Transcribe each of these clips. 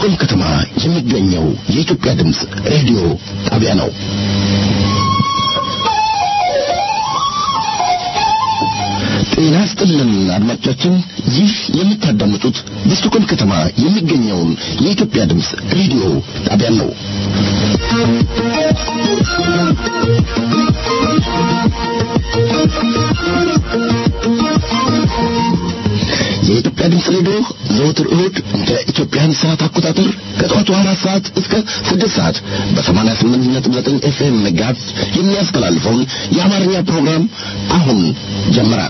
በስቶኮልም ከተማ የሚገኘው የኢትዮጵያ ድምፅ ሬዲዮ ጣቢያ ነው። ጤና ይስጥልን አድማጮቻችን፣ ይህ የምታዳምጡት በስቶኮልም ከተማ የሚገኘውን የኢትዮጵያ ድምፅ ሬዲዮ ጣቢያ ነው። የኢትዮጵያ ድምፅ ሬዲዮ ዘወትር እሁድ እንደ ኢትዮጵያን ሰዓት አቆጣጠር ከጠዋቱ አራት ሰዓት እስከ ስድስት ሰዓት በሰማንያ ስምንት ነጥብ ዘጠኝ ኤፍኤም መጋዝ የሚያስተላልፈውን የአማርኛ ፕሮግራም አሁን ጀመረ።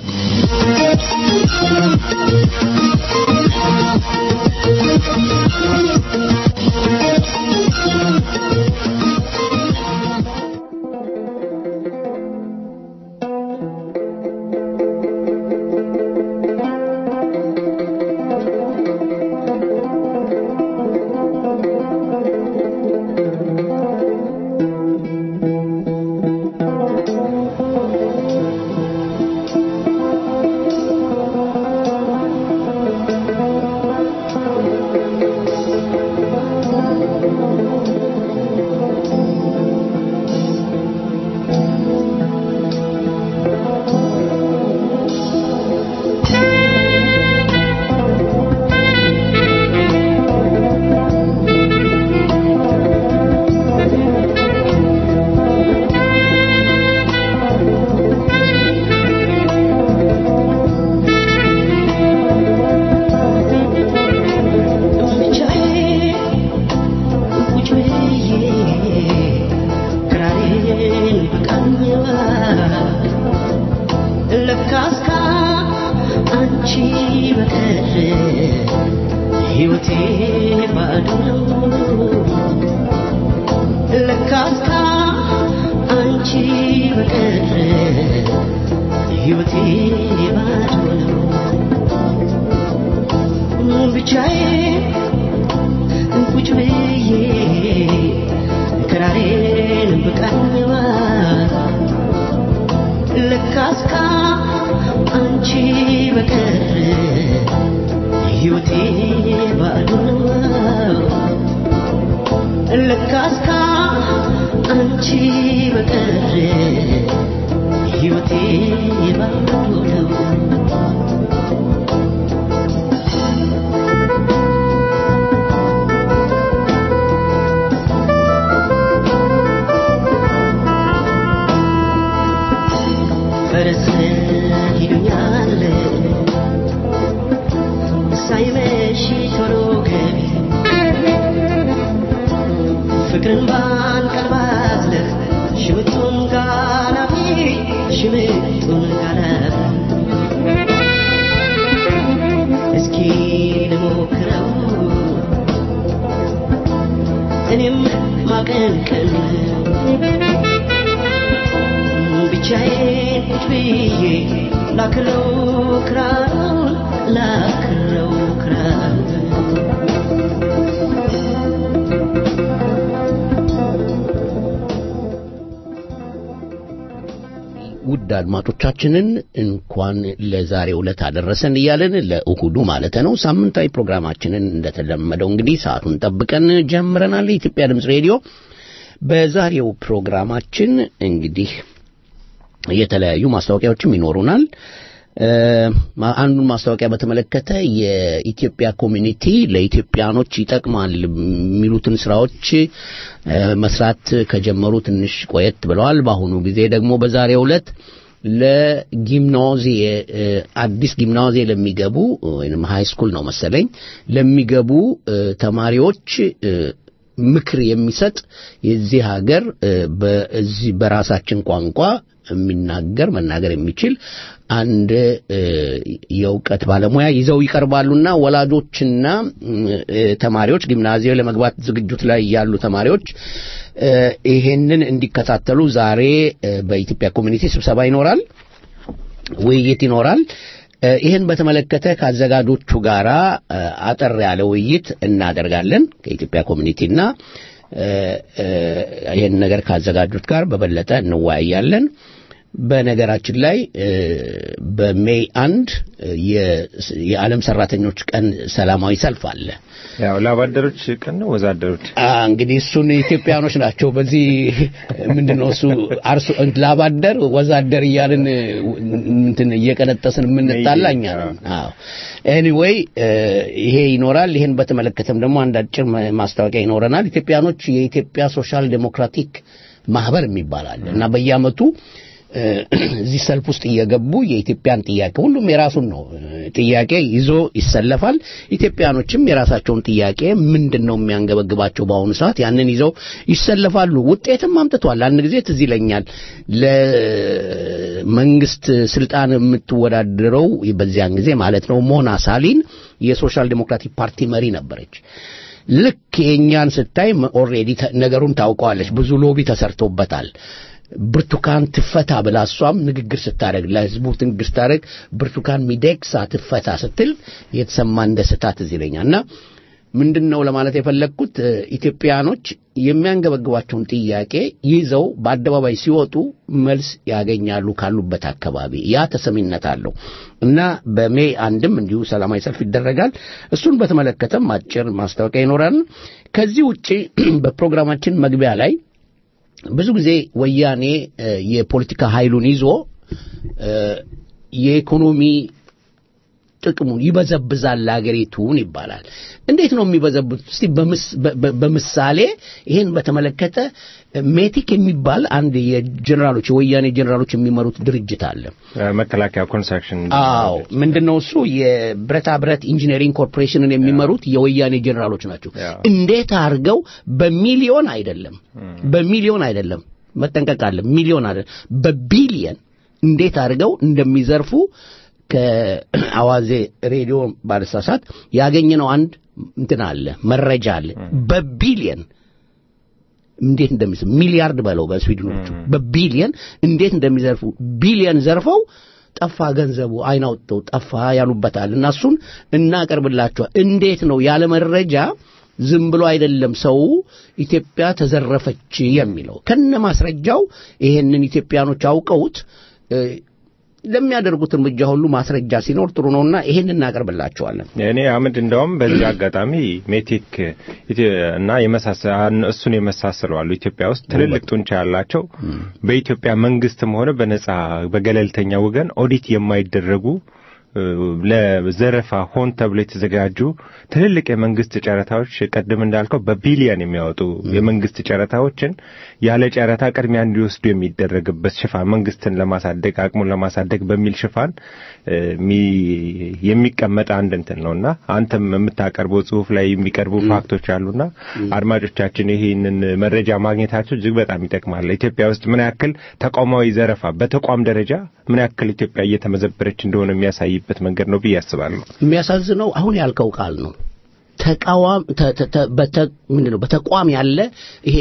ውድ አድማጮቻችንን እንኳን ለዛሬው ዕለት አደረሰን እያለን ለእሁዱ ማለት ነው ሳምንታዊ ፕሮግራማችንን እንደተለመደው እንግዲህ ሰዓቱን ጠብቀን ጀምረናል። የኢትዮጵያ ድምፅ ሬዲዮ በዛሬው ፕሮግራማችን እንግዲህ የተለያዩ ማስታወቂያዎችም ይኖሩናል። አንዱን ማስታወቂያ በተመለከተ የኢትዮጵያ ኮሚኒቲ ለኢትዮጵያኖች ይጠቅማል የሚሉትን ስራዎች መስራት ከጀመሩ ትንሽ ቆየት ብለዋል። በአሁኑ ጊዜ ደግሞ በዛሬው ዕለት ለጊምናዜ አዲስ ጊምናዜ ለሚገቡ ወይም ሃይ ስኩል ነው መሰለኝ ለሚገቡ ተማሪዎች ምክር የሚሰጥ የዚህ ሀገር በዚህ በራሳችን ቋንቋ የሚናገር መናገር የሚችል አንድ የእውቀት ባለሙያ ይዘው ይቀርባሉና ወላጆችና ተማሪዎች ጊምናዚዮ ለመግባት ዝግጅት ላይ ያሉ ተማሪዎች ይሄንን እንዲከታተሉ ዛሬ በኢትዮጵያ ኮሚኒቲ ስብሰባ ይኖራል፣ ውይይት ይኖራል። ይህን በተመለከተ ከአዘጋጆቹ ጋር አጠር ያለ ውይይት እናደርጋለን ከኢትዮጵያ ኮሚኒቲና ይህን ነገር ካዘጋጁት ጋር በበለጠ እንወያያለን። በነገራችን ላይ በሜይ አንድ የዓለም ሰራተኞች ቀን ሰላማዊ ሰልፍ አለ። ያው ላባደሮች ቀን ነው ወዛደሮች እንግዲህ እሱን ኢትዮጵያኖች ናቸው። በዚህ ምንድነው እሱ አርሶ ላባደር ወዛደር እያልን እንትን እየቀነጠስን የምንጣላ እኛ ነን። አዎ ኤኒዌይ ይሄ ይኖራል። ይሄን በተመለከተም ደግሞ አንድ አጭር ማስታወቂያ ይኖረናል። ኢትዮጵያኖች የኢትዮጵያ ሶሻል ዴሞክራቲክ ማህበር የሚባል አለ እና በየአመቱ እዚህ ሰልፍ ውስጥ እየገቡ የኢትዮጵያን ጥያቄ ሁሉም የራሱን ነው ጥያቄ ይዞ ይሰለፋል። ኢትዮጵያኖችም የራሳቸውን ጥያቄ ምንድን ነው የሚያንገበግባቸው በአሁኑ ሰዓት ያንን ይዘው ይሰለፋሉ። ውጤትም አምጥቷል። አንድ ጊዜ ትዝ ይለኛል ለመንግስት ስልጣን የምትወዳደረው በዚያን ጊዜ ማለት ነው ሞና ሳሊን የሶሻል ዴሞክራቲክ ፓርቲ መሪ ነበረች። ልክ የእኛን ስታይ ኦልሬዲ ነገሩን ታውቀዋለች። ብዙ ሎቢ ተሰርቶበታል። ብርቱካን ትፈታ ብላ እሷም ንግግር ስታደርግ ለህዝቡ ንግግር ስታደርግ ብርቱካን ሚደቅሳ ትፈታ ስትል የተሰማን ደስታ ትዝ ይለኛል እና ምንድን ነው ለማለት የፈለግኩት ኢትዮጵያኖች የሚያንገበግባቸውን ጥያቄ ይዘው በአደባባይ ሲወጡ መልስ ያገኛሉ ካሉበት አካባቢ ያ ተሰሚነት አለው እና በሜይ አንድም እንዲሁ ሰላማዊ ሰልፍ ይደረጋል እሱን በተመለከተም አጭር ማስታወቂያ ይኖራል ከዚህ ውጭ በፕሮግራማችን መግቢያ ላይ ብዙ ጊዜ ወያኔ የፖለቲካ ኃይሉን ይዞ የኢኮኖሚ ጥቅሙን ይበዘብዛል ለአገሪቱን ይባላል። እንዴት ነው የሚበዘብዙት? እስቲ በምሳሌ ይህን በተመለከተ ሜቲክ የሚባል አንድ የጀኔራሎች የወያኔ ጀኔራሎች የሚመሩት ድርጅት አለ። መከላከያ ኮንስትራክሽን። አዎ፣ ምንድነው እሱ የብረታ ብረት ኢንጂነሪንግ ኮርፖሬሽንን የሚመሩት የወያኔ ጀኔራሎች ናቸው። እንዴት አድርገው በሚሊዮን አይደለም፣ በሚሊዮን አይደለም፣ መጠንቀቅ አለ። ሚሊዮን አይደለም፣ በቢሊየን እንዴት አድርገው እንደሚዘርፉ ከአዋዜ ሬዲዮ ባለሳሳት ያገኘነው አንድ እንትን አለ መረጃ አለ። በቢሊየን እንዴት እንደሚዘርፉ ሚሊያርድ በለው በስዊድኖቹ በቢሊየን እንዴት እንደሚዘርፉ ቢሊየን ዘርፈው ጠፋ ገንዘቡ አይን አውጥተው ጠፋ ያሉበታል እና እሱን እናቀርብላችኋል። እንዴት ነው ያለ መረጃ ዝም ብሎ አይደለም ሰው ኢትዮጵያ ተዘረፈች የሚለው ከነ ማስረጃው ይሄንን ኢትዮጵያኖች አውቀውት ለሚያደርጉት እርምጃ ሁሉ ማስረጃ ሲኖር ጥሩ ነውና ይሄን እናቀርብላቸዋለን። እኔ አመድ እንደውም በዚህ አጋጣሚ ሜቴክ እና እሱን የመሳሰሉ አሉ ኢትዮጵያ ውስጥ ትልልቅ ጡንቻ ያላቸው በኢትዮጵያ መንግስትም ሆነ በነጻ በገለልተኛ ወገን ኦዲት የማይደረጉ ለዘረፋ ሆን ተብሎ የተዘጋጁ ትልልቅ የመንግስት ጨረታዎች ቀደም እንዳልከው በቢሊየን የሚያወጡ የመንግስት ጨረታዎችን ያለ ጨረታ ቅድሚያ እንዲወስዱ የሚደረግበት ሽፋን መንግስትን ለማሳደግ አቅሙን ለማሳደግ በሚል ሽፋን የሚቀመጥ አንድ እንትን ነውና አንተም የምታቀርበው ጽሁፍ ላይ የሚቀርቡ ፋክቶች አሉና አድማጮቻችን ይህንን መረጃ ማግኘታቸው እጅግ በጣም ይጠቅማል። ኢትዮጵያ ውስጥ ምን ያክል ተቋማዊ ዘረፋ በተቋም ደረጃ ምን ያክል ኢትዮጵያ እየተመዘበረች እንደሆነ የሚያሳይ በት መንገድ ነው ብዬ አስባለሁ። የሚያሳዝነው አሁን ያልከው ቃል ነው። ተቃዋም ምንድነው በተቋም ያለ ይሄ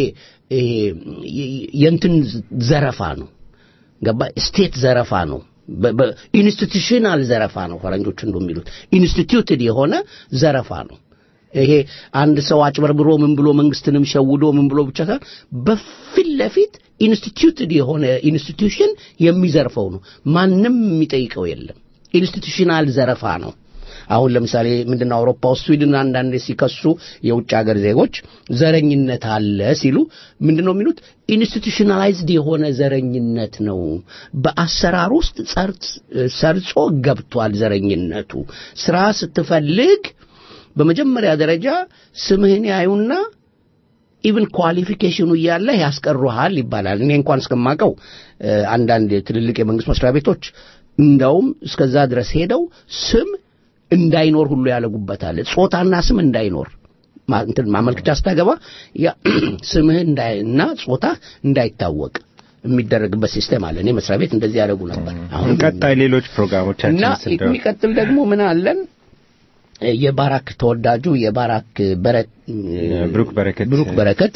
የእንትን ዘረፋ ነው። ገባ ስቴት ዘረፋ ነው። ኢንስቲቱሽናል ዘረፋ ነው። ፈረንጆች እንደሚሉት ኢንስቲትዩትድ የሆነ ዘረፋ ነው። ይሄ አንድ ሰው አጭበርብሮ ምን ብሎ መንግስትንም ሸውዶ ምን ብሎ ብቻ ሳይሆን በፊት ለፊት ኢንስቲትዩትድ የሆነ ኢንስቲትዩሽን የሚዘርፈው ነው። ማንም የሚጠይቀው የለም። ኢንስቲቱሽናል ዘረፋ ነው። አሁን ለምሳሌ ምንድነው አውሮፓ ውስጥ ስዊድን አንዳንድ ሲከሱ የውጭ ሀገር ዜጎች ዘረኝነት አለ ሲሉ ምንድነው የሚሉት? ኢንስቲቱሽናላይዝድ የሆነ ዘረኝነት ነው። በአሰራር ውስጥ ሰርጾ ገብቷል ዘረኝነቱ። ስራ ስትፈልግ በመጀመሪያ ደረጃ ስምህን ያዩና ኢቭን ኳሊፊኬሽኑ እያለ ያስቀሩሃል ይባላል። እኔ እንኳን እስከማቀው አንዳንድ ትልልቅ የመንግስት መስሪያ ቤቶች እንዳውም እስከዛ ድረስ ሄደው ስም እንዳይኖር ሁሉ ያለጉበታል። ጾታና ስም እንዳይኖር እንትን ማመልከቻ ስታገባ ስምህ እና ጾታ እንዳይታወቅ የሚደረግበት ሲስተም አለ። እኔ መስሪያ ቤት እንደዚህ ያደርጉ ነበር። አሁን ቀጣይ ሌሎች ፕሮግራሞቻችን እና የሚቀጥል ደግሞ ምን አለን? የባራክ ተወዳጁ የባራክ ብሩክ በረከት ብሩክ በረከት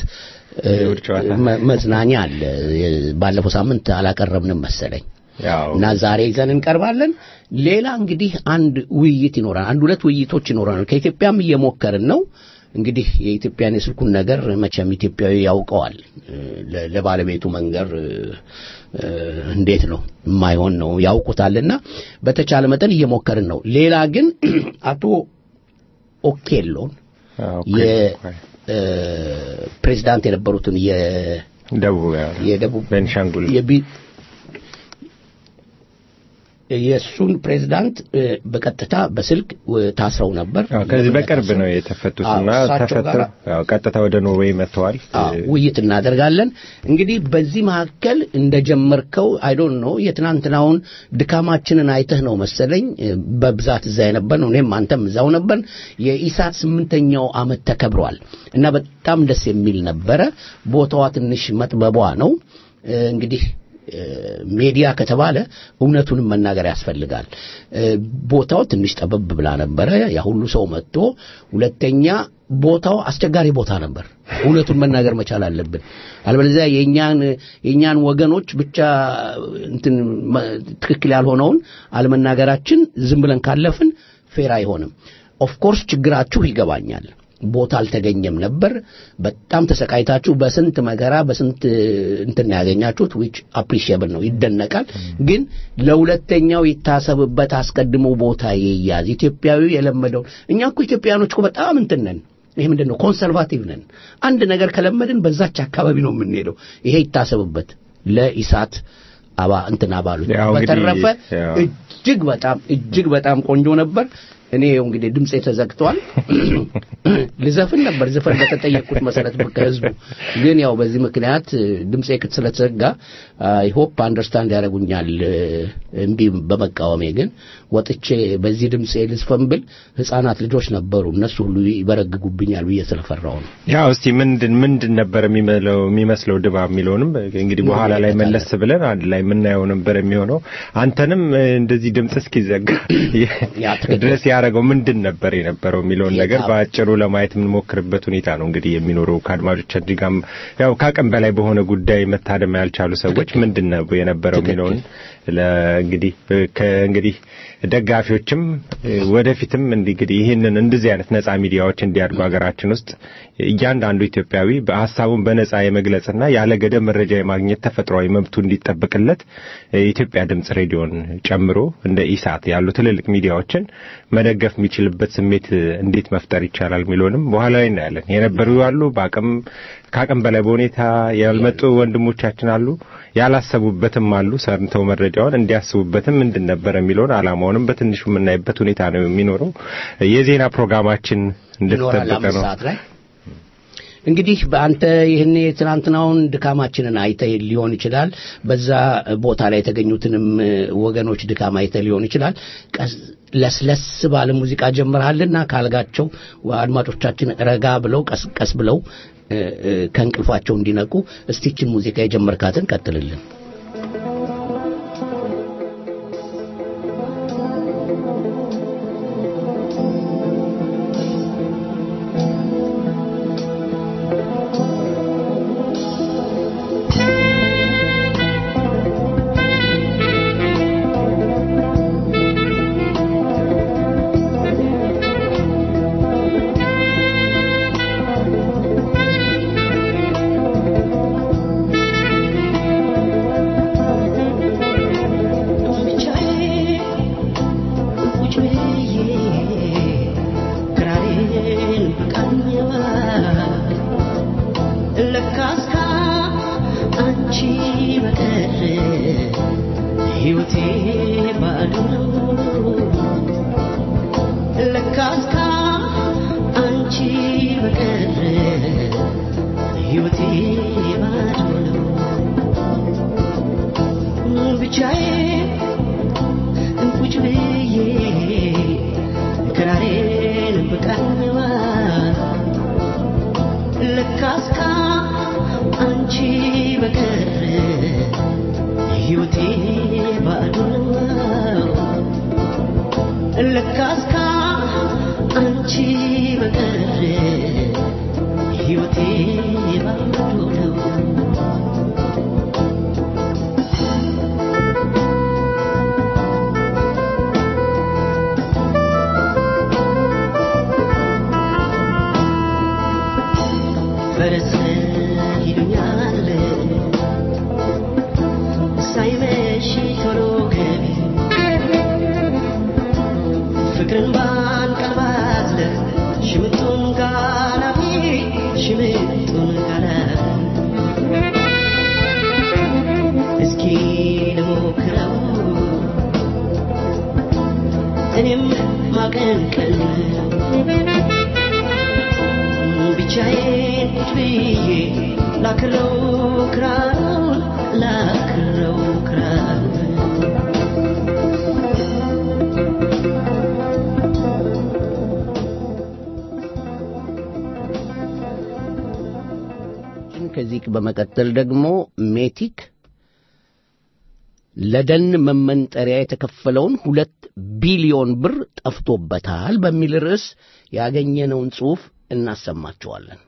መዝናኛ አለ። ባለፈው ሳምንት አላቀረብንም መሰለኝ እና ዛሬ ይዘን እንቀርባለን። ሌላ እንግዲህ አንድ ውይይት ይኖራል። አንድ ሁለት ውይይቶች ይኖራል። ከኢትዮጵያም እየሞከርን ነው። እንግዲህ የኢትዮጵያን የስልኩን ነገር መቼም ኢትዮጵያዊ ያውቀዋል። ለ- ለባለቤቱ መንገር እ፣ እንዴት ነው የማይሆን ነው ያውቁታልና በተቻለ መጠን እየሞከርን ነው። ሌላ ግን አቶ ኦኬሎን አዎ፣ የፕሬዚዳንት የነበሩትን የ ደቡብ የደቡብ ቤንሻንጉል የቢ የእሱን ፕሬዚዳንት እ፣ በቀጥታ በስልክ እ፣ ታስረው ነበር። አዎ፣ ከዚህ ለምን በቅርብ እንደታሰሩ? ነው የተፈቱትና አዎ፣ እሳቸው ተፈተው ጋር አዎ፣ ቀጥታ ወደ ኖርዌይ መጥተዋል። አዎ፣ ውይይት እናደርጋለን። እንግዲህ በዚህ መካከል እንደጀመርከው አይዶን ነው የትናንትናውን ድካማችንን አይተህ ነው መሰለኝ እ፣ በብዛት እዛ የነበር ነው። እኔም አንተም እዛው ነበር። የኢሳት ስምንተኛው ዓመት ተከብሯል እና በጣም ደስ የሚል ነበረ። ቦታዋ ትንሽ መጥበቧ ነው እ፣ እንግዲህ እ፣ ሜዲያ ከተባለ እውነቱንም መናገር ያስፈልጋል። እ፣ ቦታው ትንሽ ጠበብ ብላ ነበረ። ያ ሁሉ ሰው መጥቶ፣ ሁለተኛ ቦታው አስቸጋሪ ቦታ ነበር። እውነቱን መናገር መቻል አለብን። አለበለዚያ የኛን የኛን ወገኖች ብቻ እንትን መ- ትክክል ያልሆነውን አለመናገራችን ዝም ብለን ካለፍን ፌር አይሆንም። ኦፍ ኮርስ ችግራችሁ ይገባኛል። ቦታ አልተገኘም ነበር። በጣም ተሰቃይታችሁ በስንት መከራ በስንት እንትን ያገኛችሁት ዊች አፕሪሺየብል ነው፣ ይደነቃል። ግን ለሁለተኛው ይታሰብበት፣ አስቀድሞ ቦታ ይያዝ። ኢትዮጵያዊ የለመደው እኛ እኮ ኢትዮጵያኖች እኮ በጣም እንትን ነን። ይሄ ምንድን ነው? ኮንሰርቫቲቭ ነን። አንድ ነገር ከለመድን በዛች አካባቢ ነው የምንሄደው። ይሄ ይታሰብበት ለኢሳት አባ እንትን አባሎች። ያው እንግዲህ በተረፈ ያው እጅግ በጣም እጅግ በጣም ቆንጆ ነበር። እኔ ይኸው እንግዲህ ድምጼ ተዘግቷል። ልዘፍን ነበር ዘፈን በተጠየቅኩት መሰረት ከህዝቡ ግን ያው በዚህ ምክንያት እ፣ ድምጼ ክት ስለተዘጋ አይ ሆፕ አንደርስታንድ ያደርጉኛል እ፣ እምቢ በመቃወሜ ግን ወጥቼ በዚህ ድምጼ ልዝፈን ብል ህፃናት ልጆች ነበሩ እነሱ ሁሉ ይበረግጉብኛል ብዬ ስለፈራው ነው። ያው እስቲ ምንድን ምንድን ነበር የሚመለው የሚመስለው ድባብ የሚለውንም እንግዲህ በኋላ ላይ መለስ ብለን አንድ ላይ የምናየው ነበር የሚሆነው። አንተንም እ፣ እንደዚህ ድምጽ እስኪዘጋ ያ ትክክል። ድረስ ያደረገው ምንድን ነበር የነበረው የሚለውን የታ- ነገር በአጭሩ ለማየት የምንሞክርበት ሁኔታ ነው እንግዲህ የሚኖረው ከአድማጮቻችን ጋርም ያው ከአቅም በላይ በሆነ ጉዳይ መታደም ያልቻሉ ሰዎች ምንድን ነው የነበረው የሚለውን ለእንግዲህ ከእንግዲህ ደጋፊዎችም እ፣ ወደፊትም እንግዲህ ይህንን እንደዚህ አይነት ነጻ ሚዲያዎች እንዲያድጉ ሀገራችን ውስጥ እያንዳንዱ ኢትዮጵያዊ በሀሳቡን በነጻ የመግለጽና ያለ ገደብ መረጃ የማግኘት ተፈጥሯዊ መብቱ እንዲጠበቅለት የኢትዮጵያ ድምጽ ሬዲዮን ጨምሮ እንደ ኢሳት ያሉ ትልልቅ ሚዲያዎችን መደገፍ የሚችልበት ስሜት እንዴት መፍጠር ይቻላል የሚለውንም በኋላ ላይ እናያለን። የነበሩ አሉ፣ በአቅም ከአቅም በላይ በሁኔታ ያልመጡ ወንድሞቻችን አሉ፣ ያላሰቡበትም አሉ። ሰርተው መረጃውን እንዲያስቡበትም ምንድን ነበር የሚለውን አላማውንም በትንሹ የምናይበት ሁኔታ ነው የሚኖረው። የዜና ፕሮግራማችን ይኖራል እንደተጠበቀ አምስት ነው። ሰዓት ላይ እንግዲህ በአንተ ይህን የትናንትናውን ድካማችንን አይተህ ሊሆን ይችላል። በዛ ቦታ ላይ የተገኙትንም እ፣ ወገኖች ድካም አይተህ ሊሆን ይችላል። ቀስ- ለስለስ ባለ ሙዚቃ ጀምረሃልና ካልጋቸው አድማጮቻችን ረጋ ብለው ቀስ ቀስ ብለው እ፣ እ፣ ከእንቅልፋቸው እንዲነቁ እስቲችን ሙዚቃ የጀመርካትን ቀጥልልን። ብቻዬን ቁጭ ብዬ ክራሬን ብቃኝዋ ለካስካ አንቺ በቀር ሕይወቴ ባዶ ነው። ለካስካ አንቺ በቀር ሕይወቴ ባዶ ነው። ሽምጡን ጋላቢ ሽምጡን ጋላቢ እስኪ ልሞክረው እኔም ማቀንቀን ብቻዬን ቁጭ ብዬ ላክረው ክራሩን ላክረው ክራሩን ከዚህ በመቀጠል ደግሞ ሜቲክ ለደን መመንጠሪያ የተከፈለውን ሁለት ቢሊዮን ብር ጠፍቶበታል በሚል ርዕስ ያገኘነውን ጽሑፍ እናሰማቸዋለን።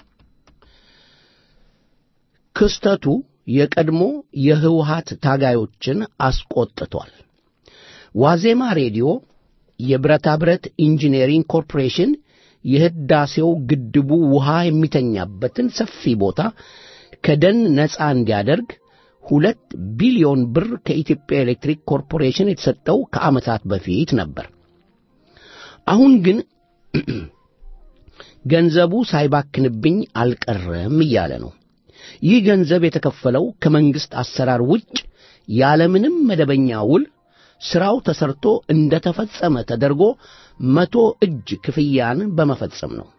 ክስተቱ የቀድሞ የህወሀት ታጋዮችን አስቆጥቷል። ዋዜማ ሬዲዮ የብረታ ብረት ኢንጂነሪንግ ኮርፖሬሽን የህዳሴው ግድቡ ውሃ የሚተኛበትን ሰፊ ቦታ ከደን ነፃ እንዲያደርግ ሁለት ቢሊዮን ብር ከኢትዮጵያ ኤሌክትሪክ ኮርፖሬሽን የተሰጠው ከዓመታት በፊት ነበር። አሁን ግን ገንዘቡ ሳይባክንብኝ አልቀረም እያለ ነው። ይህ ገንዘብ የተከፈለው ከመንግሥት አሰራር ውጭ ያለምንም መደበኛ ውል ሥራው ተሰርቶ እንደ ተፈጸመ ተደርጎ መቶ እጅ ክፍያን በመፈጸም ነው።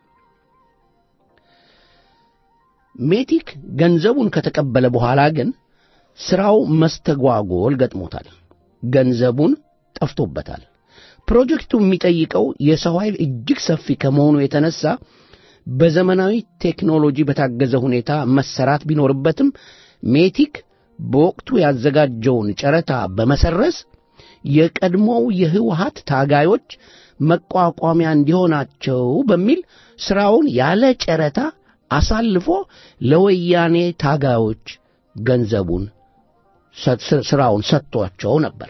ሜቲክ ገንዘቡን ከተቀበለ በኋላ ግን ሥራው መስተጓጎል ገጥሞታል። ገንዘቡን ጠፍቶበታል። ፕሮጀክቱ የሚጠይቀው የሰው ኃይል እጅግ ሰፊ ከመሆኑ የተነሳ በዘመናዊ ቴክኖሎጂ በታገዘ ሁኔታ መሰራት ቢኖርበትም ሜቲክ በወቅቱ ያዘጋጀውን ጨረታ በመሰረዝ የቀድሞው የህወሀት ታጋዮች መቋቋሚያ እንዲሆናቸው በሚል ሥራውን ያለ ጨረታ አሳልፎ ለወያኔ ታጋዮች ገንዘቡን ሥራውን ሰጥቷቸው ነበር።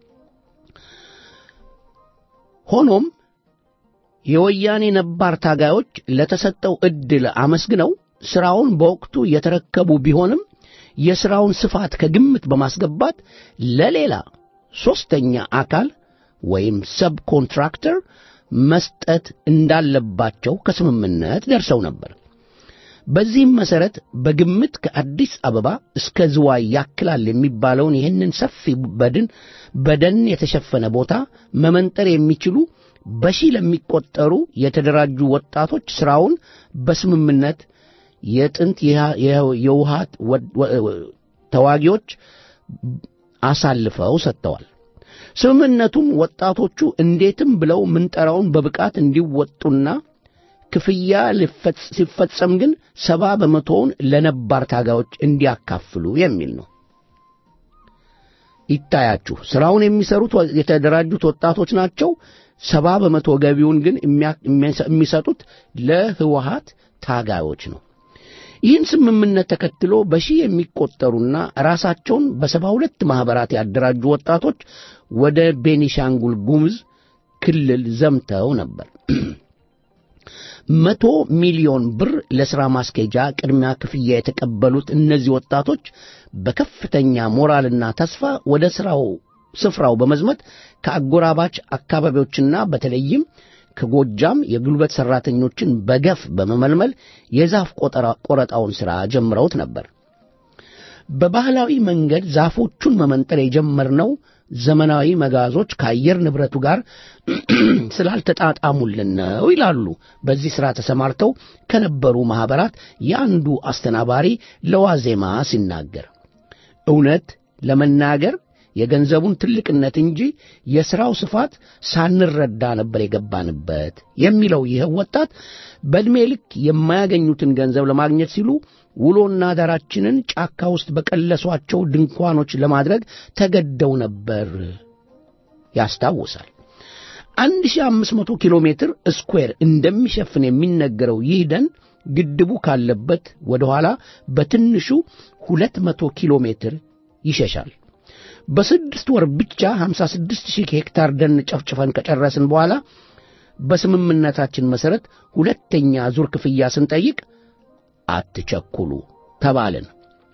ሆኖም የወያኔ ነባር ታጋዮች ለተሰጠው ዕድል አመስግነው ሥራውን በወቅቱ የተረከቡ ቢሆንም የሥራውን ስፋት ከግምት በማስገባት ለሌላ ሦስተኛ አካል ወይም ሰብ ኮንትራክተር መስጠት እንዳለባቸው ከስምምነት ደርሰው ነበር። በዚህም መሠረት በግምት ከአዲስ አበባ እስከ ዝዋይ ያክላል የሚባለውን ይህንን ሰፊ በድን በደን የተሸፈነ ቦታ መመንጠር የሚችሉ በሺህ ለሚቆጠሩ የተደራጁ ወጣቶች ሥራውን በስምምነት የጥንት የውሃት ተዋጊዎች አሳልፈው ሰጥተዋል። ስምምነቱም ወጣቶቹ እንዴትም ብለው ምንጠራውን በብቃት እንዲወጡና ክፍያ ሲፈጸም ግን ሰባ በመቶውን ለነባር ታጋዮች እንዲያካፍሉ የሚል ነው። ይታያችሁ፣ ሥራውን የሚሰሩት የተደራጁት ወጣቶች ናቸው። ሰባ በመቶ ገቢውን ግን የሚሰጡት ለህወሀት ታጋዮች ነው። ይህን ስምምነት ተከትሎ በሺህ የሚቆጠሩና ራሳቸውን በሰባ ሁለት ማኅበራት ያደራጁ ወጣቶች ወደ ቤኒሻንጉል ጉሙዝ ክልል ዘምተው ነበር። መቶ ሚሊዮን ብር ለሥራ ማስኬጃ ቅድሚያ ክፍያ የተቀበሉት እነዚህ ወጣቶች በከፍተኛ ሞራልና ተስፋ ወደ ሥራው ስፍራው በመዝመት ከአጎራባች አካባቢዎችና በተለይም ከጎጃም የጉልበት ሠራተኞችን በገፍ በመመልመል የዛፍ ቆረጣውን ሥራ ጀምረውት ነበር። በባህላዊ መንገድ ዛፎቹን መመንጠር የጀመርነው ዘመናዊ መጋዞች ከአየር ንብረቱ ጋር ስላልተጣጣሙልን ነው ይላሉ በዚህ ሥራ ተሰማርተው ከነበሩ ማኅበራት የአንዱ አስተናባሪ ለዋዜማ ሲናገር። እውነት ለመናገር የገንዘቡን ትልቅነት እንጂ የሥራው ስፋት ሳንረዳ ነበር የገባንበት የሚለው ይህ ወጣት በዕድሜ ልክ የማያገኙትን ገንዘብ ለማግኘት ሲሉ ውሎና ዳራችንን ጫካ ውስጥ በቀለሷቸው ድንኳኖች ለማድረግ ተገደው ነበር ያስታውሳል። 1500 ኪሎ ሜትር ስኩዌር እንደሚሸፍን የሚነገረው ይህ ደን ግድቡ ካለበት ወደ ኋላ በትንሹ 200 ኪሎ ሜትር ይሸሻል። በስድስት ወር ብቻ 56 ሺህ ሄክታር ደን ጨፍጭፈን ከጨረስን በኋላ በስምምነታችን መሠረት ሁለተኛ ዙር ክፍያ ስንጠይቅ አትቸኩሉ ተባልን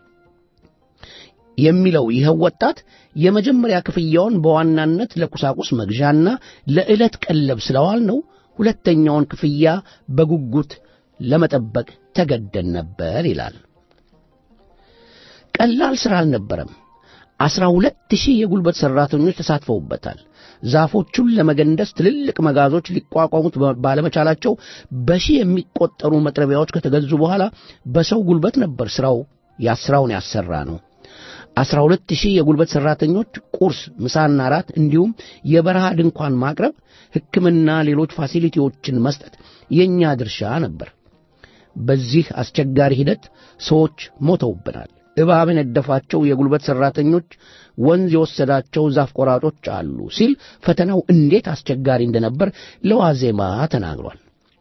የሚለው ይኸው ወጣት የመጀመሪያ ክፍያውን በዋናነት ለቁሳቁስ መግዣና ለዕለት ቀለብ ስለዋል ነው። ሁለተኛውን ክፍያ በጉጉት ለመጠበቅ ተገደን ነበር ይላል። ቀላል ሥራ አልነበረም። አስራ ሁለት ሺህ የጉልበት ሠራተኞች ተሳትፈውበታል። ዛፎቹን ለመገንደስ ትልልቅ መጋዞች ሊቋቋሙት ባለመቻላቸው በሺህ የሚቆጠሩ መጥረቢያዎች ከተገዙ በኋላ በሰው ጉልበት ነበር ሥራው ያስራውን ያሰራ ነው። አስራ ሁለት ሺህ የጉልበት ሠራተኞች ቁርስ፣ ምሳና ራት እንዲሁም የበረሃ ድንኳን ማቅረብ፣ ሕክምና፣ ሌሎች ፋሲሊቲዎችን መስጠት የእኛ ድርሻ ነበር። በዚህ አስቸጋሪ ሂደት ሰዎች ሞተውብናል። እባብ የነደፋቸው የጉልበት ሠራተኞች፣ ወንዝ የወሰዳቸው ዛፍ ቆራጮች አሉ ሲል ፈተናው እንዴት አስቸጋሪ እንደነበር ለዋዜማ ተናግሯል።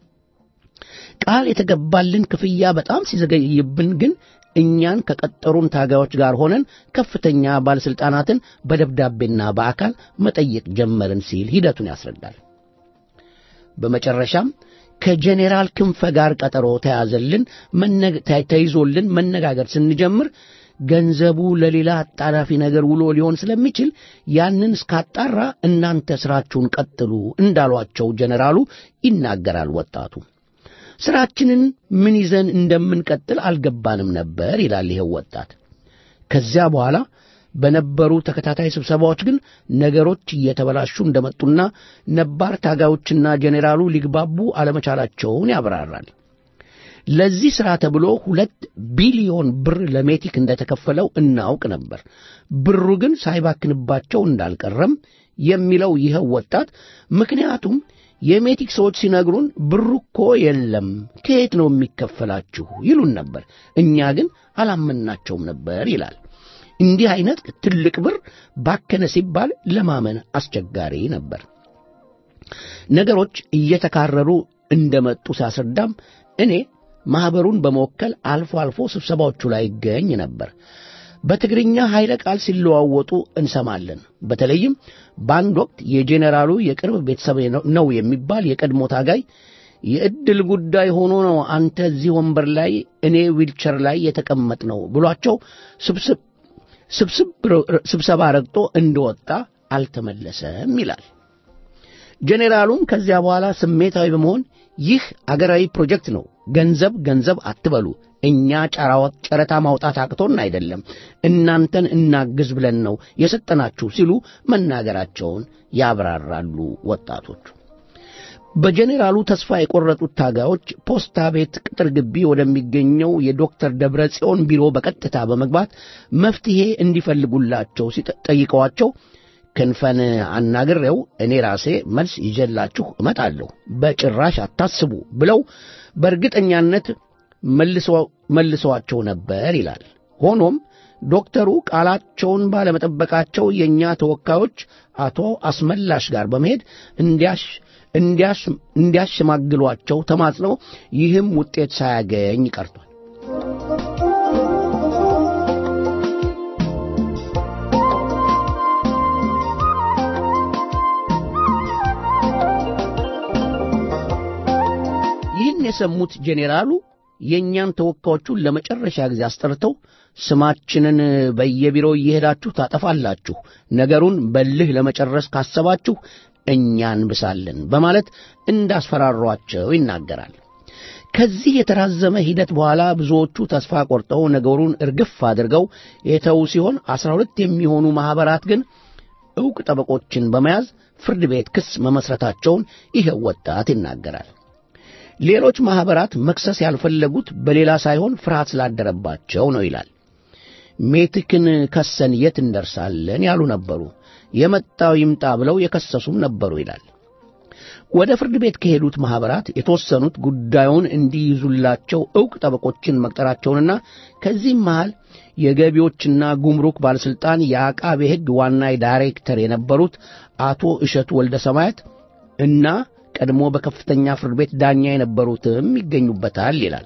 ቃል የተገባልን ክፍያ በጣም ሲዘገይብን ግን እኛን ከቀጠሩን ታጋዮች ጋር ሆነን ከፍተኛ ባለሥልጣናትን በደብዳቤና በአካል መጠየቅ ጀመርን ሲል ሂደቱን ያስረዳል። በመጨረሻም ከጄኔራል ክንፈ ጋር ቀጠሮ ተያዘልን ተይዞልን መነጋገር ስንጀምር ገንዘቡ ለሌላ አጣዳፊ ነገር ውሎ ሊሆን ስለሚችል ያንን እስካጣራ እናንተ ሥራችሁን ቀጥሉ እንዳሏቸው ጄኔራሉ ይናገራል ወጣቱ። ሥራችንን ምን ይዘን እንደምንቀጥል አልገባንም ነበር ይላል ይኸው ወጣት። ከዚያ በኋላ በነበሩ ተከታታይ ስብሰባዎች ግን ነገሮች እየተበላሹ እንደመጡና ነባር ታጋዮችና ጄኔራሉ ሊግባቡ አለመቻላቸውን ያብራራል። ለዚህ ሥራ ተብሎ ሁለት ቢሊዮን ብር ለሜቲክ እንደተከፈለው እናውቅ ነበር። ብሩ ግን ሳይባክንባቸው እንዳልቀረም የሚለው ይኸው ወጣት ምክንያቱም የሜቲክ ሰዎች ሲነግሩን ብሩ እኮ የለም ከየት ነው የሚከፈላችሁ ይሉን ነበር። እኛ ግን አላመናቸውም ነበር ይላል። እንዲህ አይነት ትልቅ ብር ባከነ ሲባል ለማመን አስቸጋሪ ነበር። ነገሮች እየተካረሩ እንደመጡ ሲያስረዳም እኔ ማኅበሩን በመወከል አልፎ አልፎ ስብሰባዎቹ ላይ ይገኝ ነበር። በትግርኛ ኃይለ ቃል ሲለዋወጡ እንሰማለን። በተለይም በአንድ ወቅት የጄኔራሉ የቅርብ ቤተሰብ ነው የሚባል የቀድሞ ታጋይ የዕድል ጉዳይ ሆኖ ነው አንተ እዚህ ወንበር ላይ እኔ ዊልቸር ላይ የተቀመጥ ነው ብሏቸው ስብሰባ ረግጦ እንደወጣ አልተመለሰም ይላል። ጄኔራሉም ከዚያ በኋላ ስሜታዊ በመሆን ይህ አገራዊ ፕሮጀክት ነው፣ ገንዘብ ገንዘብ አትበሉ፣ እኛ ጨረታ ማውጣት አቅቶን አይደለም፣ እናንተን እናግዝ ብለን ነው የሰጠናችሁ ሲሉ መናገራቸውን ያብራራሉ ወጣቶቹ። በጄኔራሉ ተስፋ የቆረጡት ታጋዮች ፖስታ ቤት ቅጥር ግቢ ወደሚገኘው የዶክተር ደብረ ጽዮን ቢሮ በቀጥታ በመግባት መፍትሔ እንዲፈልጉላቸው ሲጠይቀዋቸው ክንፈን አናግሬው እኔ ራሴ መልስ ይዤላችሁ እመጣለሁ፣ በጭራሽ አታስቡ ብለው በእርግጠኛነት መልሰዋቸው ነበር ይላል። ሆኖም ዶክተሩ ቃላቸውን ባለመጠበቃቸው የእኛ ተወካዮች አቶ አስመላሽ ጋር በመሄድ እንዲያሸማግሏቸው ተማጽነው ይህም ውጤት ሳያገኝ ቀርቷል። ይህን የሰሙት ጄኔራሉ የእኛን ተወካዮቹን ለመጨረሻ ጊዜ አስጠርተው ስማችንን በየቢሮው እየሄዳችሁ ታጠፋላችሁ፣ ነገሩን በልህ ለመጨረስ ካሰባችሁ እኛ እንብሳለን በማለት እንዳስፈራሯቸው ይናገራል። ከዚህ የተራዘመ ሂደት በኋላ ብዙዎቹ ተስፋ ቆርጠው ነገሩን እርግፍ አድርገው የተዉ ሲሆን አስራ ሁለት የሚሆኑ ማኅበራት ግን ዕውቅ ጠበቆችን በመያዝ ፍርድ ቤት ክስ መመስረታቸውን ይኸው ወጣት ይናገራል። ሌሎች ማኅበራት መክሰስ ያልፈለጉት በሌላ ሳይሆን ፍርሃት ስላደረባቸው ነው ይላል። ሜትክን ከሰን የት እንደርሳለን ያሉ ነበሩ። የመጣው ይምጣ ብለው የከሰሱም ነበሩ ይላል። ወደ ፍርድ ቤት ከሄዱት ማኅበራት የተወሰኑት ጉዳዩን እንዲይዙላቸው ዕውቅ ጠበቆችን መቅጠራቸውንና ከዚህም መሃል የገቢዎችና ጉምሩክ ባለሥልጣን የአቃቤ ሕግ ዋና ዳይሬክተር የነበሩት አቶ እሸቱ ወልደ ሰማያት እና ቀድሞ በከፍተኛ ፍርድ ቤት ዳኛ የነበሩትም ይገኙበታል ይላል።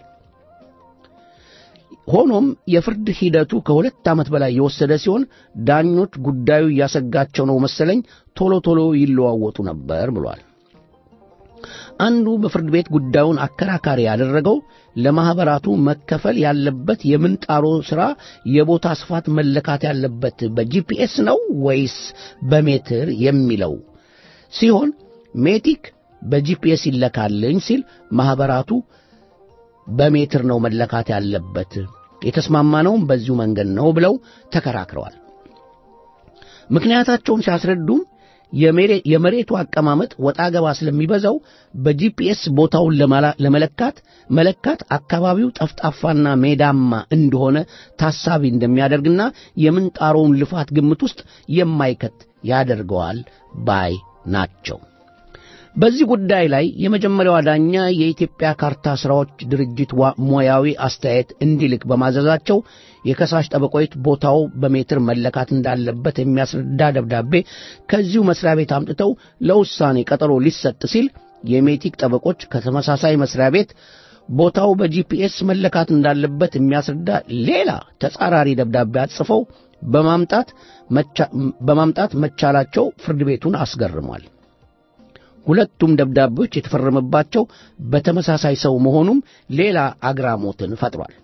ሆኖም የፍርድ ሂደቱ ከሁለት ዓመት በላይ የወሰደ ሲሆን ዳኞች ጉዳዩ እያሰጋቸው ነው መሰለኝ ቶሎ ቶሎ ይለዋወጡ ነበር ብሏል። አንዱ በፍርድ ቤት ጉዳዩን አከራካሪ ያደረገው ለማኅበራቱ መከፈል ያለበት የምንጣሮ ሥራ የቦታ ስፋት መለካት ያለበት በጂፒኤስ ነው ወይስ በሜትር የሚለው ሲሆን ሜቲክ በጂፒኤስ ይለካልኝ ሲል ማኅበራቱ በሜትር ነው መለካት ያለበት፣ የተስማማነውም በዚሁ መንገድ ነው ብለው ተከራክረዋል። ምክንያታቸውን ሲያስረዱም የመሬቱ አቀማመጥ ወጣ ገባ ስለሚበዛው በጂፒኤስ ቦታውን ለመለካት መለካት አካባቢው ጠፍጣፋና ሜዳማ እንደሆነ ታሳቢ እንደሚያደርግና የምንጣሮውን ልፋት ግምት ውስጥ የማይከት ያደርገዋል ባይ ናቸው። በዚህ ጉዳይ ላይ የመጀመሪያዋ ዳኛ የኢትዮጵያ ካርታ ሥራዎች ድርጅት ሙያዊ አስተያየት እንዲልክ በማዘዛቸው የከሳሽ ጠበቆች ቦታው በሜትር መለካት እንዳለበት የሚያስረዳ ደብዳቤ ከዚሁ መስሪያ ቤት አምጥተው ለውሳኔ ቀጠሮ ሊሰጥ ሲል የሜቲክ ጠበቆች ከተመሳሳይ መስሪያ ቤት ቦታው በጂፒኤስ መለካት እንዳለበት የሚያስረዳ ሌላ ተጻራሪ ደብዳቤ አጽፈው በማምጣት መቻላቸው ፍርድ ቤቱን አስገርሟል። ሁለቱም ደብዳቤዎች የተፈረመባቸው በተመሳሳይ ሰው መሆኑም ሌላ አግራሞትን ፈጥሯል።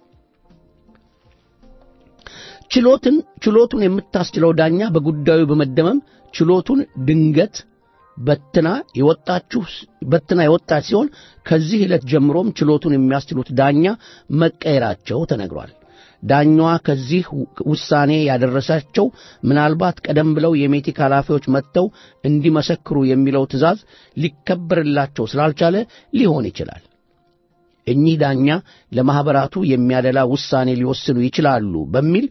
ችሎትን ችሎቱን የምታስችለው ዳኛ በጉዳዩ በመደመም ችሎቱን ድንገት በትና የወጣችሁ በትና የወጣች ሲሆን ከዚህ ዕለት ጀምሮም ችሎቱን የሚያስችሉት ዳኛ መቀየራቸው ተነግሯል። ዳኛዋ ከዚህ ውሳኔ ያደረሳቸው ምናልባት ቀደም ብለው የሜቲክ ኃላፊዎች መጥተው እንዲመሰክሩ የሚለው ትእዛዝ ሊከበርላቸው ስላልቻለ ሊሆን ይችላል። እኚህ ዳኛ ለማኅበራቱ የሚያደላ ውሳኔ ሊወስኑ ይችላሉ በሚል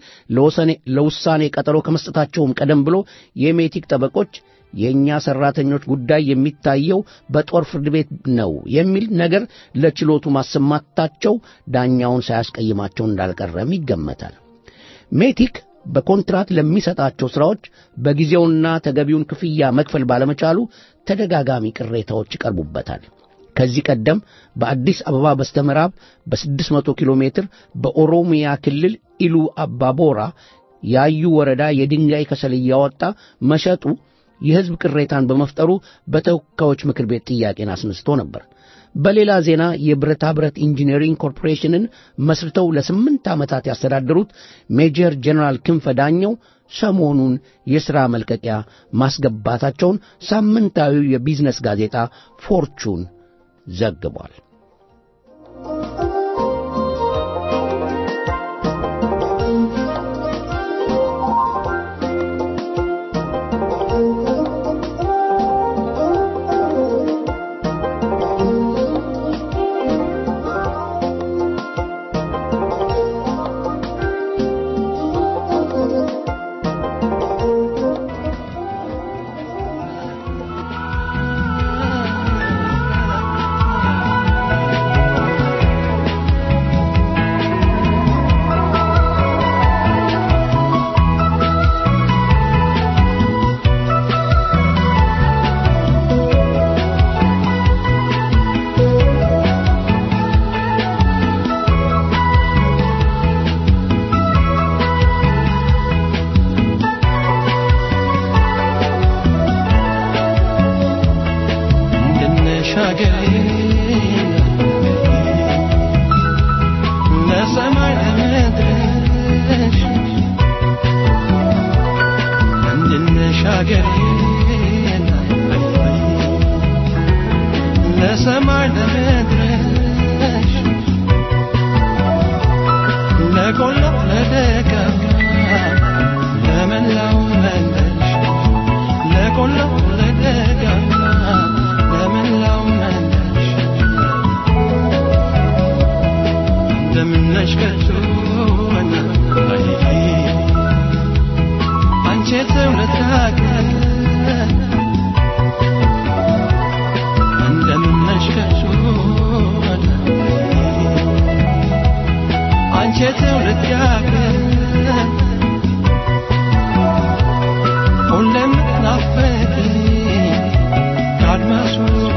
ለውሳኔ ቀጠሮ ከመስጠታቸውም ቀደም ብሎ የሜቲክ ጠበቆች የእኛ ሠራተኞች ጉዳይ የሚታየው በጦር ፍርድ ቤት ነው የሚል ነገር ለችሎቱ ማሰማታቸው ዳኛውን ሳያስቀይማቸው እንዳልቀረም ይገመታል። ሜቲክ በኮንትራት ለሚሰጣቸው ሥራዎች በጊዜውና ተገቢውን ክፍያ መክፈል ባለመቻሉ ተደጋጋሚ ቅሬታዎች ይቀርቡበታል። ከዚህ ቀደም በአዲስ አበባ በስተምዕራብ በ600 ኪሎ ሜትር በኦሮሚያ ክልል ኢሉ አባቦራ ያዩ ወረዳ የድንጋይ ከሰል እያወጣ መሸጡ የሕዝብ ቅሬታን በመፍጠሩ በተወካዮች ምክር ቤት ጥያቄን አስነስቶ ነበር። በሌላ ዜና የብረታ ብረት ኢንጂነሪንግ ኮርፖሬሽንን መስርተው ለስምንት ዓመታት ያስተዳደሩት ሜጀር ጀነራል ክንፈ ዳኘው ሰሞኑን የሥራ መልቀቂያ ማስገባታቸውን ሳምንታዊው የቢዝነስ ጋዜጣ ፎርቹን ዘግቧል።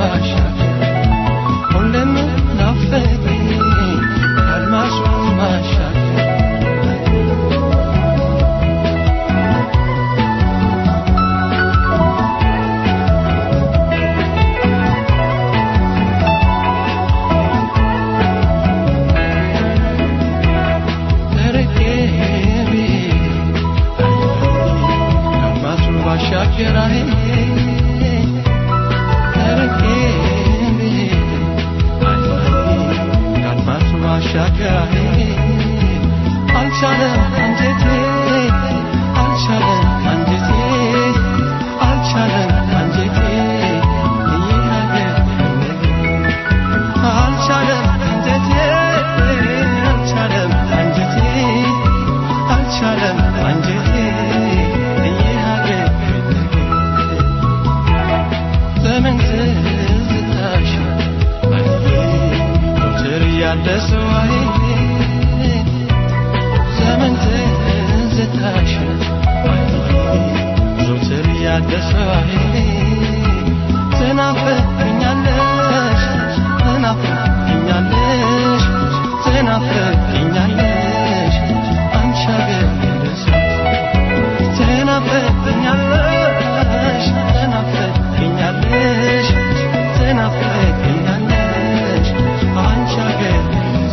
Admasu ያደሰው አይኔ ዘመን ትዝታሽ አይኔ ዘውትር ያደሰው አይኔ ትናፍቅኛለሽ ትናፍቅኛለሽ ትናፍቅኛለሽ አንቺ አገር ደሰው ትናፍቅኛለሽ ትናፍቅኛለሽ ትናፍቅኛለሽ አንቺ አገር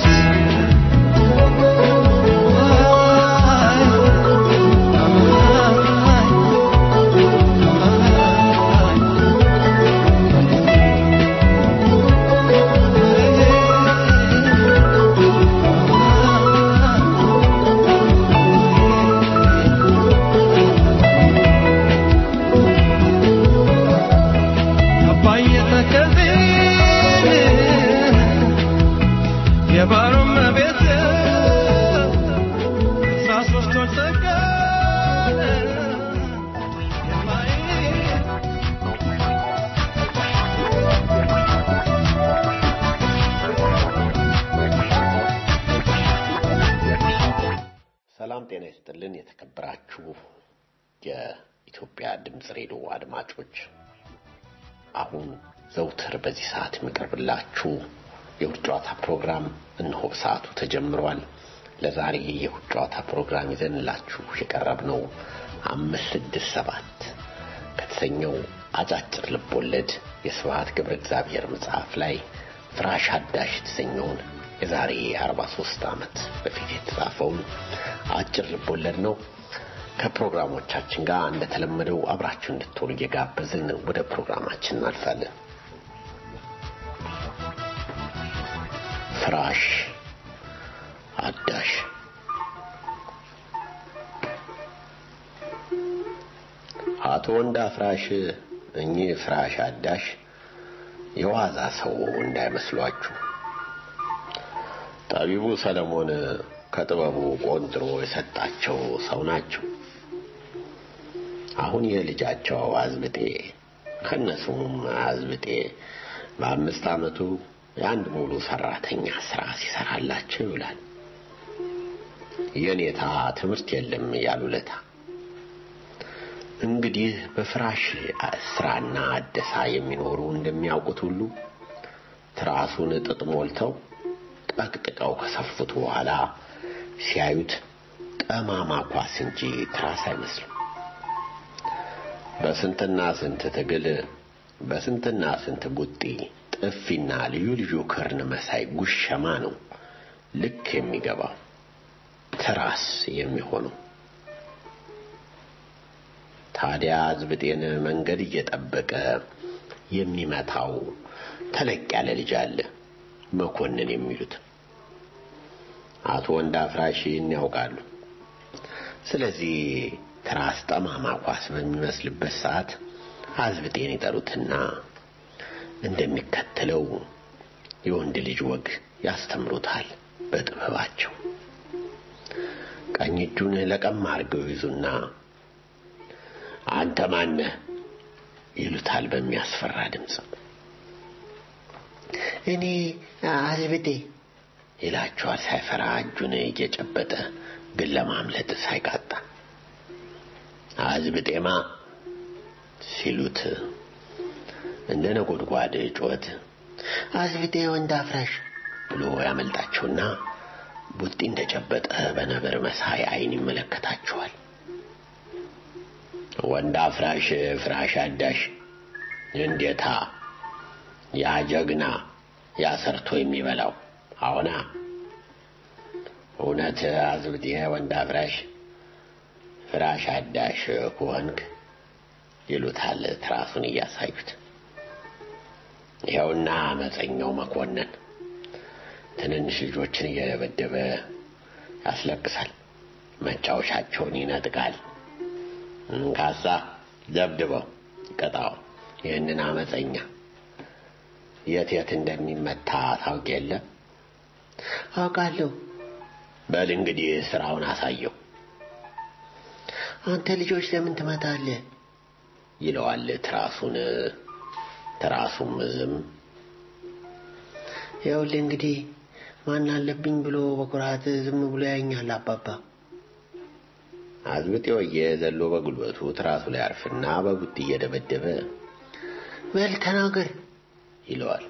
አባዬ ተከዜን የባሮም ቤት አስራ ሶስት ወር ተቀን የማይ ሰላም ጤና ይስጥልን። የተከበራችሁ የኢትዮጵያ ድምፅ ሬዲዮ አድማጮች፣ አሁን ዘውትር በዚህ ሰዓት የሚቀርብላችሁ የውድ ጨዋታ ፕሮግራም እነሆ ሰዓቱ ተጀምሯል። ለዛሬ የውድ ጨዋታ ፕሮግራም ይዘንላችሁ የቀረብነው አምስት ስድስት ሰባት ከተሰኘው አጫጭር ልቦለድ የስብሐት ገብረ እግዚአብሔር መጽሐፍ ላይ ፍራሽ አዳሽ የተሰኘውን የዛሬ 43 ዓመት በፊት የተጻፈውን አጭር ልቦለድ ነው። ከፕሮግራሞቻችን ጋር እንደተለመደው አብራችሁ እንድትሆኑ እየጋበዝን ወደ ፕሮግራማችን እናልፋለን። ፍራሽ አዳሽ አቶ ወንዳ ፍራሽ እኚህ ፍራሽ አዳሽ የዋዛ ሰው እንዳይመስሏችሁ። ጠቢቡ ሰለሞን ከጥበቡ ቆንጥሮ የሰጣቸው ሰው ናቸው። አሁን የልጃቸው አዝብጤ ከነሱም አዝብጤ በአምስት ዓመቱ የአንድ ሙሉ ሰራተኛ ስራ ሲሰራላቸው ይውላል። የኔታ ትምህርት የለም ያሉለታ እንግዲህ በፍራሽ ስራና አደሳ የሚኖሩ እንደሚያውቁት ሁሉ ትራሱን ጥጥ ሞልተው ጠቅጥቀው ከሰፉት በኋላ ሲያዩት ጠማማ ኳስ እንጂ ትራስ አይመስልም። በስንትና ስንት ትግል በስንትና ስንት ቡጢ ጥፊና ልዩ ልዩ ክርን መሳይ ጉሸማ ነው ልክ የሚገባው ትራስ የሚሆነው። ታዲያ ዝብጤን መንገድ እየጠበቀ የሚመታው ተለቅ ያለ ልጅ አለ፣ መኮንን የሚሉት አቶ ወንዳ ፍራሽ ይህን ያውቃሉ። ስለዚህ ትራስ ጠማማ ኳስ በሚመስልበት ሰዓት አዝብጤን ይጠሩትና እንደሚከተለው የወንድ ልጅ ወግ ያስተምሩታል በጥበባቸው። ቀኝ እጁን ለቀም አድርገው ይዙና አንተ ማነህ ይሉታል በሚያስፈራ ድምፅ። እኔ አዝብጤ ይላቸዋል ሳይፈራ እጁን እየጨበጠ ግን ለማምለጥ ሳይቃጣ። አዝብጤማ ሲሉት እንደ ነጎድጓድ ጩኸት አዝብጤ ወንድ አፍራሽ ብሎ ያመልጣቸውና ቡጢ እንደጨበጠ በነብር መሳይ አይን ይመለከታቸዋል። ወንድ አፍራሽ ፍራሽ አዳሽ እንዴታ ያ ጀግና ያ ሰርቶ የሚበላው አሁና እውነት አዝብጤ ወንድ አፍራሽ ፍራሽ አዳሽ ከሆንክ ይሉታል ትራሱን እያሳዩት። ይኸውና አመፀኛው መኮንን ትንንሽ ልጆችን እየደበደበ ያስለቅሳል፣ መጫወቻቸውን ይነጥቃል። እንካሳ ደብድበው ቅጣው። ይህንን አመፀኛ የት የት እንደሚመታ ታውቅ የለ? አውቃለሁ። በል እንግዲህ ስራውን አሳየው አንተ ልጆች ለምን ትመታለህ? ይለዋል ትራሱን። ትራሱም ዝም ይኸውልህ እንግዲህ ማን አለብኝ ብሎ በኩራት ዝም ብሎ ያኛል አባባ። አዝብጤ ወየ ዘሎ በጉልበቱ ትራሱ ላይ አርፍና በቡጢ እየደበደበ በል ተናገር ይለዋል።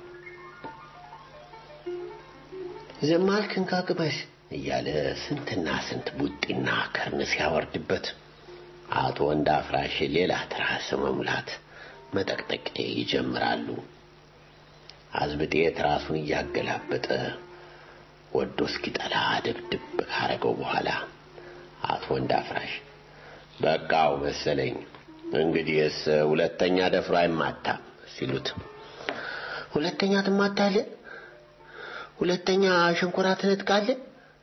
ዝም አልክ እንካ ቅመስ እያለ ስንትና ስንት ቡጢና ከርን ሲያወርድበት አቶ ወንድ አፍራሽ ሌላ ትራስ መሙላት መጠቅጠቅ ይጀምራሉ። አዝብጤ ትራሱን እያገላበጠ ወዶ እስኪጠላ ድብድብ ካረገው በኋላ አቶ ወንድ አፍራሽ በቃው መሰለኝ እንግዲህስ ሁለተኛ ደፍሮ አይማታም ሲሉት ሁለተኛ ትማታለህ፣ ሁለተኛ ሸንኮራ ትነጥቃለህ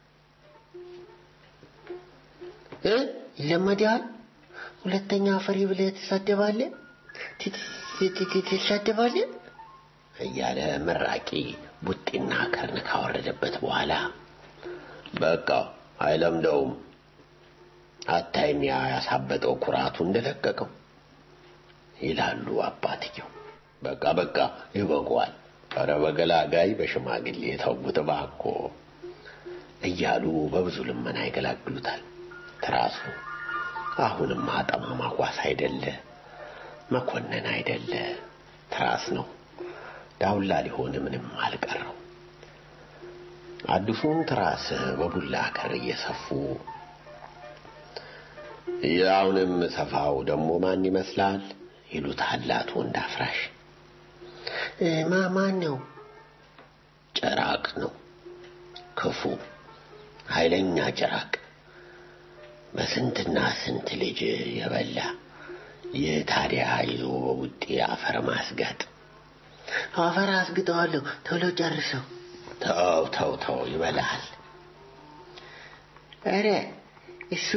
እ ይለመድሃል። ሁለተኛ ፈሪ ብለህ ትሳደባለህ ትሳደባለህ እያለ መራቂ ቡጢና ከርን ካወረደበት በኋላ በቃው አይለምደውም አታይም ያ ያሳበጠው ኩራቱ እንደለቀቀው ይላሉ አባትየው። በቃ በቃ ይበቃዋል፣ ኧረ በገላጋይ በሽማግሌ ተውት እባክዎ እያሉ በብዙ ልመና ይገላግሉታል። ትራሱ አሁንም አጠማማ ኳስ አይደለ፣ መኮንን አይደለ፣ ትራስ ነው። ዳውላ ሊሆን ምንም አልቀረው። አዲሱን ትራስ በቡላ ከር እየሰፉ ያውንም ሰፋው ደግሞ ማን ይመስላል ይሉታል አቶ ወንድ አፍራሽ። ማ ማን ነው? ጭራቅ ነው፣ ክፉ ኃይለኛ ጭራቅ፣ በስንትና ስንት ልጅ የበላ ይህ ታዲያ ይዞ በቡጤ አፈር ማስጋጥ። አፈር አስግጠዋለሁ፣ ቶሎ ጨርሰው። ተው ተው ተው ይበላል። ኧረ እሱ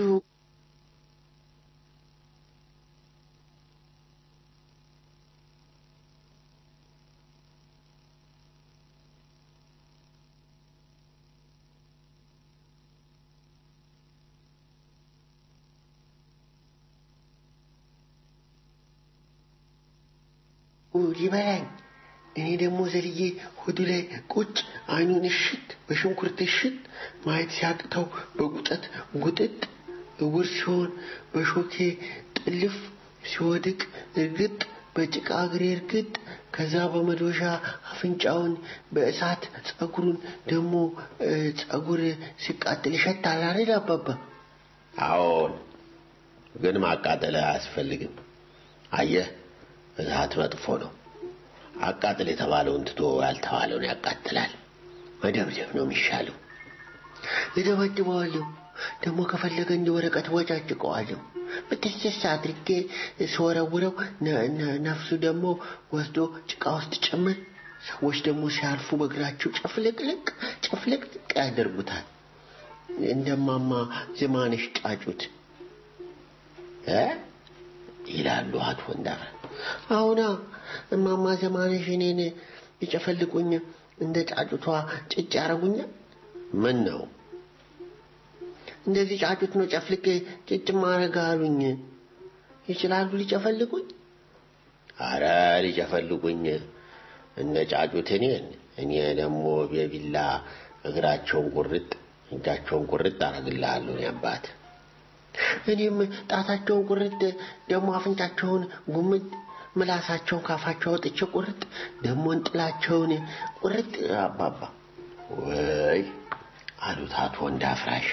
ይበላኝ። እኔ ደግሞ ዘልዬ ሆዱ ላይ ቁጭ አይኑን እሽት በሽንኩርት እሽት ማየት ሲያቅተው በጉጠት ጉጥጥ እውር ሲሆን በሾኬ ጥልፍ ሲወድቅ እርግጥ በጭቃ እግሬ እርግጥ ከዛ በመዶሻ አፍንጫውን በእሳት ጸጉሩን ደግሞ ጸጉር ሲቃጥል ይሸታል አይደል አባባ? አዎን፣ ግን ማቃጠል አያስፈልግም። አየህ እሳት መጥፎ ነው። አቃጥል የተባለውን ትቶ ያልተባለውን ያቃጥላል። መደብደብ ነው የሚሻለው። እደበድበዋለሁ። ደግሞ ከፈለገ እንደ ወረቀት ወጫጭቀዋለሁ። በትስስ አድርጌ ስወረውረው ነፍሱ ደግሞ ወስዶ ጭቃ ውስጥ ጭምር። ሰዎች ደግሞ ሲያልፉ በእግራቸው ጨፍልቅልቅ ጨፍልቅልቅ ያደርጉታል። እንደማማ ዝማንሽ ጫጩት እ ይላሉ አቶ ወንዳፈ አሁና እማማ ዘማንሽ እኔን ይጨፈልቁኝ እንደ ጫጩቷ ጭጭ ያረጉኛል። ምን ነው እንደዚህ ጫጩት ነው ጨፍልቄ ጭጭ ማረግ አሉኝ። ይችላሉ ሊጨፈልቁኝ? አረ ሊጨፈልጉኝ እነ ጫጩት እኔን እኔ ደግሞ በቢላ እግራቸውን ቁርጥ እጃቸውን ቁርጥ አረግልሃለሁ እኔ አባት እኔም ጣታቸውን ቁርጥ ደግሞ አፍንጫቸውን ጉምጥ ምላሳቸውን ካፋቸው አውጥቼ ቁርጥ ደግሞ እንጥላቸውን ቁርጥ አባባ ወይ አሉት አቶ ወንድ አፍራሽ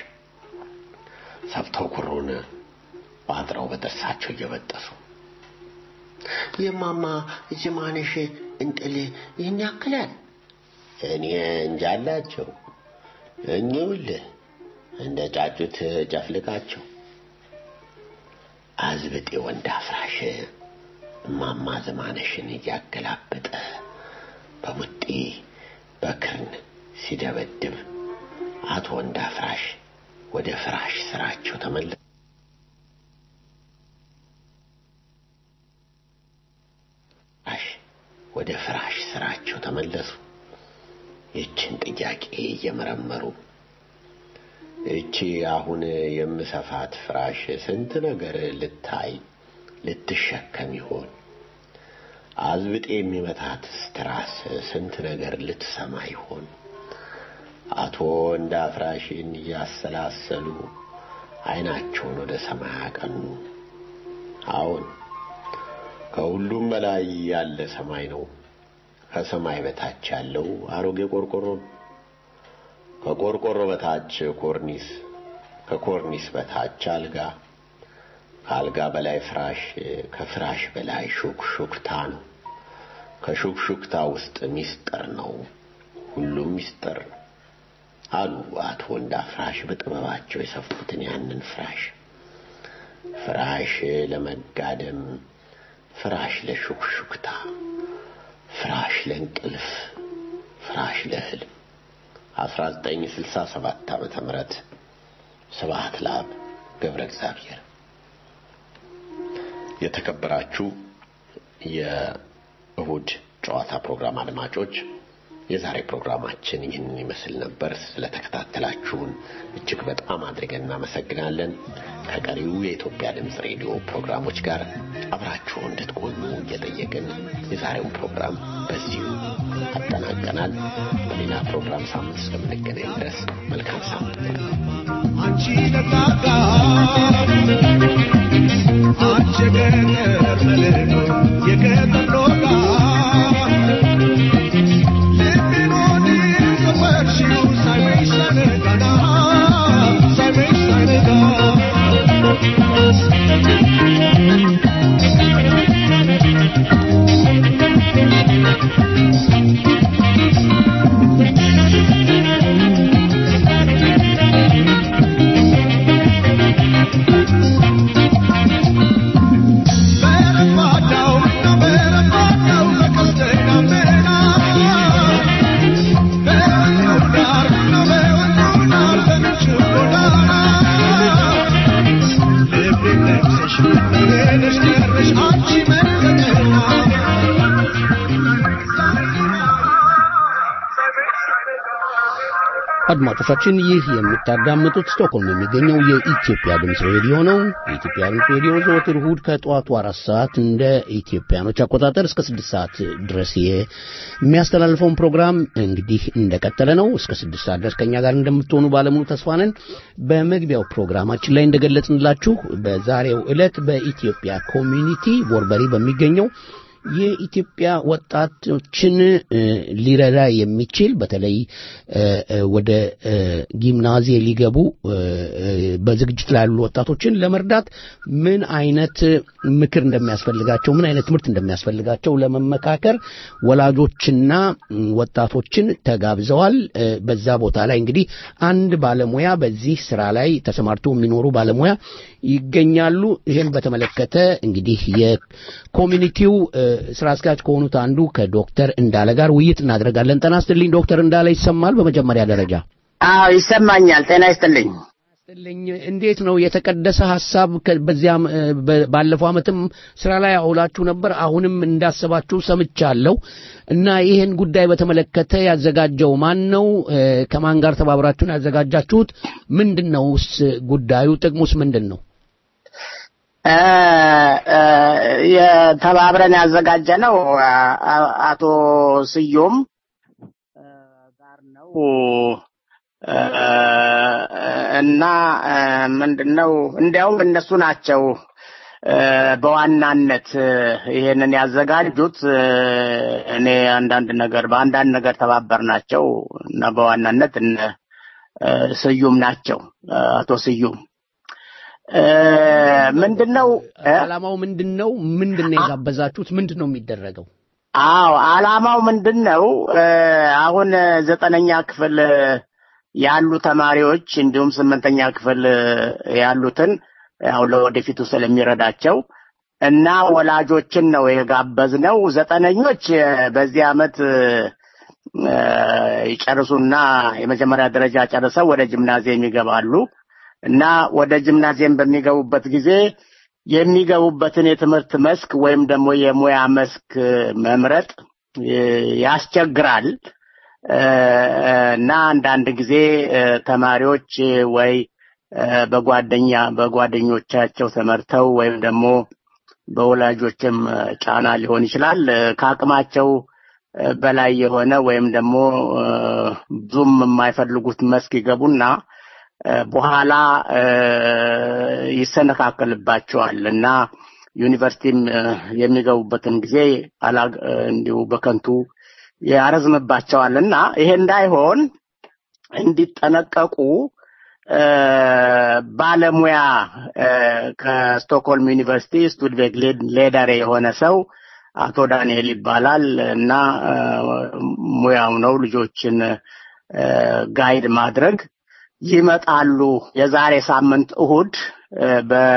ሰፍተው ኩሩን ባጥረው በጥርሳቸው እየበጠሱ የማማ ዝማነሽ እንጥል ይህን ያክላል እኔ እንጃላቸው እኚውልህ እንደ ጫጩት ጨፍልቃቸው አዝብጤ ወንድ አፍራሽ እማማ ዘማነሽን እያገላበጠ በሙጤ በክርን ሲደበድብ አቶ ወንድ አፍራሽ ወደ ፍራሽ ስራቸው ተመለሱ። ወደ ፍራሽ ስራቸው ተመለሱ። ይችን ጥያቄ እየመረመሩ እቺ አሁን የምሰፋት ፍራሽ ስንት ነገር ልታይ ልትሸከም ይሆን? አዝብጤ የሚመታት ስትራስ ስንት ነገር ልትሰማ ይሆን? አቶ እንዳፍራሽን እያሰላሰሉ አይናቸውን ወደ ሰማይ አቀኑ። አዎን ከሁሉም በላይ ያለ ሰማይ ነው። ከሰማይ በታች ያለው አሮጌ ቆርቆሮ ነው። ከቆርቆሮ በታች ኮርኒስ፣ ከኮርኒስ በታች አልጋ፣ ከአልጋ በላይ ፍራሽ፣ ከፍራሽ በላይ ሹክሹክታ ነው። ከሹክሹክታ ውስጥ ሚስጥር ነው። ሁሉም ሚስጥር ነው አሉ አቶ ወንዳ ፍራሽ በጥበባቸው የሰፉትን ያንን ፍራሽ ፍራሽ ለመጋደም፣ ፍራሽ ለሹክሹክታ፣ ፍራሽ ለእንቅልፍ፣ ፍራሽ ለህልም 1967 ዓመተ ምህረት ስብሐት ለአብ ገብረ እግዚአብሔር። የተከበራችሁ የእሁድ ጨዋታ ፕሮግራም አድማጮች የዛሬ ፕሮግራማችን ይህንን ይመስል ነበር። ስለተከታተላችሁን እጅግ በጣም አድርገን እናመሰግናለን። ከቀሪው የኢትዮጵያ ድምፅ ሬዲዮ ፕሮግራሞች ጋር አብራችሁ እንድትቆዩ እየጠየቅን የዛሬውን ፕሮግራም በዚሁ አጠናቀናል። በሌላ ፕሮግራም ሳምንት እስከምንገናኝ ድረስ መልካም ሳምንት። አንቺ ለታታ አንቺ ገጠር መልዶ የገጠር ሎጋ ልቤን ዘመርሽው ሳይመሽ ሳይነጋና ሳይመሽ ሳይነጋ በረባዳው በረባዳው በቀስተ ደመና በወንዙ ዳር በወንዙ ዳር በምንጩ ጎዳና ልቤን ነክሰሽ ሄደሽ ቀረሽ አንቺ መከተና አድማጮቻችን ይህ የምታዳምጡት ስቶክሆልም የሚገኘው የኢትዮጵያ ድምፅ ሬዲዮ ነው። የኢትዮጵያ ድምፅ ሬዲዮ ዘወትር እሁድ ከጠዋቱ አራት ሰዓት እንደ ኢትዮጵያኖች አቆጣጠር እስከ ስድስት ሰዓት ድረስ የሚያስተላልፈውን ፕሮግራም እንግዲህ እንደቀጠለ ነው። እስከ ስድስት ሰዓት ድረስ ከኛ ጋር እንደምትሆኑ ባለሙሉ ተስፋ ነን። በመግቢያው ፕሮግራማችን ላይ እንደገለጽንላችሁ በዛሬው ዕለት በኢትዮጵያ ኮሚኒቲ ቦርበሪ በሚገኘው የኢትዮጵያ ወጣቶችን እ፣ ሊረዳ የሚችል በተለይ እ፣ እ፣ ወደ እ፣ ጊምናዚየ ሊገቡ እ፣ እ፣ በዝግጅት ላይ ያሉ ወጣቶችን ለመርዳት ምን አይነት ምክር እንደሚያስፈልጋቸው ምን አይነት ትምህርት እንደሚያስፈልጋቸው ለመመካከር ወላጆችና እ፣ ወጣቶችን ተጋብዘዋል። እ፣ በዛ ቦታ ላይ እንግዲህ አንድ ባለሙያ በዚህ ስራ ላይ ተሰማርተው የሚኖሩ ባለሙያ ይገኛሉ። ይህን በተመለከተ እንግዲህ የኮሚኒቲው እ፣ ስራ አስኪያጅ ከሆኑት አንዱ ከዶክተር እንዳለ ጋር ውይይት እናደርጋለን። ጤና ይስጥልኝ ዶክተር እንዳለ ይሰማል? በመጀመሪያ ደረጃ አዎ ይሰማኛል። ጤና ይስጥልኝ። ይስጥልኝ። እንዴት ነው የተቀደሰ ሀሳብ ከ- በዚያም እ፣ በ- ባለፈው ዓመትም ስራ ላይ አውላችሁ ነበር። አሁንም እንዳሰባችሁ ሰምቻለሁ እና ይህን ጉዳይ በተመለከተ ያዘጋጀው ማን ነው? እ፣ ከማን ጋር ተባብራችሁን ያዘጋጃችሁት? ምንድን ነውስ ጉዳዩ? ጥቅሙስ ምንድን ነው? እ፣ እ፣ የተባብረን ያዘጋጀ ነው አቶ ስዩም እ፣ ጋር ነው እ፣ እና እ፣ ምንድነው እንዲያውም እነሱ ናቸው እ፣ በዋናነት እ፣ ይሄንን ያዘጋጁት እ፣ እኔ አንዳንድ ነገር በአንዳንድ ነገር ተባበር ናቸው እና በዋናነት እነ እ፣ ስዩም ናቸው እ፣ አቶ ስዩም እ፣ ምንድነው እ? ዓላማው ምንድን ነው? ምንድን ነው የጋበዛችሁት? ምንድን ነው የሚደረገው? አዎ ዓላማው ምንድን ነው? እ፣ አሁን ዘጠነኛ ክፍል እ፣ ያሉ ተማሪዎች እንዲሁም ስምንተኛ ክፍል እ፣ ያሉትን ያው ለወደፊቱ ስለሚረዳቸው እና ወላጆችን ነው የጋበዝነው። ዘጠነኞች እ፣ በዚህ ዓመት እ፣ እ፣ ይጨርሱና የመጀመሪያ ደረጃ ጨርሰው ወደ ጂምናዚየም ይገባሉ እና ወደ ጂምናዚየም በሚገቡበት ጊዜ የሚገቡበትን የትምህርት መስክ ወይም ደግሞ የሙያ መስክ እ፣ መምረጥ እ፣ ያስቸግራል እ፣ እና አንዳንድ ጊዜ እ፣ ተማሪዎች እ፣ ወይ እ፣ በጓደኛ በጓደኞቻቸው ተመርተው ወይም ደግሞ በወላጆችም እ፣ ጫና ሊሆን ይችላል እ፣ ከአቅማቸው እ፣ በላይ የሆነ ወይም ደግሞ እ፣ ብዙም የማይፈልጉት መስክ ይገቡና እ፣ በኋላ እ፣ ይሰነካከልባቸዋል እና ዩኒቨርሲቲም እ፣ የሚገቡበትን ጊዜ አላ እ፣ እንዲሁ በከንቱ ያረዝምባቸዋል እና ይሄ እንዳይሆን እንዲጠነቀቁ እ፣ ባለሙያ እ፣ ከስቶክሆልም ዩኒቨርሲቲ ስቱድቬግ ሌዳሬ የሆነ ሰው አቶ ዳንኤል ይባላል እና እ፣ ሙያው ነው ልጆችን እ፣ ጋይድ ማድረግ ይመጣሉ። የዛሬ ሳምንት እሁድ እ፣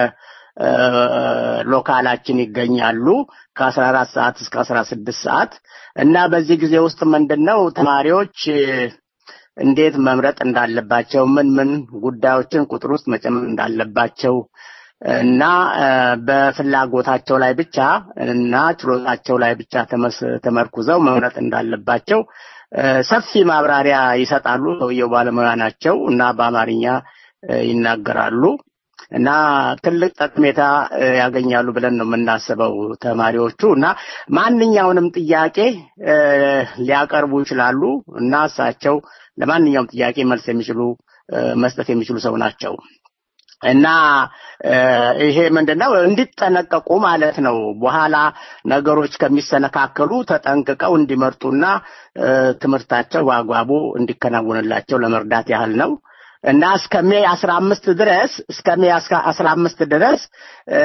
በሎካላችን ይገኛሉ ከአስራ አራት ሰዓት እስከ አስራ ስድስት ሰዓት እና በዚህ ጊዜ ውስጥ ምንድን ነው ተማሪዎች እ፣ እንዴት መምረጥ እንዳለባቸው ምን ምን ጉዳዮችን ቁጥር ውስጥ መጨመር እንዳለባቸው እና እ፣ በፍላጎታቸው ላይ ብቻ እና ችሎታቸው ላይ ብቻ ተመስ- ተመርኩዘው መምረጥ እንዳለባቸው እ፣ ሰፊ ማብራሪያ ይሰጣሉ። ሰውየው ባለሙያ ናቸው እና በአማርኛ እ፣ ይናገራሉ እና ትልቅ ጠቀሜታ እ፣ ያገኛሉ ብለን ነው የምናስበው ተማሪዎቹ እና ማንኛውንም ጥያቄ እ፣ ሊያቀርቡ ይችላሉ እና እሳቸው ለማንኛውም ጥያቄ መልስ የሚችሉ እ፣ መስጠት የሚችሉ ሰው ናቸው። እና እ፣ ይሄ ምንድነው እንዲጠነቀቁ ማለት ነው። በኋላ ነገሮች ከሚሰነካከሉ ተጠንቅቀው እንዲመርጡና እ፣ ትምህርታቸው በአግባቡ እንዲከናወንላቸው ለመርዳት ያህል ነው። እና እስከ ሜይ አስራ አምስት ድረስ እስከ ሜይ አስራ አምስት ድረስ እ፣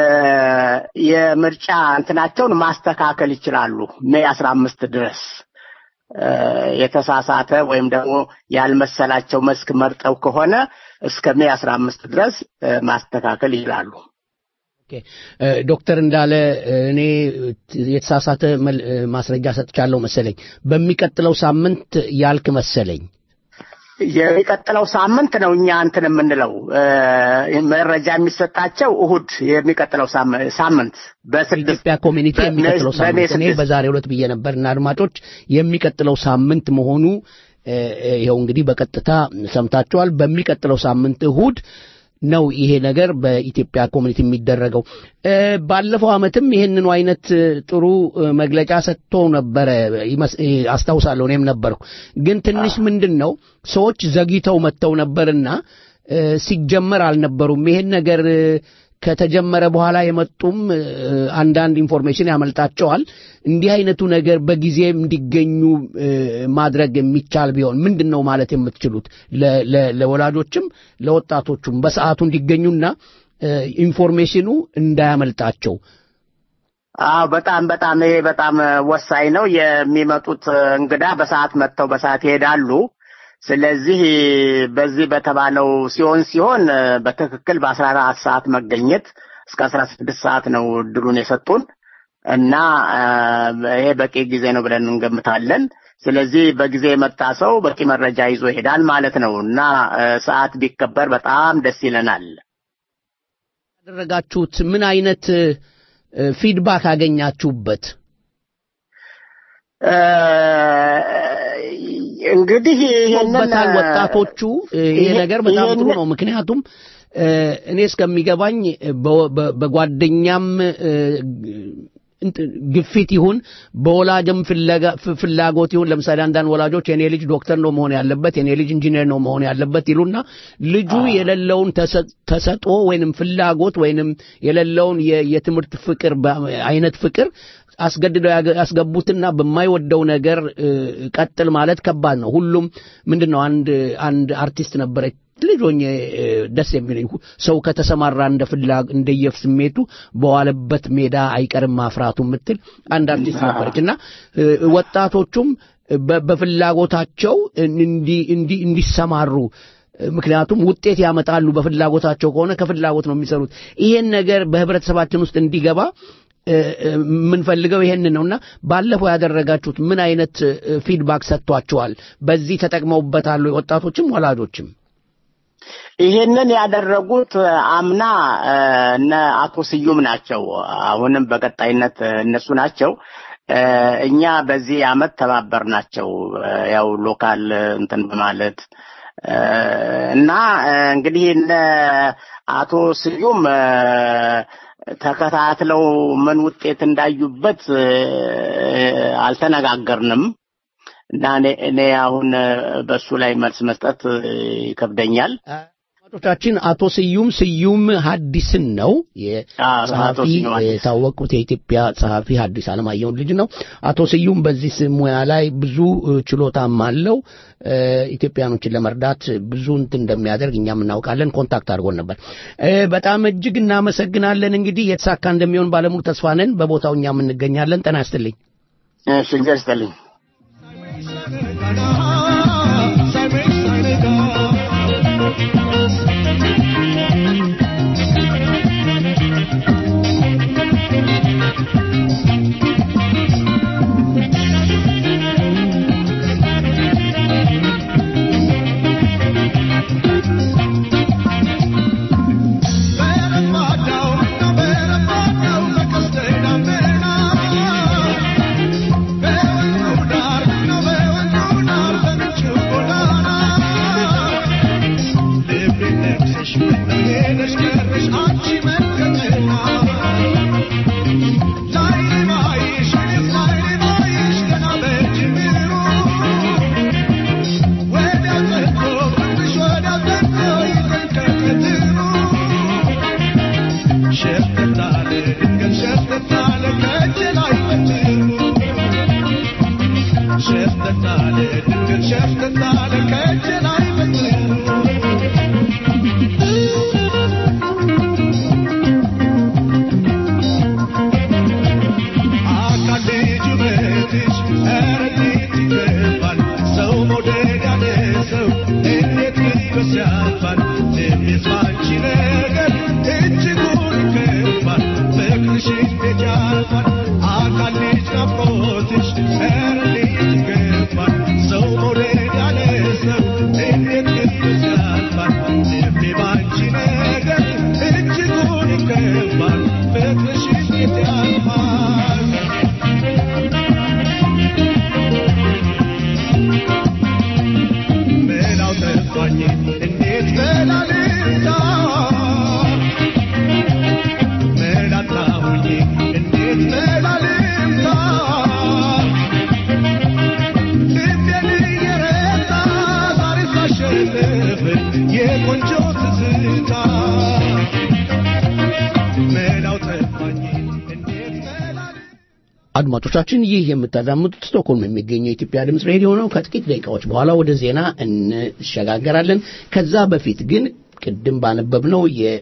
የምርጫ እንትናቸውን ማስተካከል ይችላሉ። ሜይ አስራ አምስት ድረስ እ፣ የተሳሳተ ወይም ደግሞ ያልመሰላቸው መስክ መርጠው ከሆነ እስከ ሜይ አስራ አምስት ድረስ እ፣ ማስተካከል ይችላሉ። ኦኬ እ፣ ዶክተር እንዳለ እ፣ እኔ የተሳሳተ መል- እ፣ ማስረጃ ሰጥቻለሁ መሰለኝ። በሚቀጥለው ሳምንት ያልክ መሰለኝ። የሚቀጥለው ሳምንት ነው እኛ እንትን የምንለው እ፣ መረጃ የሚሰጣቸው እሁድ የሚቀጥለው ሳም- ሳምንት በስድስት ኢትዮጵያ ኮሚኒቲ በ- የሚቀጥለው በሜይ ሳምንት እኔ ስድስት በዛሬው ዕለት ብዬ ነበር እና አድማጮች የሚቀጥለው ሳምንት መሆኑ እ፣ እ፣ ይኸው እንግዲህ በቀጥታ ሰምታችኋል። በሚቀጥለው ሳምንት እሁድ ነው ይሄ ነገር በኢትዮጵያ ኮሚኒቲ የሚደረገው። እ፣ ባለፈው ዓመትም ይህንኑ አይነት እ፣ ጥሩ እ፣ መግለጫ ሰጥቶ ነበረ ይመስ- እ፣ አስታውሳለሁ። እኔም ነበርኩ። ግን ትንሽ ምንድን ነው ሰዎች ዘግይተው መጥተው ነበርና እ፣ ሲጀመር አልነበሩም። ይሄን ነገር እ፣ ከተጀመረ በኋላ የመጡም እ፣ አንዳንድ ኢንፎርሜሽን ያመልጣቸዋል። እንዲህ አይነቱ ነገር በጊዜ እንዲገኙ እ፣ ማድረግ የሚቻል ቢሆን ምንድን ነው ማለት የምትችሉት ለ- ለ- ለወላጆችም ለወጣቶቹም በሰዓቱ እንዲገኙና እ፣ ኢንፎርሜሽኑ እንዳያመልጣቸው አዎ በጣም በጣም ይሄ በጣም እ፣ ወሳኝ ነው። የሚመጡት እ፣ እንግዳ በሰዓት መጥተው በሰዓት ይሄዳሉ። ስለዚህ በዚህ በተባለው ሲሆን ሲሆን እ፣ በትክክል በአስራ አራት ሰዓት መገኘት እስከ አስራ ስድስት ሰዓት ነው እድሉን የሰጡን እና እ፣ ይሄ በቂ ጊዜ ነው ብለን እንገምታለን። ስለዚህ በጊዜ የመጣ ሰው በቂ መረጃ ይዞ ይሄዳል ማለት ነው እና እ፣ ሰዓት ቢከበር በጣም ደስ ይለናል። ያደረጋችሁት ምን አይነት እ፣ ፊድባክ አገኛችሁበት? እ፣ እንግዲህ ይሄንን በታል ወጣቶቹ እ፣ ይሄ ይሄ- ነገር በጣም ጥሩ ይሄንን- ነው። ምክንያቱም እ፣ እኔ እስከሚገባኝ በ- በ- በጓደኛም እ፣ እንት- ግፊት ይሁን በወላጅም ፍለጋ- ፍ- ፍላጎት ይሁን ለምሳሌ አንዳንድ ወላጆች የኔ ልጅ ዶክተር ነው መሆን ያለበት የኔ ልጅ ኢንጂነር ነው መሆን ያለበት ይሉና ልጁ የሌለውን ተሰ- ተሰጥኦ ወይንም ፍላጎት ወይንም የሌለውን የ- የትምህርት ፍቅር በ- አይነት ፍቅር አስገድደው ያገ- ያስገቡትና በማይወደው ነገር እ፣ ቀጥል ማለት ከባድ ነው። ሁሉም ምንድን ነው አንድ አንድ አርቲስት ነበረች ልጅ ሆኜ እ፣ ደስ የሚለኝ ሁ- ሰው ከተሰማራ እንደ ፍላ እንደየፍ ስሜቱ በዋለበት ሜዳ አይቀርም ማፍራቱ የምትል አንድ አርቲስት ነበረች እና እ፣ ወጣቶቹም በ- በፍላጎታቸው እንዲ- እንዲ- እንዲሰማሩ ምክንያቱም ውጤት ያመጣሉ በፍላጎታቸው ከሆነ ከፍላጎት ነው የሚሰሩት ይሄን ነገር በህብረተሰባችን ውስጥ እንዲገባ እ፣ እ፣ የምንፈልገው ይሄን ነውና ባለፈው ያደረጋችሁት ምን አይነት እ፣ ፊድባክ ሰጥቷችኋል በዚህ ተጠቅመውበታል ወይ ወጣቶችም ወላጆችም ይሄንን ያደረጉት እ፣ አምና እ፣ እነ አቶ ስዩም ናቸው። አሁንም በቀጣይነት እ፣ እነሱ ናቸው። እ፣ እኛ በዚህ አመት ተባበር ናቸው። ያው ሎካል እ፣ እንትን በማለት እ፣ እና እ፣ እንግዲህ እነ አቶ ስዩም እ፣ ተከታትለው ምን ውጤት እንዳዩበት እ፣ አልተነጋገርንም። እና እኔ- እኔ አሁን እ፣ በሱ ላይ መልስ መስጠት እ፣ ይከብደኛል። አድማጮቻችን አቶ ስዩም ስዩም ሀዲስን ነው አዎ፣ አቶ የጸሐፊ ስዩም ሀዲስ። የታወቁት የኢትዮጵያ ጸሐፊ ሀዲስ አለማየሁን ልጅ ነው። አቶ ስዩም በዚህ ስ- ሙያ ላይ ብዙ እ፣ ችሎታም አለው። እ፣ ኢትዮጵያኖችን ለመርዳት ብዙ እንትን እንደሚያደርግ እኛም እናውቃለን። ኮንታክት አድርጎን ነበር። እ፣ በጣም እጅግ እናመሰግናለን። እንግዲህ የተሳካ እንደሚሆን ባለሙሉ ተስፋ ነን። በቦታው እኛም እንገኛለን። ጤና ይስጥልኝ። እሺ እግዚአብሔር ይስጥልኝ። አድማጮቻችን ይህ የምታዳምጡት ስቶክሆልም የሚገኘው የኢትዮጵያ ድምፅ ሬዲዮ ነው። ከጥቂት ደቂቃዎች በኋላ ወደ ዜና እንሸጋገራለን። ከዛ በፊት ግን ቅድም ባነበብነው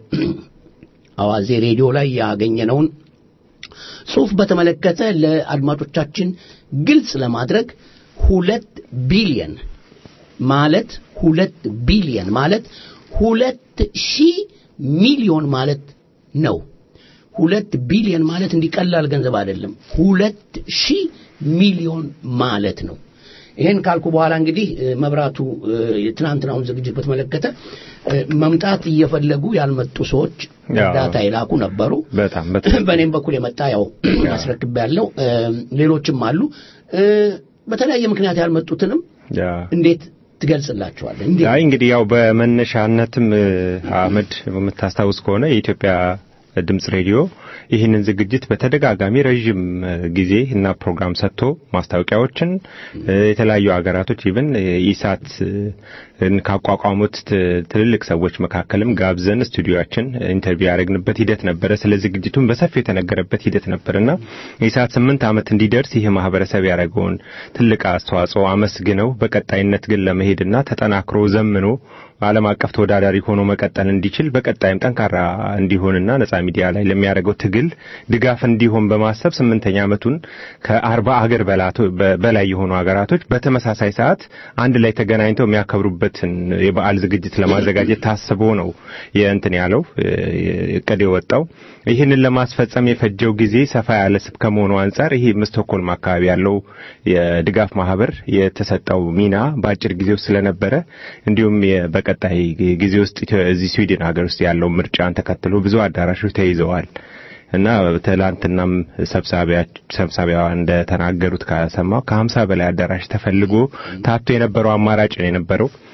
የአዋዜ ሬዲዮ ላይ ያገኘነውን ጽሑፍ በተመለከተ ለአድማጮቻችን ግልጽ ለማድረግ ሁለት ቢሊየን ማለት ሁለት ቢሊየን ማለት ሁለት ሺህ ሚሊዮን ማለት ነው። ሁለት ቢሊዮን ማለት እንዲቀላል ገንዘብ አይደለም። ሁለት ሺህ ሚሊዮን ማለት ነው። ይሄን ካልኩ በኋላ እንግዲህ እ፣ መብራቱ እ፣ የትናንትናውን ዝግጅት በተመለከተ እ፣ መምጣት እየፈለጉ ያልመጡ ሰዎች ያው። እርዳታ የላኩ ነበሩ። በጣም በጣም በእኔም በኩል የመጣ ያው አስረክብ ያለው ሌሎችም አሉ። እ፣ በተለያየ ምክንያት ያልመጡትንም ያ እንዴት ትገልጽላቸዋለህ? እንዴት አይ እንግዲህ ያው በመነሻነትም እ፣ አህመድ የምታስታውስ ከሆነ የኢትዮጵያ ድምጽ ሬዲዮ ይህንን ዝግጅት በተደጋጋሚ ረዥም እ፣ ጊዜ እና ፕሮግራም ሰጥቶ ማስታወቂያዎችን እ፣ የተለያዩ ሀገራቶች ኢቭን ኢሳት እ፣ ካቋቋሙት ት- ትልልቅ ሰዎች መካከልም ጋብዘን ስቱዲዮችን ኢንተርቪው ያደረግንበት ሂደት ነበረ። ስለ ዝግጅቱም በሰፊው የተነገረበት ሂደት ነበርና ኢሳት ስምንት ዓመት እንዲደርስ ይህ ማህበረሰብ ያደረገውን ትልቅ አስተዋጽኦ አመስግነው በቀጣይነት ግን ለመሄድና ተጠናክሮ ዘምኖ ዓለም አቀፍ ተወዳዳሪ ሆኖ መቀጠል እንዲችል በቀጣይም ጠንካራ እንዲሆንና ነጻ ሚዲያ ላይ ለሚያደርገው ትግል ድጋፍ እንዲሆን በማሰብ ስምንተኛ ዓመቱን ከአርባ አገር በላቶ- በ- በላይ የሆኑ ሀገራቶች በተመሳሳይ ሰዓት አንድ ላይ ተገናኝተው የሚያከብሩበትን የበዓል ዝግጅት ለማዘጋጀት ታስቦ ነው የእንትን ያለው እ- እቅድ የወጣው። ይህንን ለማስፈጸም የፈጀው ጊዜ ሰፋ ያለ ስብ ከመሆኑ አንጻር ይሄ ስቶክሆልም አካባቢ ያለው የድጋፍ ማህበር የተሰጠው ሚና በአጭር ጊዜ ውስጥ ስለነበረ እንዲሁም የ- በቀጣይ ጊዜ ውስጥ ኢትዮ- እዚህ ስዊድን ሀገር ውስጥ ያለው ምርጫን ተከትሎ ብዙ አዳራሾች ተይዘዋል እና ትላንትናም ሰብሳቢያ ሰብሳቢዋ እንደተናገሩት ከሰማው ከሀምሳ በላይ አዳራሽ ተፈልጎ ታቶ የነበረው አማራጭ ነው የነበረው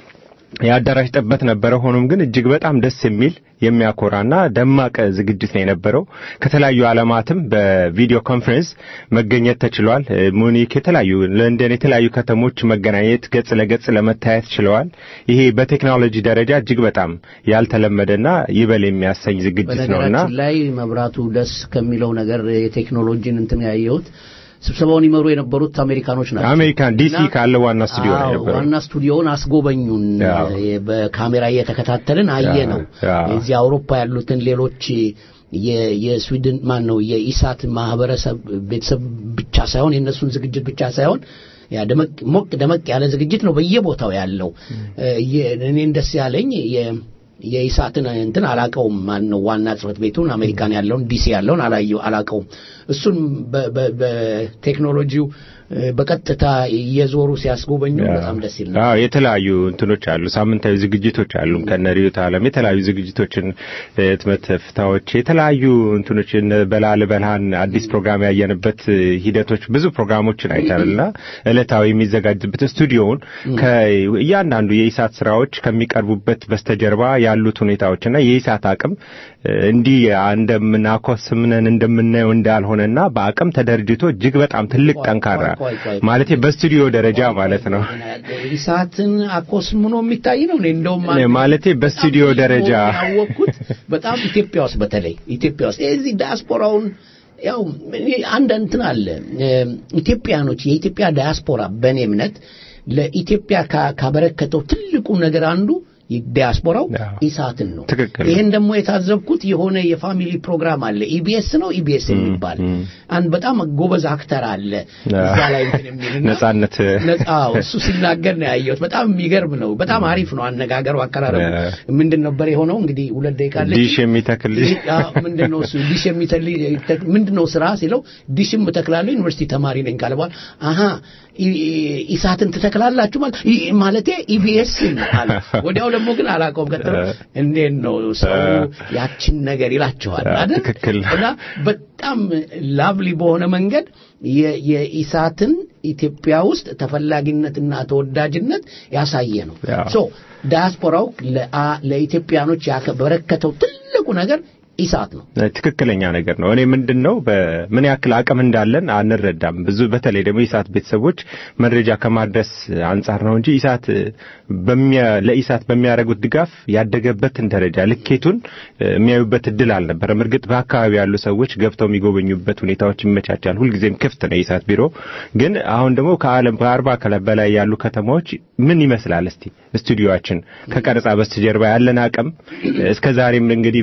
የአዳራሽ ጥበት ነበረ። ሆኖም ግን እጅግ በጣም ደስ የሚል የሚያኮራና ደማቅ ዝግጅት ነው የነበረው። ከተለያዩ ዓለማትም በቪዲዮ ኮንፈረንስ መገኘት ተችሏል። ሙኒክ፣ የተለያዩ ለንደን፣ የተለያዩ ከተሞች መገናኘት ገጽ ለገጽ ለመታየት ችለዋል። ይሄ በቴክኖሎጂ ደረጃ እጅግ በጣም ያልተለመደና ይበል የሚያሰኝ ዝግጅት ነውና በነገራችን ላይ መብራቱ ደስ ከሚለው ነገር የቴክኖሎጂን እንትን ያየሁት ስብሰባውን ይመሩ የነበሩት አሜሪካኖች ናቸው። አሜሪካን ዲሲ እና- ካለ ዋና ስቱዲዮ ነው አዎ፣ የነበረው። ዋና ስቱዲዮውን አስጎበኙን። አዎ። የ- በካሜራ እየተከታተልን አየ ነው። አዎ። እዚህ አውሮፓ ያሉትን ሌሎች የ- የስዊድን ማን ነው የኢሳት ማህበረሰብ ቤተሰብ ብቻ ሳይሆን የእነሱን ዝግጅት ብቻ ሳይሆን ያ ደመቅ ሞቅ ደመቅ ያለ ዝግጅት ነው በየቦታው ያለው። እ፣ የ- እኔን ደስ ያለኝ የ- የኢሳትን እንትን አላቀውም። ማን ነው ዋና ጽህፈት ቤቱን አሜሪካን ያለውን ዲሲ ያለውን አላየው አላቀውም። እሱን በ- በ- በቴክኖሎጂው እ፣ በቀጥታ እየዞሩ ሲያስጎበኙ በጣም ደስ ይል ነበር። አዎ የተለያዩ እንትኖች አሉ፣ ሳምንታዊ ዝግጅቶች አሉ። ከነ ርዕዮተ ዓለም የተለያዩ ዝግጅቶችን ህትመት ፍታዎች፣ የተለያዩ እንትኖች እነ በላል በልሃን አዲስ ፕሮግራም ያየንበት ሂደቶች ብዙ ፕሮግራሞችን አይተናልና ዕለታዊ የሚዘጋጅበት ስቱዲዮውን ከእያንዳንዱ የኢሳት ስራዎች ከሚቀርቡበት በስተጀርባ ያሉት ሁኔታዎችና የኢሳት አቅም እ፣ እንዲህ እንደምናኮስምነን እንደምናየው እንዳልሆነና በአቅም ተደርጅቶ እጅግ በጣም ትልቅ ጠንካራ ቆይ፣ ቆይ፣ ቆይ። ማለት በስቱዲዮ ደረጃ ማለት ነው። ኢሳትን አኮስምኖ የሚታይ ነው። እኔ እንደውም እኔ ማለቴ በስቱዲዮ በጣም ደረጃ ያወቅኩት በጣም ኢትዮጵያ ውስጥ በተለይ ኢትዮጵያ ውስጥ እዚህ ዲያስፖራውን ያው እኔ አንድ እንትን አለ እ፣ ኢትዮጵያኖች የኢትዮጵያ ዲያስፖራ በእኔ እምነት ለኢትዮጵያ ካ- ካበረከተው ትልቁ ነገር አንዱ ዲያስፖራው አዎ። ኢሳትን ነው። ትክክል ነው። ይሄን ደግሞ የታዘብኩት የሆነ የፋሚሊ ፕሮግራም አለ ኢቢኤስ ነው ኢቢኤስ የሚባል እም። አንድ በጣም ጎበዝ አክተር አለ እዛ ላይ እንትን የሚልና ነጻነት ነጻ አዎ፣ እሱ ሲናገር ነው ያየሁት። በጣም የሚገርም ነው። በጣም አሪፍ ነው አነጋገሩ፣ አቀራረቡ። እ። ምንድን ነበር የሆነው? እንግዲህ ሁለት ደቂቃ አለች። ዲሽ የሚተክል ልጅ አዎ፣ ምንድን ነው እሱ ዲሽ የሚተል ምንድን ነው ስራ ሲለው ዲሽም እተክላለሁ ዩኒቨርሲቲ ተማሪ ነኝ ካለ በኋላ አሀ ኢ- ኢሳትን ትተክላላችሁ ማለት ኢ- ማለቴ ኢቢኤስን አለ። ወዲያው ደግሞ ግን አላውቀውም። ቀጥሎ እንዴት ነው ሰው ያችን ነገር ይላችኋል አይደል? ትክክል። እና በጣም ላቭሊ በሆነ መንገድ የ- የኢሳትን ኢትዮጵያ ውስጥ ተፈላጊነትና ተወዳጅነት ያሳየ ነው። ያው። ሶ ዳያስፖራው ለአ- ለኢትዮጵያኖች ያበረከተው ትልቁ ነገር ኢሳት ነው። ትክክለኛ ነገር ነው። እኔ ምንድን ነው በምን ያክል አቅም እንዳለን አንረዳም። ብዙ በተለይ ደግሞ ኢሳት ቤተሰቦች መረጃ ከማድረስ አንጻር ነው እንጂ ኢሳት በሚያ ለኢሳት በሚያደርጉት ድጋፍ ያደገበትን ደረጃ ልኬቱን እ፣ የሚያዩበት እድል አልነበረም። እርግጥ በአካባቢ ያሉ ሰዎች ገብተው የሚጎበኙበት ሁኔታዎች ይመቻቻል። ሁልጊዜም ክፍት ነው የኢሳት ቢሮ። ግን አሁን ደግሞ ከዓለም ከአርባ ከለ- በላይ ያሉ ከተማዎች ምን ይመስላል እስቲ ስቱዲዮአችን ከቀረጻ በስተጀርባ ያለን አቅም እስከ ዛሬም እንግዲህ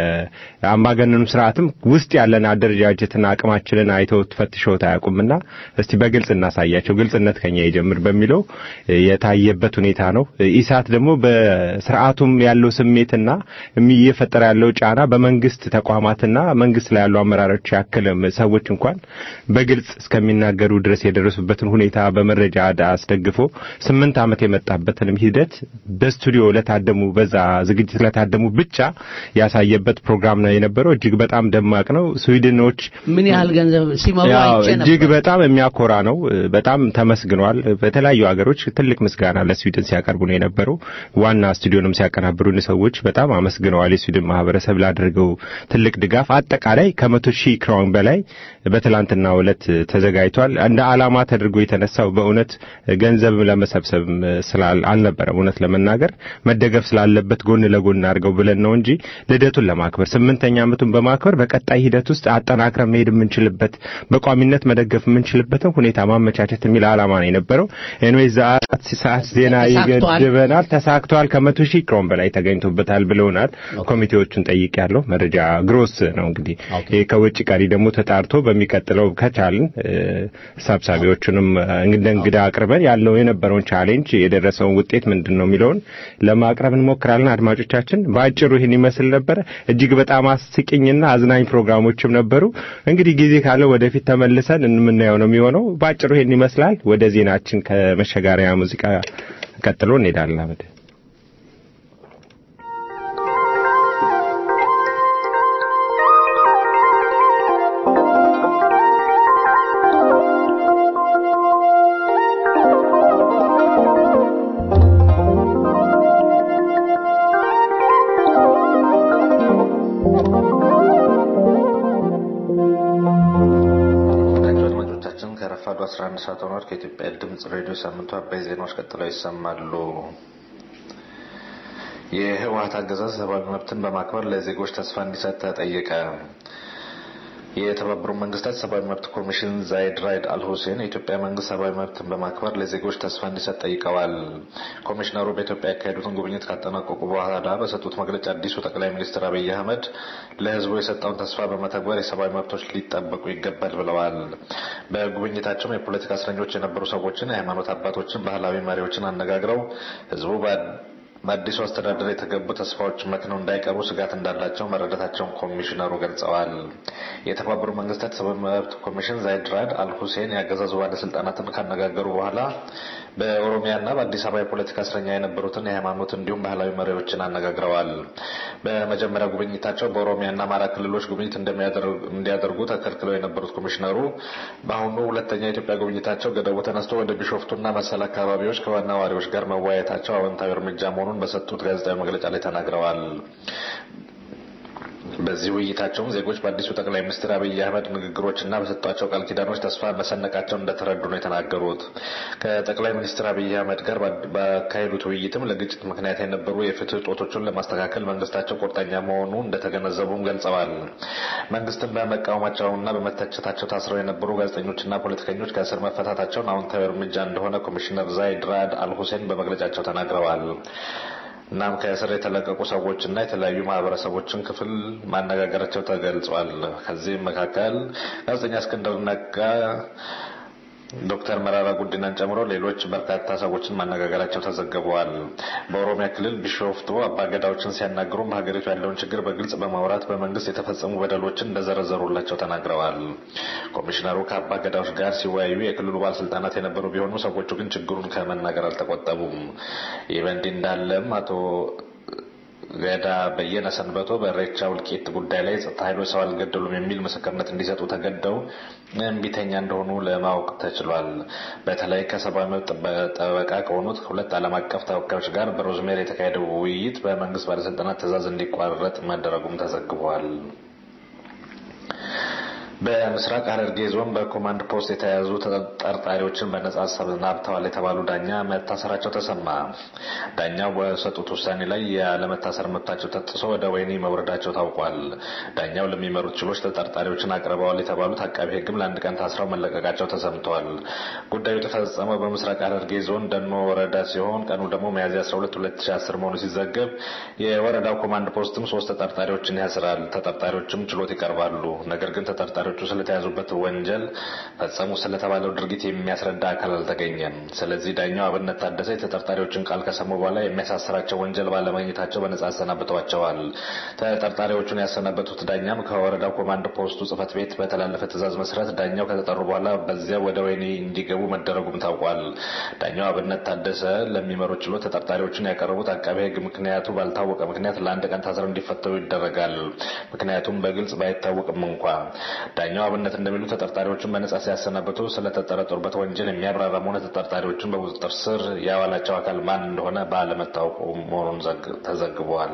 በአምባገነኑ ስርዓትም ውስጥ ያለን አደረጃጀትና አቅማችንን አይተው ፈትሸውት አያውቁምና እስቲ በግልጽ እናሳያቸው፣ ግልጽነት ከኛ ይጀምር በሚለው የታየበት ሁኔታ ነው። ኢሳት ደግሞ በስርዓቱም ያለው ስሜትና የሚ- እየፈጠረ ያለው ጫና በመንግስት ተቋማትና መንግስት ላይ ያሉ አመራሮች ያክል ሰዎች እንኳን በግልጽ እስከሚናገሩ ድረስ የደረሱበትን ሁኔታ በመረጃ ዳ- አስደግፎ ስምንት ዓመት የመጣበትንም ሂደት በስቱዲዮ ለታደሙ በዛ ዝግጅት ለታደሙ ብቻ ያሳየበት ፕሮግራም ነው የነበረው። እጅግ በጣም ደማቅ ነው። ስዊድኖች ምን ያህል ገንዘብ ሲመሩ ያው አይቼ እጅግ ነበር። በጣም የሚያኮራ ነው። በጣም ተመስግኗል። በተለያዩ ሀገሮች ትልቅ ምስጋና ለስዊድን ሲያቀርቡ ነው የነበረው። ዋና ስቱዲዮንም ሲያቀናብሩ ሰዎች በጣም አመስግነዋል። የስዊድን ማህበረሰብ ላደረገው ትልቅ ድጋፍ አጠቃላይ ከመቶ ሺህ ክራውን በላይ በትላንትናው ዕለት ተዘጋጅቷል። እንደ ዓላማ ተደርጎ የተነሳው በእውነት ገንዘብ ለመሰብሰብ ስላል አልነበረም። እውነት ለመናገር መደገፍ ስላለበት ጎን ለጎን አድርገው ብለን ነው እንጂ ልደቱን ለማክበር ስምንተኛ ዓመቱን በማክበር በቀጣይ ሂደት ውስጥ አጠናክረን መሄድ የምንችልበት በቋሚነት መደገፍ የምንችልበትን ሁኔታ ማመቻቸት የሚል ዓላማ ነው የነበረው። ኤንዌይ ሰዓት ሰዓት ዜና ተሳክቷል። ይገድበናል። ተሳክቷል። ከመቶ ሺህ ክሮን በላይ ተገኝቶበታል ብለውናል። ኮሚቴዎቹን ጠይቅ ያለው መረጃ ግሮስ ነው እንግዲህ ይሄ ከውጭ ቀሪ ደግሞ ተጣርቶ በሚቀጥለው ከቻልን እ፣ ሰብሳቢዎቹንም እ፣ እንደ እንግዳ አቅርበን ያለው የነበረውን ቻሌንጅ የደረሰውን ውጤት ምንድን ነው የሚለውን ለማቅረብ እንሞክራለን። አድማጮቻችን በአጭሩ ይህን ይመስል ነበረ። እጅግ በጣም አስቂኝና አዝናኝ ፕሮግራሞችም ነበሩ። እንግዲህ ጊዜ ካለ ወደፊት ተመልሰን የምናየው ነው የሚሆነው። በአጭሩ ይህን ይመስላል። ወደ ዜናችን ከመሸጋሪያ ሙዚቃ ቀጥሎ እንሄዳለን። አመድ ♪ 11 ሰዓት ሆኗል። ከኢትዮጵያ ድምፅ ሬዲዮ ሳምንቱ አበይ ዜናዎች ቀጥለው ይሰማሉ። የህወሀት አገዛዝ ሰብአዊ መብትን በማክበር ለዜጎች ተስፋ እንዲሰጥ ተጠየቀ። የተባበሩት መንግስታት ሰብአዊ መብት ኮሚሽን ዛይድ ራይድ አልሁሴን የኢትዮጵያ መንግስት ሰብአዊ መብትን በማክበር ለዜጎች ተስፋ እንዲሰጥ ጠይቀዋል። ኮሚሽነሩ በኢትዮጵያ ያካሄዱትን ጉብኝት ካጠናቀቁ በኋላ በሰጡት መግለጫ አዲሱ ጠቅላይ ሚኒስትር አብይ አህመድ ለህዝቡ የሰጠውን ተስፋ በመተግበር የሰብአዊ መብቶች ሊጠበቁ ይገባል ብለዋል። በጉብኝታቸውም የፖለቲካ እስረኞች የነበሩ ሰዎችን፣ የሃይማኖት አባቶችን፣ ባህላዊ መሪዎችን አነጋግረው ህዝቡ በአዲሱ አስተዳደር የተገቡ ተስፋዎች መክነው እንዳይቀሩ ስጋት እንዳላቸው መረዳታቸውን ኮሚሽነሩ ገልጸዋል። የተባበሩት መንግስታት ሰብአዊ መብት ኮሚሽን ዛይድ ራድ አልሁሴን የአገዛዙ ባለስልጣናትን ካነጋገሩ በኋላ በኦሮሚያና በአዲስ አበባ የፖለቲካ እስረኛ የነበሩትን የሃይማኖት እንዲሁም ባህላዊ መሪዎችን አነጋግረዋል። በመጀመሪያ ጉብኝታቸው በኦሮሚያና አማራ ክልሎች ጉብኝት እንዲያደርጉ ተከልክለው የነበሩት ኮሚሽነሩ በአሁኑ ሁለተኛ የኢትዮጵያ ጉብኝታቸው ገደቡ ተነስቶ ወደ ቢሾፍቱና መሰል አካባቢዎች ከዋና ነዋሪዎች ጋር መወያየታቸው አዎንታዊ እርምጃ መሆኑን በሰጡት ጋዜጣዊ መግለጫ ላይ ተናግረዋል። በዚህ ውይይታቸውም ዜጎች በአዲሱ ጠቅላይ ሚኒስትር አብይ አህመድ ንግግሮችና በሰጧቸው ቃል ኪዳኖች ተስፋ መሰነቃቸውን እንደተረዱ ነው የተናገሩት። ከጠቅላይ ሚኒስትር አብይ አህመድ ጋር ባካሄዱት ውይይትም ለግጭት ምክንያት የነበሩ የፍትህ እጦቶችን ለማስተካከል መንግስታቸው ቁርጠኛ መሆኑ እንደተገነዘቡም ገልጸዋል። መንግስትን በመቃወማቸውና በመተቸታቸው ታስረው የነበሩ ጋዜጠኞችና ፖለቲከኞች ከእስር መፈታታቸውን አዎንታዊ እርምጃ እንደሆነ ኮሚሽነር ዛይድ ራድ አልሁሴን በመግለጫቸው ተናግረዋል። እናም ከእስር የተለቀቁ ሰዎችና የተለያዩ ማህበረሰቦችን ክፍል ማነጋገራቸው ተገልጿል። ከዚህም መካከል ጋዜጠኛ እስክንድር ነጋ፣ ዶክተር መራራ ጉዲናን ጨምሮ ሌሎች በርካታ ሰዎችን ማነጋገራቸው ተዘግበዋል። በኦሮሚያ ክልል ቢሾፍቱ አባገዳዎችን ሲያናግሩም በሀገሪቱ ያለውን ችግር በግልጽ በማውራት በመንግስት የተፈጸሙ በደሎችን እንደዘረዘሩላቸው ተናግረዋል። ኮሚሽነሩ ከአባገዳዎች ጋር ሲወያዩ የክልሉ ባለስልጣናት የነበሩ ቢሆኑ ሰዎቹ ግን ችግሩን ከመናገር አልተቆጠቡም። ይህ በእንዲህ እንዳለም አቶ ገዳ በየነ ሰንበቶ በሬቻ ውልቂት ጉዳይ ላይ ጸጥታ ኃይሎች ሰው አልገደሉም የሚል ምስክርነት እንዲሰጡ ተገደው እምቢተኛ እንደሆኑ ለማወቅ ተችሏል። በተለይ ከሰብአዊ መብት ጠበቃ ከሆኑት ሁለት ዓለም አቀፍ ተወካዮች ጋር በሮዝሜር የተካሄደው ውይይት በመንግስት ባለስልጣናት ትዕዛዝ እንዲቋረጥ መደረጉም ተዘግቧል። በምስራቅ ሐረርጌ ዞን በኮማንድ ፖስት የተያዙ ተጠርጣሪዎችን በነጻ አሰናብተዋል የተባሉ ዳኛ መታሰራቸው ተሰማ። ዳኛው በሰጡት ውሳኔ ላይ ያለመታሰር መብታቸው ተጥሶ ወደ ወህኒ መውረዳቸው ታውቋል። ዳኛው ለሚመሩት ችሎች ተጠርጣሪዎችን አቅርበዋል የተባሉት አቃቢ ሕግም ለአንድ ቀን ታስረው መለቀቃቸው ተሰምተዋል። ጉዳዩ የተፈጸመው በምስራቅ ሐረርጌ ዞን ደኖ ወረዳ ሲሆን ቀኑ ደግሞ ሚያዝያ 12 2010 መሆኑ ሲዘገብ የወረዳው ኮማንድ ፖስትም ሶስት ተጠርጣሪዎችን ያስራል። ተጠርጣሪዎችም ችሎት ይቀርባሉ። ነገር ግን ተጠርጣሪዎቹ ስለተያዙበት ወንጀል ፈጸሙ ስለተባለው ድርጊት የሚያስረዳ አካል አልተገኘም። ስለዚህ ዳኛው አብነት ታደሰ የተጠርጣሪዎችን ቃል ከሰሙ በኋላ የሚያሳስራቸው ወንጀል ባለማግኘታቸው በነጻ አሰናብተዋቸዋል። ተጠርጣሪዎቹን ያሰናበቱት ዳኛም ከወረዳው ኮማንድ ፖስቱ ጽህፈት ቤት በተላለፈ ትዕዛዝ መሰረት ዳኛው ከተጠሩ በኋላ በዚያ ወደ ወህኒ እንዲገቡ መደረጉም ታውቋል። ዳኛው አብነት ታደሰ ለሚመሩት ችሎት ተጠርጣሪዎችን ያቀረቡት አቃቤ ሕግ ምክንያቱ ባልታወቀ ምክንያት ለአንድ ቀን ታስረው እንዲፈተው ይደረጋል። ምክንያቱም በግልጽ ባይታወቅም እንኳ ዳኛው አብነት እንደሚሉ ተጠርጣሪዎቹን በነጻ ሲያሰናብቱ ስለተጠረጠሩበት ወንጀል የሚያብራራም ሆነ ተጠርጣሪዎቹን በቁጥጥር ስር ያዋላቸው አካል ማን እንደሆነ ባለመታወቁ መሆኑን ተዘግቧል።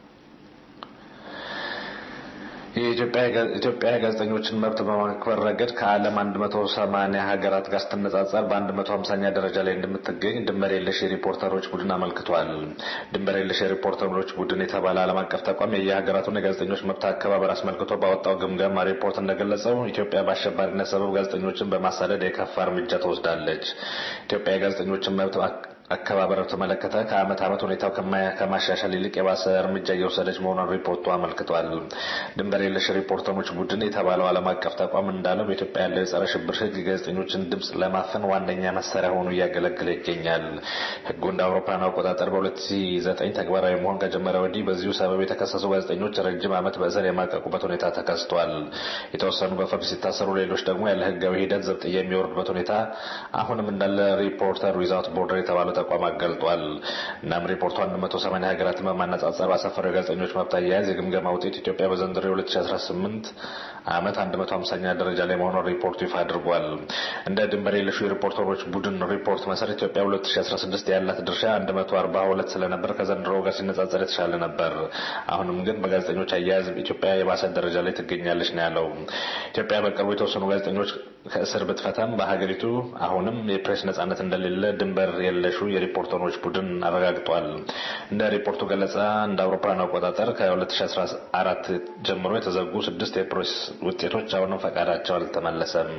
የኢትዮጵያ ጋዜጠኞችን መብት በማክበር ረገድ ከዓለም 180 ሀገራት ጋር ስትነጻጸር በ150ኛ ደረጃ ላይ እንደምትገኝ ድንበር የለሽ የሪፖርተሮች ቡድን አመልክቷል። ድንበር የለሽ የሪፖርተሮች ቡድን የተባለ ዓለም አቀፍ ተቋም የየሀገራቱን የጋዜጠኞች መብት አከባበር አስመልክቶ ባወጣው ግምገማ ሪፖርት እንደገለጸው ኢትዮጵያ በአሸባሪነት ሰበብ ጋዜጠኞችን በማሳደድ የከፋ እርምጃ ትወስዳለች። ኢትዮጵያ የጋዜጠኞችን መብት አከባበር በተመለከተ ከዓመት ዓመት ሁኔታው ከማሻሻል ይልቅ የባሰ እርምጃ እየወሰደች መሆኗን ሪፖርቱ አመልክቷል። ድንበር የለሽ ሪፖርተሮች ቡድን የተባለው ዓለም አቀፍ ተቋም እንዳለው በኢትዮጵያ ያለው የጸረ ሽብር ሕግ የጋዜጠኞችን ድምፅ ለማፈን ዋነኛ መሳሪያ ሆኖ እያገለገለ ይገኛል። ሕጉ እንደ አውሮፓውያን አቆጣጠር በ2009 ተግባራዊ መሆን ከጀመረ ወዲህ በዚሁ ሰበብ የተከሰሱ ጋዜጠኞች ረጅም ዓመት በእስር የማቀቁበት ሁኔታ ተከስቷል። የተወሰኑ በፍርድ ሲታሰሩ፣ ሌሎች ደግሞ ያለ ሕጋዊ ሂደት ዘብጥያ የሚወርዱበት ሁኔታ አሁንም እንዳለ ሪፖርተር ዊዛውት ቦርደር የተባለው ተቋም አገልጧል። እናም ሪፖርቱ 180 ሀገራትን በማነጻጸር ባሰፈረው የጋዜጠኞች መብት አያያዝ የግምገማ ውጤት ኢትዮጵያ በዘንድሮ የ2018 ዓመት 150ኛ ደረጃ ላይ መሆኗን ሪፖርቱ ይፋ አድርጓል። እንደ ድንበር የለሹ የሪፖርተሮች ቡድን ሪፖርት መሰረት ኢትዮጵያ 2016 ያላት ድርሻ 142 ስለነበር ከዘንድሮ ጋር ሲነጻጸር የተሻለ ነበር። አሁንም ግን በጋዜጠኞች አያያዝ ኢትዮጵያ የባሰ ደረጃ ላይ ትገኛለች ነው ያለው። ኢትዮጵያ በቅርቡ የተወሰኑ ጋዜጠኞች ከእስር ብትፈታም በሀገሪቱ አሁንም የፕሬስ ነጻነት እንደሌለ ድንበር የለሹ የሪፖርተሮች ቡድን አረጋግጧል። እንደ ሪፖርቱ ገለጻ እንደ አውሮፓውያን አቆጣጠር ከ2014 ጀምሮ የተዘጉ ስድስት የፕሬስ ውጤቶች አሁንም ፈቃዳቸው አልተመለሰም።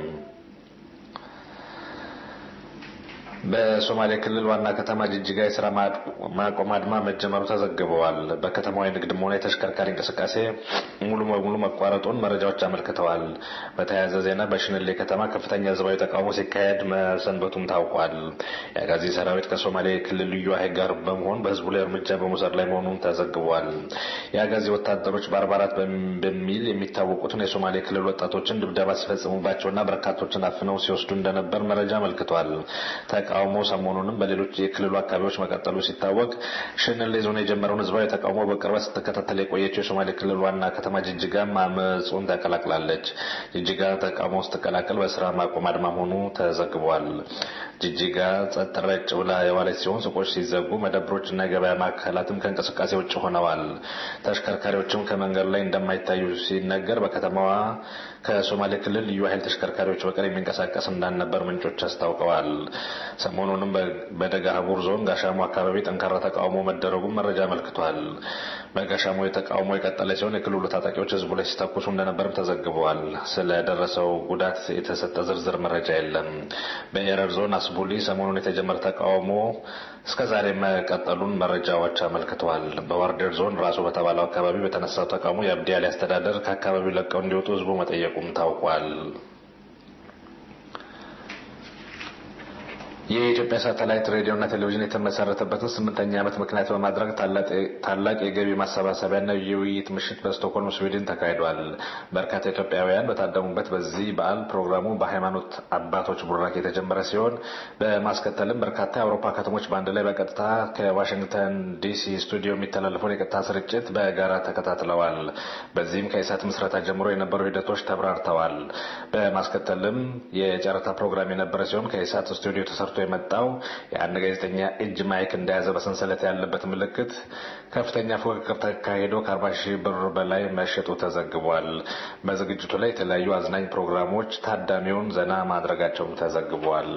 በሶማሌ ክልል ዋና ከተማ ጅጅጋ የስራ ማቆም አድማ መጀመሩ ተዘግበዋል። በከተማዋ የንግድም ሆነ የተሽከርካሪ እንቅስቃሴ ሙሉ በሙሉ መቋረጡን መረጃዎች አመልክተዋል። በተያያዘ ዜና በሽንሌ ከተማ ከፍተኛ ህዝባዊ ተቃውሞ ሲካሄድ መሰንበቱም ታውቋል። የአጋዚ ሰራዊት ከሶማሌ ክልል ልዩ ኃይል ጋር በመሆን በህዝቡ ላይ እርምጃ በመውሰድ ላይ መሆኑን ተዘግቧል። የአጋዚ ወታደሮች በአርባ አራት በሚል የሚታወቁትን የሶማሌ ክልል ወጣቶችን ድብደባ ሲፈጽሙባቸውና በርካቶችን አፍነው ሲወስዱ እንደነበር መረጃ አመልክቷል። ተቃውሞ ሰሞኑንም በሌሎች የክልሉ አካባቢዎች መቀጠሉ ሲታወቅ ሽንሌ ዞን የጀመረውን ህዝባዊ ተቃውሞ በቅርበት ስትከታተል የቆየችው የሶማሌ ክልል ዋና ከተማ ጅጅጋም አመፁን ተቀላቅላለች። ጅጅጋ ተቃውሞ ስትቀላቀል በስራ ማቆም አድማ መሆኑ ተዘግቧል። ጅጅጋ ጸጥ ረጭ ብላ የዋለች ሲሆን ሱቆች ሲዘጉ፣ መደብሮች እና የገበያ ማዕከላትም ከእንቅስቃሴ ውጭ ሆነዋል። ተሽከርካሪዎችም ከመንገድ ላይ እንደማይታዩ ሲነገር በከተማዋ ከሶማሌ ክልል ልዩ ኃይል ተሽከርካሪዎች በቀር የሚንቀሳቀስ እንዳልነበር ምንጮች አስታውቀዋል። ሰሞኑንም በደጋ ሀቡር ዞን ጋሻሞ አካባቢ ጠንካራ ተቃውሞ መደረጉን መረጃ አመልክቷል። በጋሻሞ የተቃውሞ የቀጠለ ሲሆን የክልሉ ታጣቂዎች ህዝቡ ላይ ሲተኩሱ እንደነበርም ተዘግበዋል። ስለደረሰው ጉዳት የተሰጠ ዝርዝር መረጃ የለም። በኤረር ዞን አስቡሊ ሰሞኑን የተጀመረ ተቃውሞ እስከ ዛሬ መቀጠሉን መረጃዎች አመልክተዋል። በዋርዴር ዞን ራሱ በተባለው አካባቢ በተነሳው ተቃውሞ የአብዲ አሊ አስተዳደር ከአካባቢው ለቀው እንዲወጡ ህዝቡ መጠየቁም ታውቋል። የኢትዮጵያ ሳተላይት ሬዲዮና ቴሌቪዥን የተመሰረተበትን ስምንተኛ ዓመት ምክንያት በማድረግ ታላቅ የገቢ ማሰባሰቢያና የውይይት ምሽት በስቶክሆልም ስዊድን ተካሂዷል። በርካታ ኢትዮጵያውያን በታደሙበት በዚህ በዓል ፕሮግራሙ በሃይማኖት አባቶች ቡራክ የተጀመረ ሲሆን በማስከተልም በርካታ የአውሮፓ ከተሞች በአንድ ላይ በቀጥታ ከዋሽንግተን ዲሲ ስቱዲዮ የሚተላለፈውን የቀጥታ ስርጭት በጋራ ተከታትለዋል። በዚህም ከኢሳት ምስረታ ጀምሮ የነበሩ ሂደቶች ተብራርተዋል። በማስከተልም የጨረታ ፕሮግራም የነበረ ሲሆን ከኢሳት ስቱዲዮ ተሰርቶ የመጣው የአንድ ጋዜጠኛ እጅ ማይክ እንደያዘ በሰንሰለት ያለበት ምልክት ከፍተኛ ፉክክር ተካሂዶ ከአርባ ሺህ ብር በላይ መሸጡ ተዘግቧል። በዝግጅቱ ላይ የተለያዩ አዝናኝ ፕሮግራሞች ታዳሚውን ዘና ማድረጋቸውም ተዘግቧል።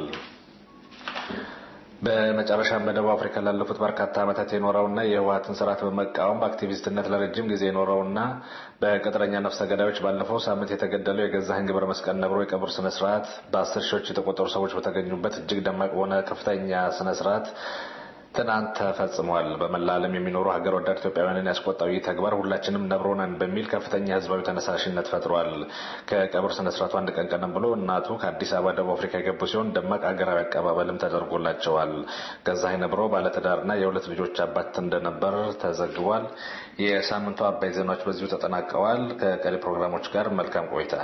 በመጨረሻም በደቡብ አፍሪካ ላለፉት በርካታ ዓመታት የኖረውና የህወሀትን ስርዓት በመቃወም በአክቲቪስትነት ለረጅም ጊዜ የኖረውና በቅጥረኛ ነፍሰ ገዳዮች ባለፈው ሳምንት የተገደለው የገዛኸኝ ገብረ መስቀል ነብሮ የቀብር ስነ ስርዓት በአስር ሺዎች የተቆጠሩ ሰዎች በተገኙበት እጅግ ደማቅ በሆነ ከፍተኛ ስነ ስርዓት ትናንት ተፈጽሟል። በመላ ዓለም የሚኖሩ ሀገር ወዳድ ኢትዮጵያውያንን ያስቆጣው ይህ ተግባር ሁላችንም ነብሮነን በሚል ከፍተኛ ህዝባዊ ተነሳሽነት ፈጥሯል። ከቀብር ስነ ስርዓቱ አንድ ቀን ቀደም ብሎ እናቱ ከአዲስ አበባ ደቡብ አፍሪካ የገቡ ሲሆን ደማቅ ሀገራዊ አቀባበልም ተደርጎላቸዋል። ገዛኸኝ ነብሮ ባለትዳርና የሁለት ልጆች አባት እንደነበር ተዘግቧል። የሳምንቱ አባይ ዜናዎች በዚሁ ተጠናቀዋል። ከቀሪ ፕሮግራሞች ጋር መልካም ቆይታ።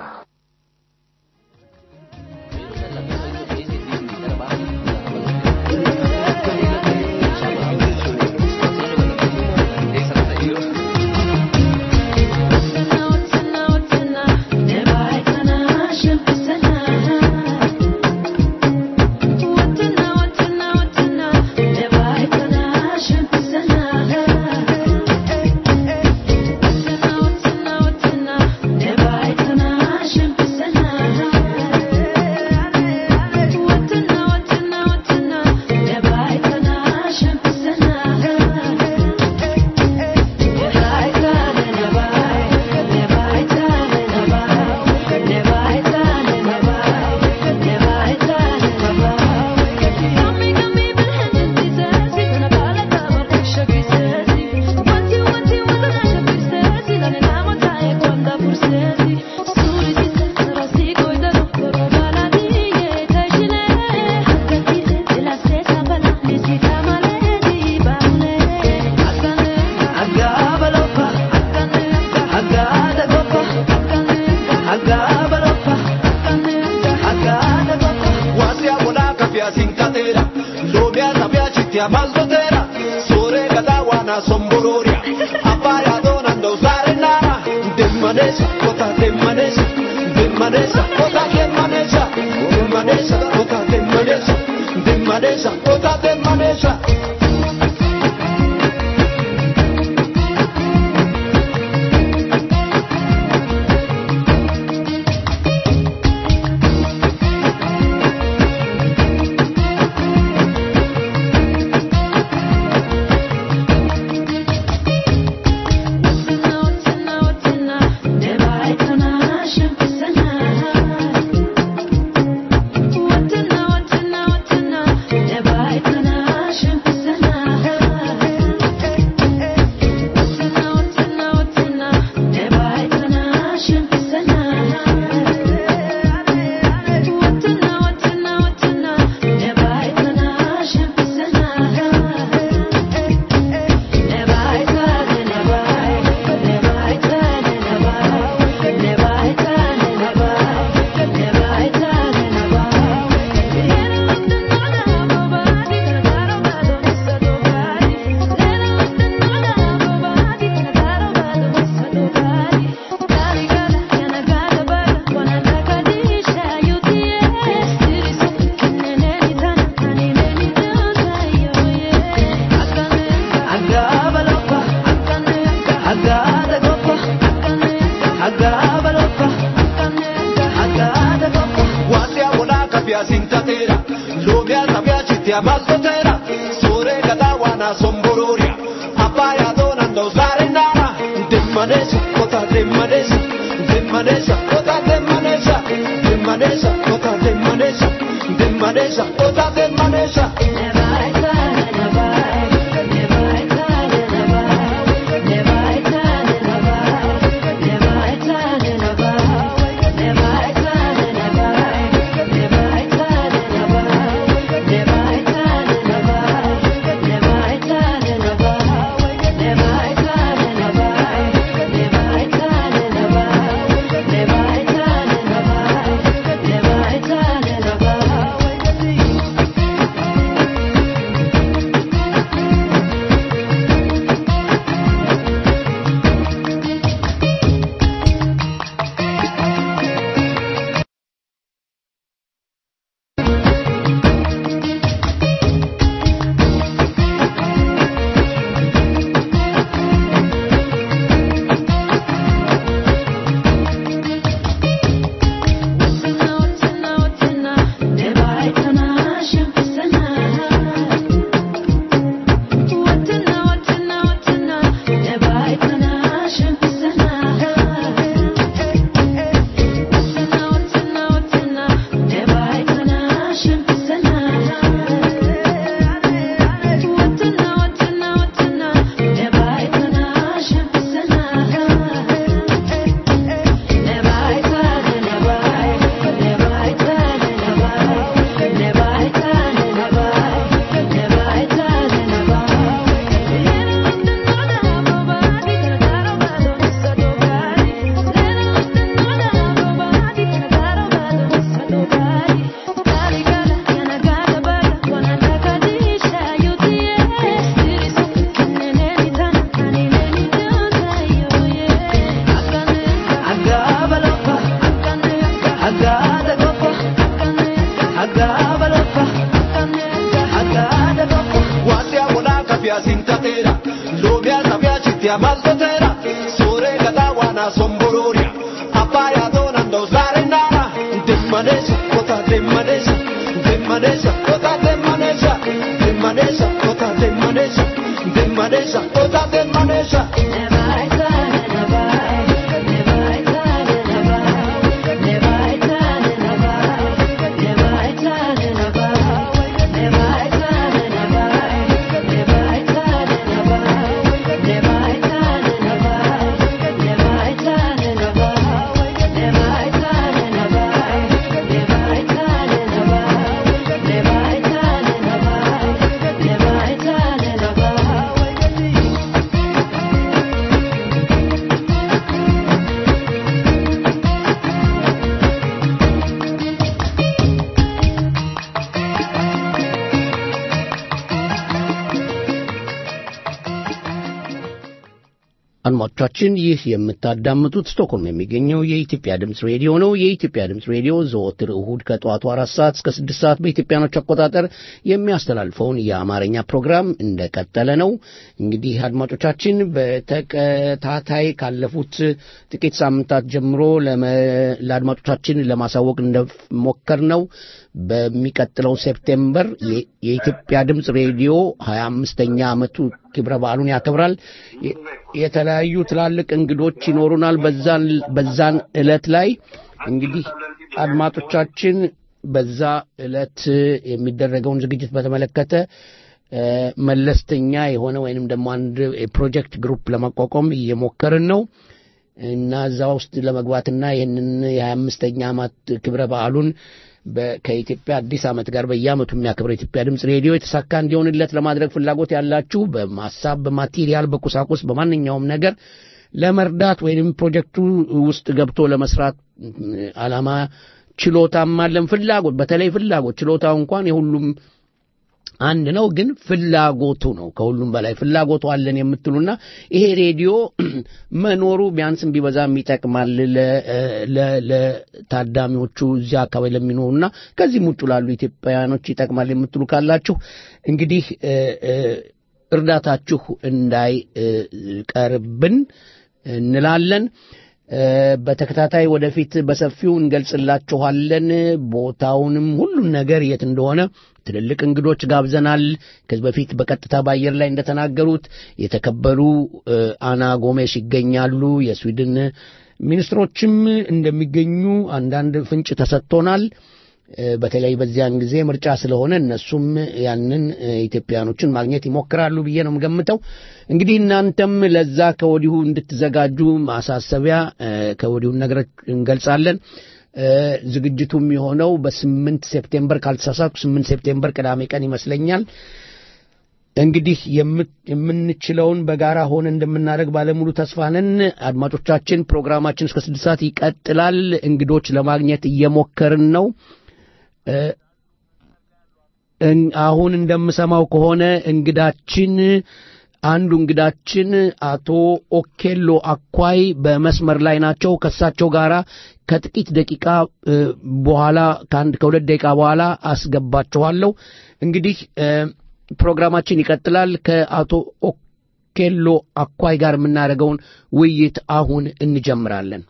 maltotera sore gada wana sombororia abaya donando zarendara demanesa kota demanesa demanesa kota demanesa demanesa kota demanesa demanesa kota demanesa Wasia wala kapia sintatera Lomia sabia chitia maltotera Sore gada wana sombororia Apaya donando zarendara Demanesa kota demanesa Demanesa kota demanesa Demanesa kota demanesa Demanesa kota demanesa አድማጮቻችን ይህ የምታዳምጡት ስቶክሆልም የሚገኘው የኢትዮጵያ ድምፅ ሬዲዮ ነው። የኢትዮጵያ ድምፅ ሬዲዮ ዘወትር እሁድ ከጠዋቱ አራት ሰዓት እስከ ስድስት ሰዓት በኢትዮጵያኖች አቆጣጠር የሚያስተላልፈውን የአማርኛ ፕሮግራም እንደቀጠለ ነው። እንግዲህ አድማጮቻችን በተከታታይ ካለፉት ጥቂት ሳምንታት ጀምሮ ለመ- ለአድማጮቻችን ለማሳወቅ እንደሞከር ነው በሚቀጥለው ሴፕቴምበር የ- የኢትዮጵያ ድምፅ ሬዲዮ ሀያ አምስተኛ ዓመቱ ክብረ በዓሉን ያከብራል። የ- የተለያዩ ትላልቅ እንግዶች ይኖሩናል። በዛን በዛን ዕለት ላይ እንግዲህ አድማጮቻችን በዛ ዕለት የሚደረገውን ዝግጅት በተመለከተ እ፣ መለስተኛ የሆነ ወይንም ደግሞ አንድ የፕሮጀክት ግሩፕ ለማቋቋም እየሞከርን ነው እና እዛ ውስጥ ለመግባትና ይህንን የሀያ አምስተኛ ዓመት ክብረ በዓሉን በ- ከኢትዮጵያ አዲስ ዓመት ጋር በየዓመቱ የሚያከብረው የኢትዮጵያ ድምፅ ሬዲዮ የተሳካ እንዲሆንለት ለማድረግ ፍላጎት ያላችሁ በማሳብ በማቴሪያል፣ በቁሳቁስ በማንኛውም ነገር ለመርዳት ወይም ፕሮጀክቱ ውስጥ ገብቶ ለመስራት እ፣ ዓላማ ችሎታም አለን። ፍላጎት በተለይ ፍላጎት ችሎታው እንኳን የሁሉም አንድ ነው፣ ግን ፍላጎቱ ነው ከሁሉም በላይ ፍላጎቱ አለን የምትሉና ይሄ ሬዲዮ መኖሩ ቢያንስም ቢበዛም ይጠቅማል ለ- ለ- ለታዳሚዎቹ እዚያ አካባቢ ለሚኖሩና ከዚህም ውጭ ላሉ ኢትዮጵያውያኖች ይጠቅማል የምትሉ ካላችሁ እንግዲህ እ፣ እ፣ እርዳታችሁ እንዳይቀርብን እንላለን። እ፣ በተከታታይ ወደፊት በሰፊው እንገልጽላችኋለን። ቦታውንም ሁሉም ነገር የት እንደሆነ ትልልቅ እንግዶች ጋብዘናል። ከዚህ በፊት በቀጥታ በአየር ላይ እንደተናገሩት የተከበሩ እ፣ አና ጎሜሽ ይገኛሉ። የስዊድን ሚኒስትሮችም እንደሚገኙ አንዳንድ ፍንጭ ተሰጥቶናል። እ፣ በተለይ በዚያን ጊዜ ምርጫ ስለሆነ እነሱም ያንን እ፣ ኢትዮጵያኖችን ማግኘት ይሞክራሉ ብዬ ነው የምገምተው። እንግዲህ እናንተም ለዛ ከወዲሁ እንድትዘጋጁ ማሳሰቢያ እ፣ ከወዲሁ ነግረ እንገልጻለን። እ፣ ዝግጅቱ የሚሆነው በስምንት ሴፕቴምበር ካልተሳሳትኩ ስምንት ሴፕቴምበር ቅዳሜ ቀን ይመስለኛል። እንግዲህ የም- የምንችለውን በጋራ ሆነ እንደምናደርግ ባለሙሉ ተስፋ ነን። አድማጮቻችን ፕሮግራማችን እስከ ስድስት ሰዓት ይቀጥላል። እንግዶች ለማግኘት እየሞከርን ነው። እ፣ እን- አሁን እንደምሰማው ከሆነ እንግዳችን አንዱ እንግዳችን አቶ ኦኬሎ አኳይ በመስመር ላይ ናቸው። ከእሳቸው ጋር ከጥቂት ደቂቃ እ፣ በኋላ ከአንድ ከሁለት ደቂቃ በኋላ አስገባችኋለሁ። እንግዲህ እ፣ ፕሮግራማችን ይቀጥላል። ከአቶ ኦኬሎ አኳይ ጋር የምናደርገውን ውይይት አሁን እንጀምራለን።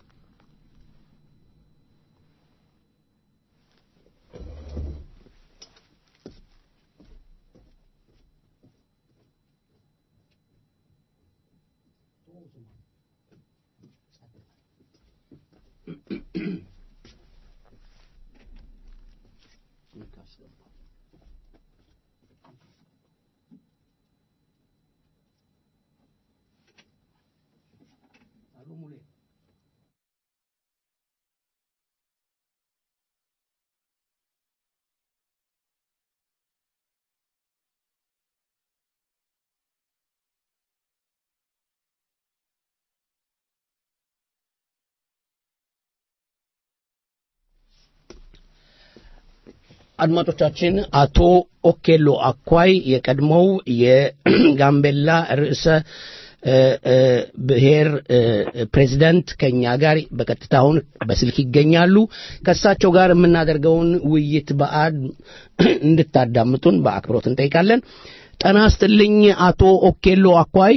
አድማጮቻችን አቶ ኦኬሎ አኳይ የቀድሞው የጋምቤላ ርዕሰ እ፣ እ፣ ብሔር እ፣ ፕሬዚደንት ከኛ ጋር በቀጥታ አሁን በስልክ ይገኛሉ። ከእሳቸው ጋር የምናደርገውን ውይይት በአድ እንድታዳምጡን በአክብሮት እንጠይቃለን። ጠና ስትልኝ አቶ ኦኬሎ አኳይ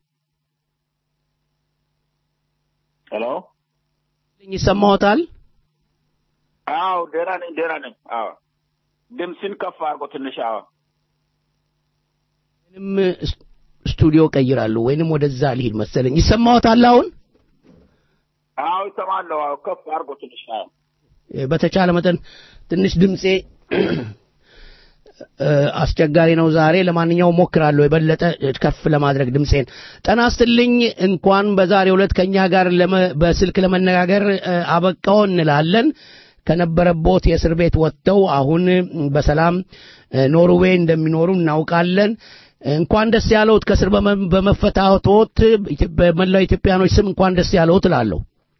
ሄሎ ይሰማዎታል? አዎ ደህና ነኝ ደህና ነኝ አዎ ድምፅን ከፍ አድርጎ ትንሽ አዎ ወይንም ስ- ስቱዲዮ ቀይራለሁ ወይንም ወደዛ ልሂድ መሰለኝ። ይሰማዎታል አሁን? አዎ ይሰማለሁ አዎ ከፍ አድርጎ ትንሽ አዎ እ፣ በተቻለ መጠን ትንሽ ድምፄ እ፣ አስቸጋሪ ነው ዛሬ። ለማንኛውም ሞክራለሁ የበለጠ ከፍ ለማድረግ ድምፄን። ጠና ስትልኝ እንኳን በዛሬው ዕለት ከኛ ጋር ለመ- በስልክ ለመነጋገር እ፣ አበቃው እንላለን። ከነበረቦት የእስር ቤት ወጥተው አሁን በሰላም እ፣ ኖርዌይ እንደሚኖሩ እናውቃለን። እንኳን ደስ ያለውት ከእስር በመ- በመፈታቶት ኢትዮ- በመላው ኢትዮጵያኖች ስም እንኳን ደስ ያለውት እላለሁ።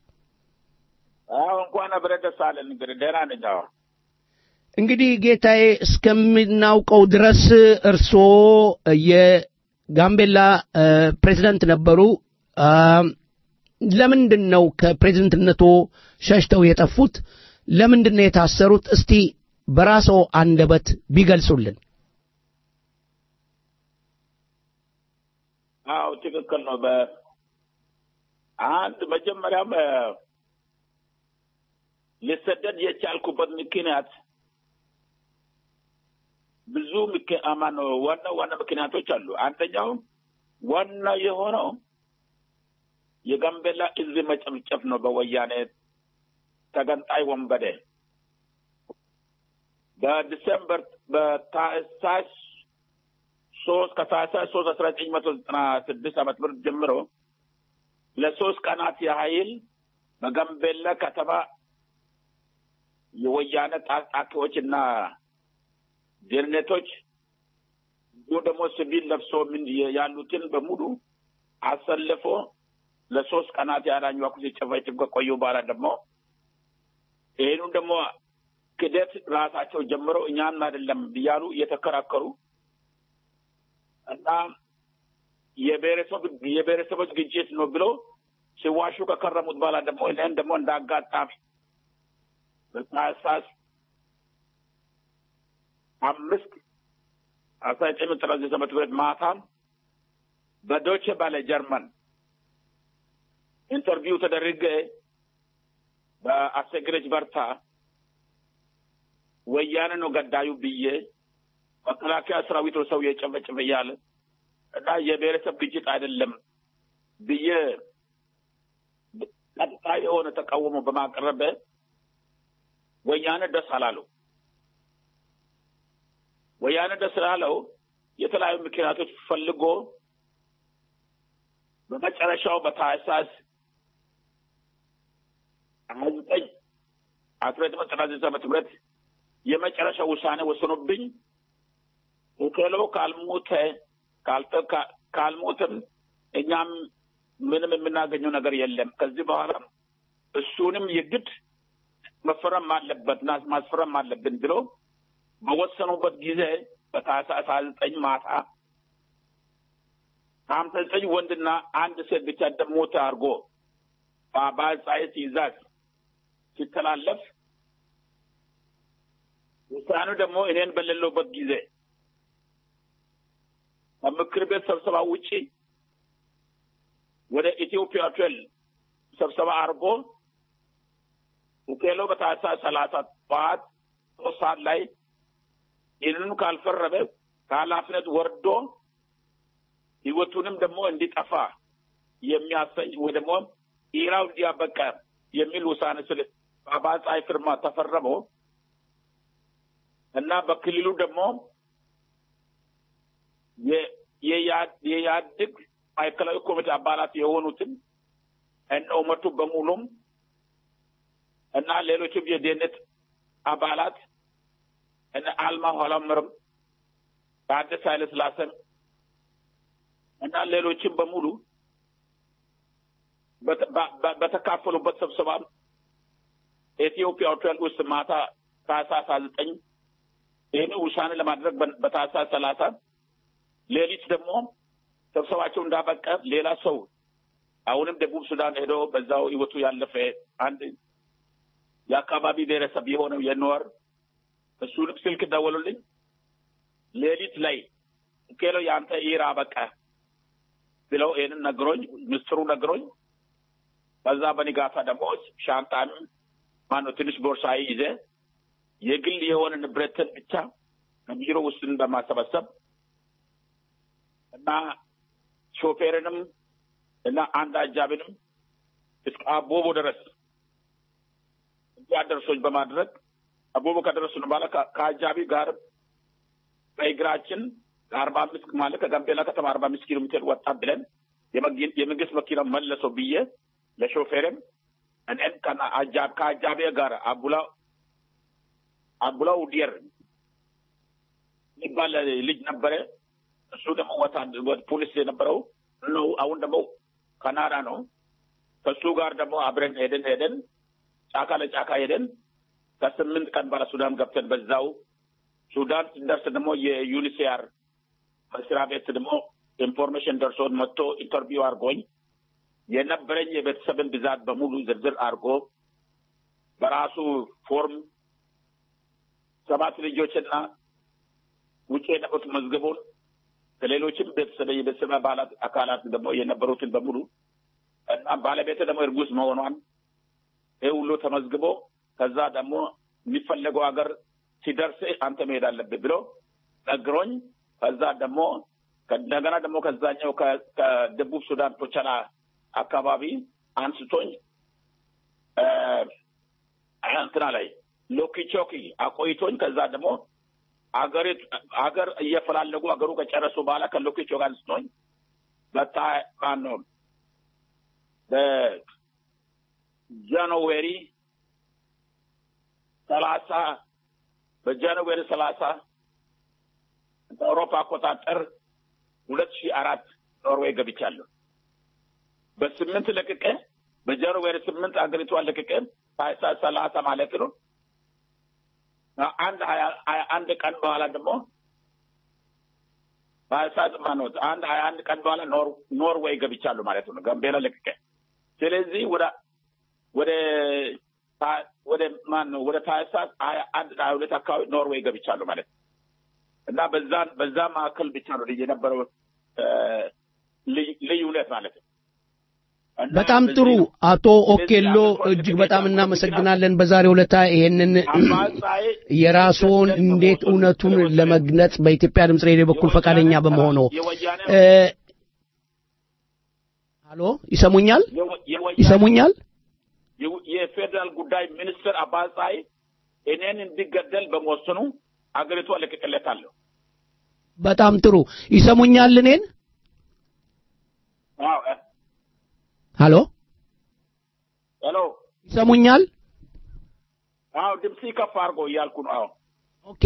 አዎ እንኳን አብረን ደስ አለን እንግዲህ ደህና ነኝ አዎ እንግዲህ ጌታዬ እስከምናውቀው ድረስ እርስዎ የጋምቤላ እ፣ ፕሬዝዳንት ነበሩ። አ፣ ለምንድን ነው ከፕሬዝደንትነቶ ሸሽተው የጠፉት? ለምንድን ነው የታሰሩት? እስቲ በራስዎ አንደበት ቢገልጹልን። አዎ ትክክል ነው በአንድ መጀመሪያም እ፣ ልሰደድ የቻልኩበት ምክንያት ብዙ ምክ- አማን ነው ዋና ዋና ምክንያቶች አሉ አንደኛው ዋና የሆነው የጋምቤላ ሕዝብ መጨፍጨፍ ነው በወያኔ ተገንጣይ ወንበዴ በዲሰምበር በታህሳስ ሶስት ከታህሳስ ሶስት አስራ ዘጠኝ መቶ ዘጠና ስድስት ዓመተ ምህረት ጀምሮ ለሶስት ቀናት ያህል በጋምቤላ ከተማ የወያኔ ታጣቂዎች እና ደህንነቶች እንዲሁም ደግሞ ሲቪል ለብሶ ምን ያሉትን በሙሉ አሰልፎ ለሶስት ቀናት ያህል አኟኩ ሲጨፈጭፍ ከቆዩ በኋላ ደግሞ ይህኑን ደግሞ ክደት ራሳቸው ጀምረው እኛን አይደለም እያሉ እየተከራከሩ እና የብሔረሰብ የብሔረሰቦች ግጭት ነው ብለው ሲዋሹ ከከረሙት በኋላ ደግሞ እኔን ደግሞ እንደ አጋጣሚ በታህሳስ አምስት አስራ ዘጠኝ መቶ ዘጠና ዘጠኝ ዓመተ ምህረት ማታም በዶቼ ባለ ጀርመን ኢንተርቪው ተደርጌ በአሰግደች በርታ ወያኔ ነው ገዳዩ ብዬ መከላከያ ሰራዊት ነው ሰው የጨፈጨፈ እያለ እና የብሔረሰብ ግጭት አይደለም ብዬ ቀጥታ የሆነ ተቃውሞ በማቅረብ ወያኔ ደስ አላለው። ወያኔ ደስ ስላለው የተለያዩ ምክንያቶች ፈልጎ በመጨረሻው በታህሳስ ሀያ ዘጠኝ አስራ ዘጠኝ ዘጠና ዘጠኝ ዓመተ ምህረት የመጨረሻ ውሳኔ ወስኖብኝ ኦኬሎ ካልሞተ ካልተ ካልሞትም እኛም ምንም የምናገኘው ነገር የለም። ከዚህ በኋላ እሱንም የግድ መፈረም አለበት ማስፈረም አለብን ብሎ በወሰኑበት ጊዜ በታህሳስ ሀያ ዘጠኝ ማታ ሀምሳ ዘጠኝ ወንድና አንድ ሴት ብቻ እንደሞተ አድርጎ በአባጻይ ትእዛዝ ሲተላለፍ ውሳኔው ደግሞ እኔን በሌለውበት ጊዜ ከምክር ቤት ስብሰባ ውጪ ወደ ኢትዮጵያ ሆቴል ስብሰባ አድርጎ ኡኬሎ በታህሳስ ሰላሳ ጠዋት ሶስት ሰዓት ላይ ይህንኑ ካልፈረመ ከኃላፊነት ወርዶ ህይወቱንም ደግሞ እንዲጠፋ የሚያሰኝ ወይ ደግሞ ኢራው እንዲያበቃ የሚል ውሳኔ ስል በአባጻይ ፍርማ ተፈረመ እና በክልሉ ደግሞ የኢህአዴግ ማዕከላዊ ኮሚቴ አባላት የሆኑትን እነ ኡመቱ በሙሉም እና ሌሎችም የደህንነት አባላት እነ አልማ ኋላምርም ታደሰ ኃይለ ስላሴም እና ሌሎችም በሙሉ በተካፈሉበት ስብሰባ ኢትዮጵያ ሆቴል ውስጥ ማታ ታህሳስ ሀያ ዘጠኝ ይህን ውሳኔ ለማድረግ በታህሳስ ሰላሳ ሌሊት ደግሞ ስብሰባቸው እንዳበቀ ሌላ ሰው አሁንም ደቡብ ሱዳን ሄዶ በዛው ህይወቱ ያለፈ አንድ የአካባቢ ብሔረሰብ የሆነው የኖር እሱንም ስልክ ደወሉልኝ። ሌሊት ላይ ኬሎ የአንተ ኢራ በቃ ብለው ይህንን ነግሮኝ ምስጢሩ ነግሮኝ ከዛ በንጋታ ደግሞ ሻንጣን ማነው ትንሽ ቦርሳዬ ይዘ የግል የሆነ ንብረትን ብቻ ከቢሮ ውስጥን በማሰባሰብ እና ሾፌርንም እና አንድ አጃቢንም እስከ አቦቦ ድረስ እንዲያደርሶች በማድረግ አቦቦ ከደረሱን በኋላ ከአጃቢ ጋር በእግራችን ከአርባ አምስት ማለት ከጋምቤላ ከተማ አርባ አምስት ኪሎ ሜትር ወጣ ብለን የመንግስት መኪና መለሰው ብዬ ለሾፌርም እኔን ከአጃቢ ጋር አቡላ አቡላ ውዲየር የሚባል ልጅ ነበረ። እሱ ደግሞ ወታደር ፖሊስ የነበረው ነው። አሁን ደግሞ ካናዳ ነው። ከሱ ጋር ደግሞ አብረን ሄደን ሄደን ጫካ ለጫካ ሄደን ከስምንት ቀን በኋላ ሱዳን ገብተን በዛው ሱዳን ስንደርስ ደግሞ የዩኒሲያር መስሪያ ቤት ደግሞ ኢንፎርሜሽን ደርሶን መጥቶ ኢንተርቪው አድርጎኝ የነበረኝ የቤተሰብን ብዛት በሙሉ ዝርዝር አድርጎ በራሱ ፎርም ሰባት ልጆችና ውጭ የነበሩት መዝገቡን ከሌሎችም ቤተሰብ የቤተሰብ አባላት አካላት ደግሞ የነበሩትን በሙሉ እና ባለቤት ደግሞ እርጉዝ መሆኗን ይህ ሁሉ ተመዝግቦ ከዛ ደግሞ የሚፈለገው ሀገር ሲደርስ አንተ መሄድ አለብህ ብሎ ነግሮኝ ከዛ ደግሞ እንደገና ደግሞ ከዛኛው ከደቡብ ሱዳን ቶቸላ አካባቢ አንስቶኝ እንትና ላይ ሎኪቾኪ አቆይቶኝ ከዛ ደግሞ አገሪቱ አገር እየፈላለጉ አገሩ ከጨረሱ በኋላ ከሎኪቾ ጋር አንስቶኝ በታ ማነው በጃንዌሪ ሰላሳ በጃንዌሪ ሰላሳ በአውሮፓ አቆጣጠር ሁለት ሺህ አራት ኖርዌይ ገብቻለሁ። በስምንት ለቅቄ በጃንዌሪ ስምንት አገሪቷን ለቅቄ ታህሳስ ሰላሳ ማለት ነው። አንድ ሀያ አንድ ቀን በኋላ ደግሞ ታህሳስ ማነው አንድ ሀያ አንድ ቀን በኋላ ኖርዌይ ገብቻለሁ ማለት ነው። ጋምቤላ ለቅቄ ስለዚህ ወደ ወደ ወደ ማን ነው ወደ ታህሳስ ሀያ አንድ ሀያ ሁለት አካባቢ ኖርዌይ ገብቻለሁ ማለት ነው እና በዛ በዛ መካከል ብቻ ነው የነበረው ልዩነት ማለት ነው እና በጣም በዚህ ጥሩ ነው። አቶ ኦኬሎ እጅግ በጣም እናመሰግናለን። በዛሬው ዕለት ይሄንን አማጻይ የራስዎን እንዴት እውነቱን ለመግለጽ በኢትዮጵያ ድምፅ ሬዲዮ በኩል ፈቃደኛ በመሆኑ የወያኔ እ፣ ሀሎ ይሰሙኛል? የወ- የወያኔ ይሰሙኛል? የው- የፌዴራል ጉዳይ ሚኒስትር አባጻይ እኔን እንዲገደል በመወሰኑ አገሪቷ ለቅቄለታለሁ። በጣም ጥሩ ይሰሙኛል? እኔን አዎ እ፣ ሀሎ ሄሎ ይሰሙኛል? አዎ ድምፅ ከፍ አድርጎ እያልኩ ነው። አዎ ኦኬ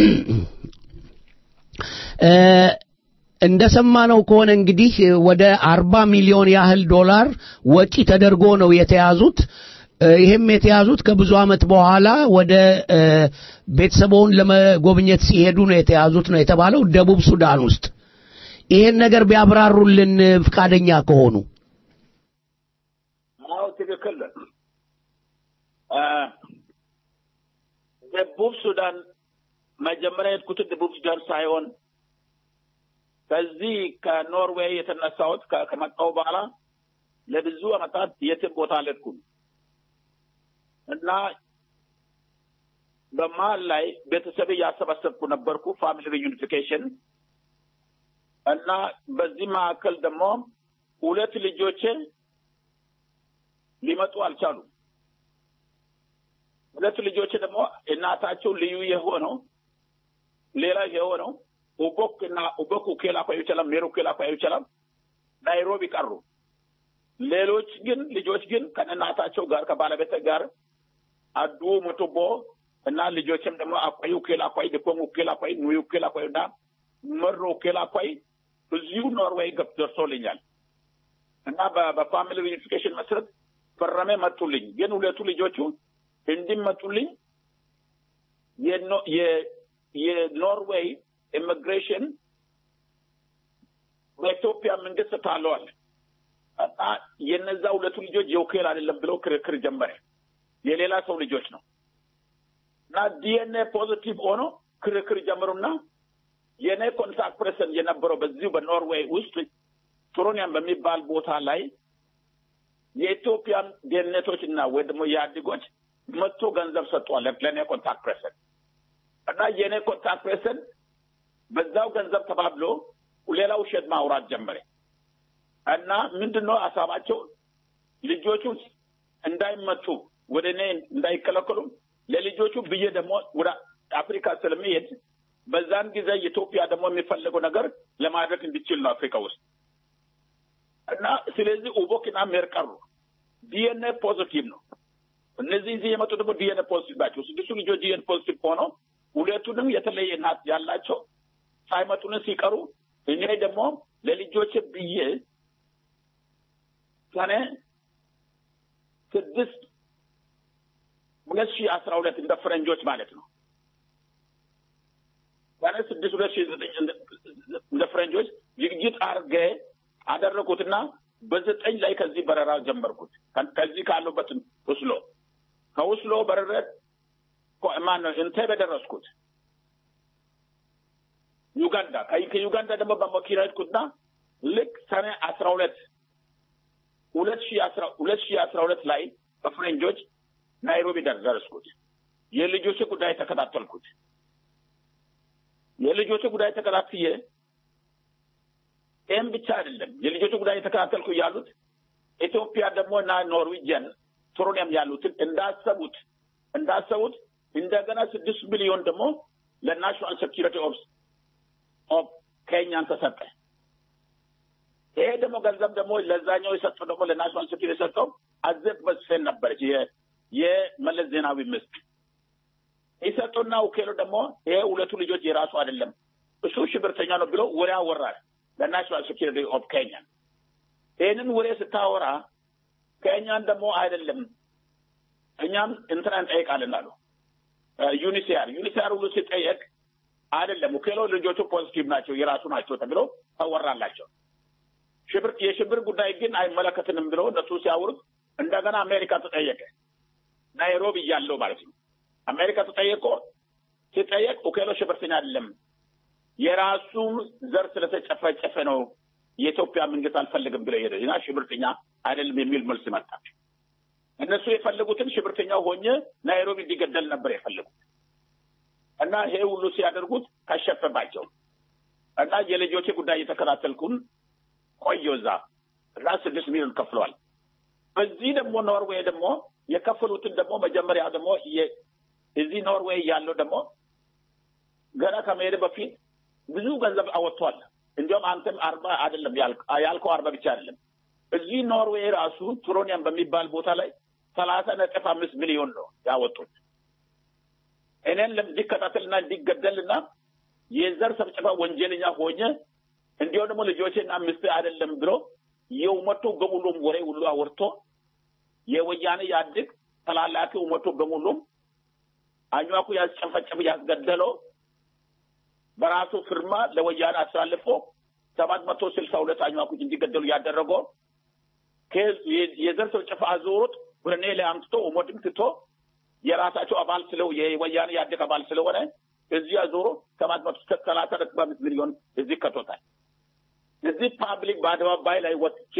እ፣ እንደሰማነው ከሆነ እንግዲህ ወደ አርባ ሚሊዮን ያህል ዶላር ወጪ ተደርጎ ነው የተያዙት። እ፣ ይህም የተያዙት ከብዙ ዓመት በኋላ ወደ እ፣ ቤተሰቦውን ለመጎብኘት ሲሄዱ ነው የተያዙት ነው የተባለው ደቡብ ሱዳን ውስጥ። ይሄን ነገር ቢያብራሩልን ፍቃደኛ ከሆኑ። አዎ ትክክል ነው። እ፣ ደቡብ ሱዳን መጀመሪያ የሄድኩትን ደቡብ ሱዳን ሳይሆን ከዚህ ከኖርዌይ የተነሳሁት ከ- ከመጣሁ በኋላ ለብዙ ዓመታት የትም ቦታ አልሄድኩም እና በመሀል ላይ ቤተሰብ እያሰባሰብኩ ነበርኩ ፋሚሊ ሪዩኒፊኬሽን እና በዚህ መካከል ደግሞ ሁለት ልጆቼ ሊመጡ አልቻሉም። ሁለት ልጆች ደግሞ እናታቸው ልዩ የሆነው ሌላ የሆነው ኡቦክ እና ኡቦክ ኡኬላ ኳዩ ይችላል ሜሩ ኡኬላ ኳዩ ይችላል ናይሮቢ ቀሩ። ሌሎች ግን ልጆች ግን ከእናታቸው ጋር ከባለቤት ጋር አዱ ሙቱቦ እና ልጆችም ደግሞ አኳይ ኡኬላ ኳይ ድኮም ኡኬላ ኳይ ኑይ ኡኬላ ኳይ እና መሮ ኡኬላ ኳይ እዚሁ ኖርዌይ ገብ ደርሶልኛል እና በ- በፋሚሊ ሪዩኒፊኬሽን መሰረት ፈረሜ መጡልኝ። ግን ሁለቱ ልጆቹ እንዲመጡልኝ የኖ- የ- የኖርዌይ ኢሚግሬሽን በኢትዮጵያ መንግስት ታለዋል እና የነዛ ሁለቱ ልጆች የውክል አይደለም ብለው ክርክር ጀመረ። የሌላ ሰው ልጆች ነው እና ዲኤንኤ ፖዚቲቭ ሆኖ ክርክር ጀመሩና የኔ ኮንታክት ፐርሰን የነበረው በዚሁ በኖርዌይ ውስጥ ትሮኒያም በሚባል ቦታ ላይ የኢትዮጵያን ደህንነቶች እና ወይ ደግሞ የአዲጎች መጥቶ ገንዘብ ሰጥቷል ለእኔ ኮንታክት ፐርሰን እና የእኔ ኮንታክት ፐርሰን በዛው ገንዘብ ተባብሎ ሌላ ውሸት ማውራት ጀመረ እና ምንድን ነው ሀሳባቸው ልጆቹ እንዳይመጡ ወደ እኔ እንዳይከለከሉ ለልጆቹ ብዬ ደግሞ ወደ አፍሪካ ስለሚሄድ በዛን ጊዜ ኢትዮጵያ ደግሞ የሚፈለገው ነገር ለማድረግ እንዲችል ነው አፍሪካ ውስጥ እና ስለዚህ ኡቦክና ሜር ቀሩ። ዲኤንኤ ፖዚቲቭ ነው። እነዚህ እዚህ የመጡ ደግሞ ዲኤንኤ ፖዚቲቭ ናቸው። ስድስቱ ልጆች ዲኤንኤ ፖዚቲቭ ሆነው ሁለቱንም የተለየ እናት ያላቸው ሳይመጡን ሲቀሩ እኔ ደግሞ ለልጆች ብዬ ሰኔ ስድስት ሁለት ሺህ አስራ ሁለት እንደ ፈረንጆች ማለት ነው ሰኔ ስድስት ሁለት ሺህ ዘጠኝ እንደ ፈረንጆች ዝግጅት አርገ አደረኩትና በዘጠኝ ላይ ከዚህ በረራ ጀመርኩት። ከዚህ ካሉበት ውስሎ ከውስሎ በረረ ማነው እንቴቤ ደረስኩት። ዩጋንዳ ከዩጋንዳ ደግሞ በመኪና ሄድኩትና ልክ ሰኔ አስራ ሁለት ሁለት ሺህ አስራ ሁለት ሺህ አስራ ሁለት ላይ በፈረንጆች ናይሮቢ ደረስኩት። የልጆች ጉዳይ ተከታተልኩት። የልጆች ጉዳይ ተከታትዬ ይህም ብቻ አይደለም። የልጆቹ ጉዳይ የተከታተልኩ ያሉት ኢትዮጵያ ደግሞ እና ኖርዌጅን ቱሮኒየም ያሉትን እንዳሰቡት እንዳሰቡት እንደገና ስድስት ሚሊዮን ደግሞ ለናሽናል ሴኪሪቲ ኦፍ ኦፍ ኬንያን ተሰጠ። ይሄ ደግሞ ገንዘብ ደግሞ ለዛኛው የሰጠው ደግሞ ለናሽናል ሴኪሪቲ የሰጠው አዜብ መስፍን ነበረች፣ የመለስ ዜናዊ ሚስት የሰጠውና ውኬሎ ደግሞ ይሄ ሁለቱ ልጆች የራሱ አይደለም እሱ ሽብርተኛ ነው ብሎ ወሬ አወራል ለናሽናል ሴኪሪቲ ኦፍ ኬንያ። ይህንን ወሬ ስታወራ ከእኛን ደግሞ አይደለም እኛም እንትና እንጠይቃለን አሉ ዩኒሲያር ዩኒሲያር ሁሉ ሲጠየቅ አይደለም ውኬሎ ልጆቹ ፖዚቲቭ ናቸው የራሱ ናቸው ተብሎ ተወራላቸው። ሽብር የሽብር ጉዳይ ግን አይመለከትንም ብሎ እነሱ ሲያወሩት እንደገና አሜሪካ ተጠየቀ። ናይሮቢ እያለው ማለት ነው። አሜሪካ ተጠየቆ ሲጠየቅ ውኬሎ ሽብርተኛ አይደለም የራሱ ዘር ስለተጨፈጨፈ ነው የኢትዮጵያ መንግስት አልፈልግም ብለው ሄደ እና ሽብርተኛ አይደለም የሚል መልስ መጣ። እነሱ የፈለጉትን ሽብርተኛው ሆኜ ናይሮቢ እንዲገደል ነበር የፈለጉት እና ይሄ ሁሉ ሲያደርጉት ከሸፈባቸው እና የልጆቼ ጉዳይ እየተከታተልኩን ቆየሁ እዛ እና ስድስት ሚሊዮን ከፍለዋል። በዚህ ደግሞ ኖርዌይ ደግሞ የከፈሉትን ደግሞ መጀመሪያ ደግሞ እዚህ ኖርዌይ ያለው ደግሞ ገና ከመሄድ በፊት ብዙ ገንዘብ አወጥቷል። እንዲሁም አንተም አርባ አይደለም ያልከው አርባ ብቻ አይደለም። እዚህ ኖርዌይ ራሱ ትሮኒያም በሚባል ቦታ ላይ ሰላሳ ነጥብ አምስት ሚሊዮን ነው ያወጡት እኔን እንዲከታተልና እንዲገደልና የዘር ሰብጨባ ወንጀለኛ ሆኜ እንዲሁም ደግሞ ልጆቼና ሚስት አይደለም ብሎ የውመቱ በሙሉም ወሬ ሁሉ አወርቶ የወያኔ ያድግ ተላላኪ ውመቱ በሙሉም አኟኩ ያስጨፈጨፍ ያስገደለው በራሱ ፍርማ ለወያኔ አሳልፎ ሰባት መቶ ስልሳ ሁለት አኟኩች እንዲገደሉ ያደረገው የዘር ጭፍጨፋ አዞሩት ወደ እኔ ላይ አምጥቶ ኡመድን ትቶ የራሳቸው አባል ስለው የወያኔ ያደግ አባል ስለሆነ እዚህ አዞሮ ሰባት መቶ ሰላሳ ነጥብ አምስት ሚሊዮን እዚህ ከቶታል። እዚህ ፓብሊክ በአደባባይ ላይ ወጥቼ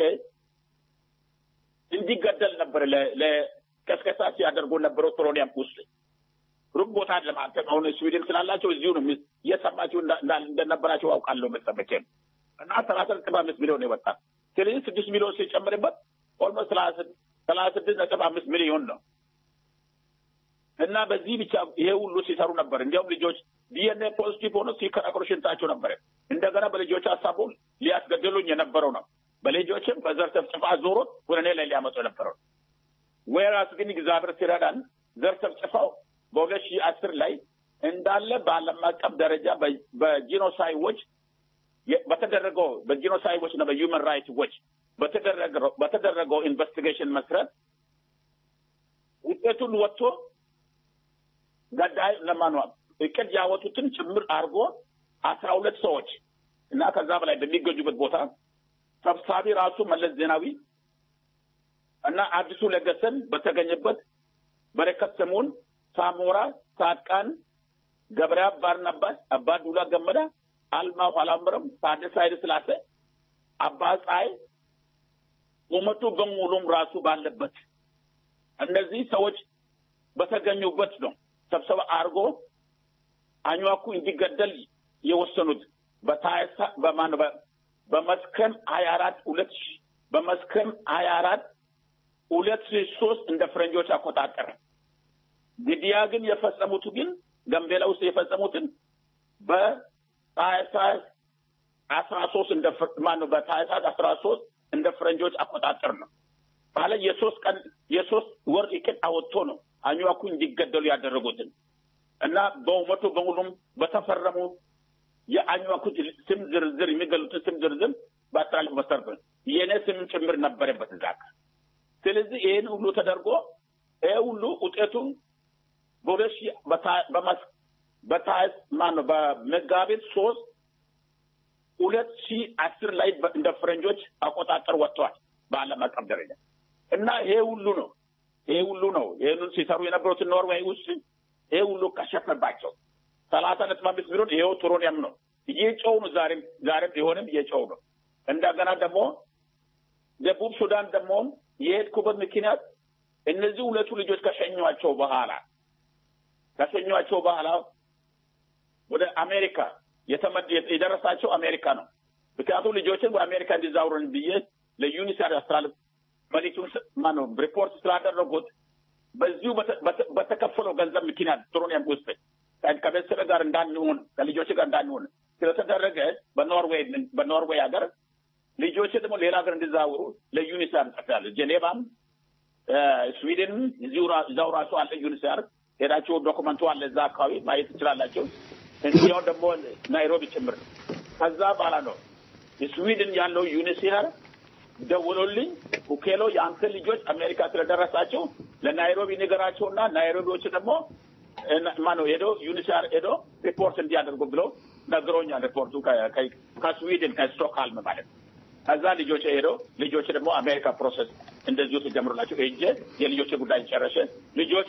እንዲገደል ነበር ለቀስቀሳ ሲያደርጉ ነበረው ትሮኒያም ውስጥ ሩቅ ቦታ አይደለም። አንተ አሁን ስዊድን ስላላቸው እዚሁ ነው እየሰማችሁ እንደነበራቸው አውቃለሁ መጠበቄም እና ሰላሳ ነጥብ አምስት ሚሊዮን የወጣ ስለዚህ ስድስት ሚሊዮን ሲጨምርበት ኦልሞስት ሰላሳ ስድስት ነጥብ አምስት ሚሊዮን ነው እና በዚህ ብቻ ይሄ ሁሉ ሲሰሩ ነበር። እንዲያውም ልጆች ዲኤንኤ ፖዚቲቭ ሆኖ ሲከራከሩ ሽንታቸው ነበር። እንደገና በልጆች ሀሳቡ ሊያስገድሉኝ የነበረው ነው። በልጆችም በዘር ጭፍጨፋ ዞሮት ወደ እኔ ላይ ሊያመጡ የነበረው ወይራስ ግን እግዚአብሔር ሲረዳን ዘር ጭፍጨፋው በሁለት ሺህ አስር ላይ እንዳለ በዓለም አቀፍ ደረጃ በጂኖሳይዎች በተደረገው በጂኖሳይዎች እና በሂውመን ራይት ዎች በተደረገው ኢንቨስቲጌሽን መስረት ውጤቱን ወጥቶ ገዳይ ለማኗ እቅድ ያወጡትን ጭምር አድርጎ አስራ ሁለት ሰዎች እና ከዛ በላይ በሚገኙበት ቦታ ሰብሳቢ ራሱ መለስ ዜናዊ እና አዲሱ ለገሰን በተገኘበት በረከት ስምኦን፣ ሳሞራ ጻድቃን፣ ገብረ ባርናባስ፣ አባ ዱላ ገመዳ፣ አልማው አላምረም፣ ታደሰ ኃይለ ሥላሴ፣ አባ ፀሐይ ቁመቱ በሙሉም ራሱ ባለበት እነዚህ ሰዎች በተገኙበት ነው ስብሰባ አድርጎ አኟኩ እንዲገደል የወሰኑት በታይሳ በማን በመስከረም ሀያ አራት ሁለት ሺህ በመስከረም ሀያ አራት ሁለት ሺህ ሶስት እንደ ፈረንጆች አቆጣጠር ግድያ ግን የፈጸሙት ግን ገምቤላ ውስጥ የፈጸሙትን በታህሳስ አስራ ሶስት እንደ ማነው በታህሳስ አስራ ሶስት እንደ ፈረንጆች አቆጣጠር ነው ማለት የሶስት ቀን የሶስት ወር እቅድ አወጥቶ ነው አኟኩ እንዲገደሉ ያደረጉትን እና በውመቱ በሙሉም በተፈረሙ የአኟኩ ስም ዝርዝር የሚገሉትን ስም ዝርዝር በአስተላልፍ መሰረት ነው። የእኔ ስም ጭምር ነበረበት እዛ ጋር። ስለዚህ ይህን ሁሉ ተደርጎ ይህ ሁሉ ውጤቱ በሁለት ሺህ በታህስ ማነው በመጋቢት ሶስት ሁለት ሺህ አስር ላይ እንደ ፈረንጆች አቆጣጠር ወጥተዋል በዓለም አቀፍ ደረጃ እና ይሄ ሁሉ ነው ይሄ ሁሉ ነው ይህንን ሲሰሩ የነበሩትን ኖርዌይ ውስጥ ይሄ ሁሉ ከሸፈባቸው ሰላሳ ነጥብ አምስት ሚሊዮን ይሄው ትሮኒየም ነው እየጨው ነው ዛሬም ዛሬም ቢሆንም እየጨው ነው እንደገና ደግሞ ደቡብ ሱዳን ደግሞ የሄድኩበት ምክንያት እነዚህ ሁለቱ ልጆች ከሸኟቸው በኋላ ከሸኟቸው በኋላ ወደ አሜሪካ የተመድ የደረሳቸው አሜሪካ ነው። ምክንያቱም ልጆችን ወደ አሜሪካ እንዲዛውሩን ብዬ ለዩኒሴፍ አስተላልፍ መልዕክቱን ማነው ሪፖርት ስላደረጉት በዚሁ በተከፈለው ገንዘብ ምክንያት ትሮኒየም ውስጥ ከቤተሰብ ጋር እንዳንሆን ከልጆች ጋር እንዳንሆን ስለተደረገ በኖርዌይ በኖርዌይ ሀገር ልጆች ደግሞ ሌላ ሀገር እንዲዛውሩ ለዩኒሴፍ እንጽፋለን። ጄኔቫም ስዊድን እዛው ራሱ አለ ዩኒሴፍ ሄዳችሁ ዶክመንቱ አለ እዛ አካባቢ ማየት ትችላላቸው። እንዲያውም ደግሞ ናይሮቢ ጭምር ነው። ከዛ በኋላ ነው ስዊድን ያለው ዩኒሴፍ ደውሎልኝ ኡኬሎ የአንተ ልጆች አሜሪካ ስለደረሳቸው ለናይሮቢ ንገራቸውና ናይሮቢዎች ደግሞ ማነው ሄዶ ዩኒሴፍ ሄዶ ሪፖርት እንዲያደርጉ ብለው ነግሮኛል። ሪፖርቱ ከስዊድን ከስቶክሃልም ማለት ነው። ከዛ ልጆች ሄዶ ልጆች ደግሞ አሜሪካ ፕሮሰስ እንደዚሁ ተጀምሮላቸው ሄጄ የልጆች ጉዳይ ጨረሸ። ልጆች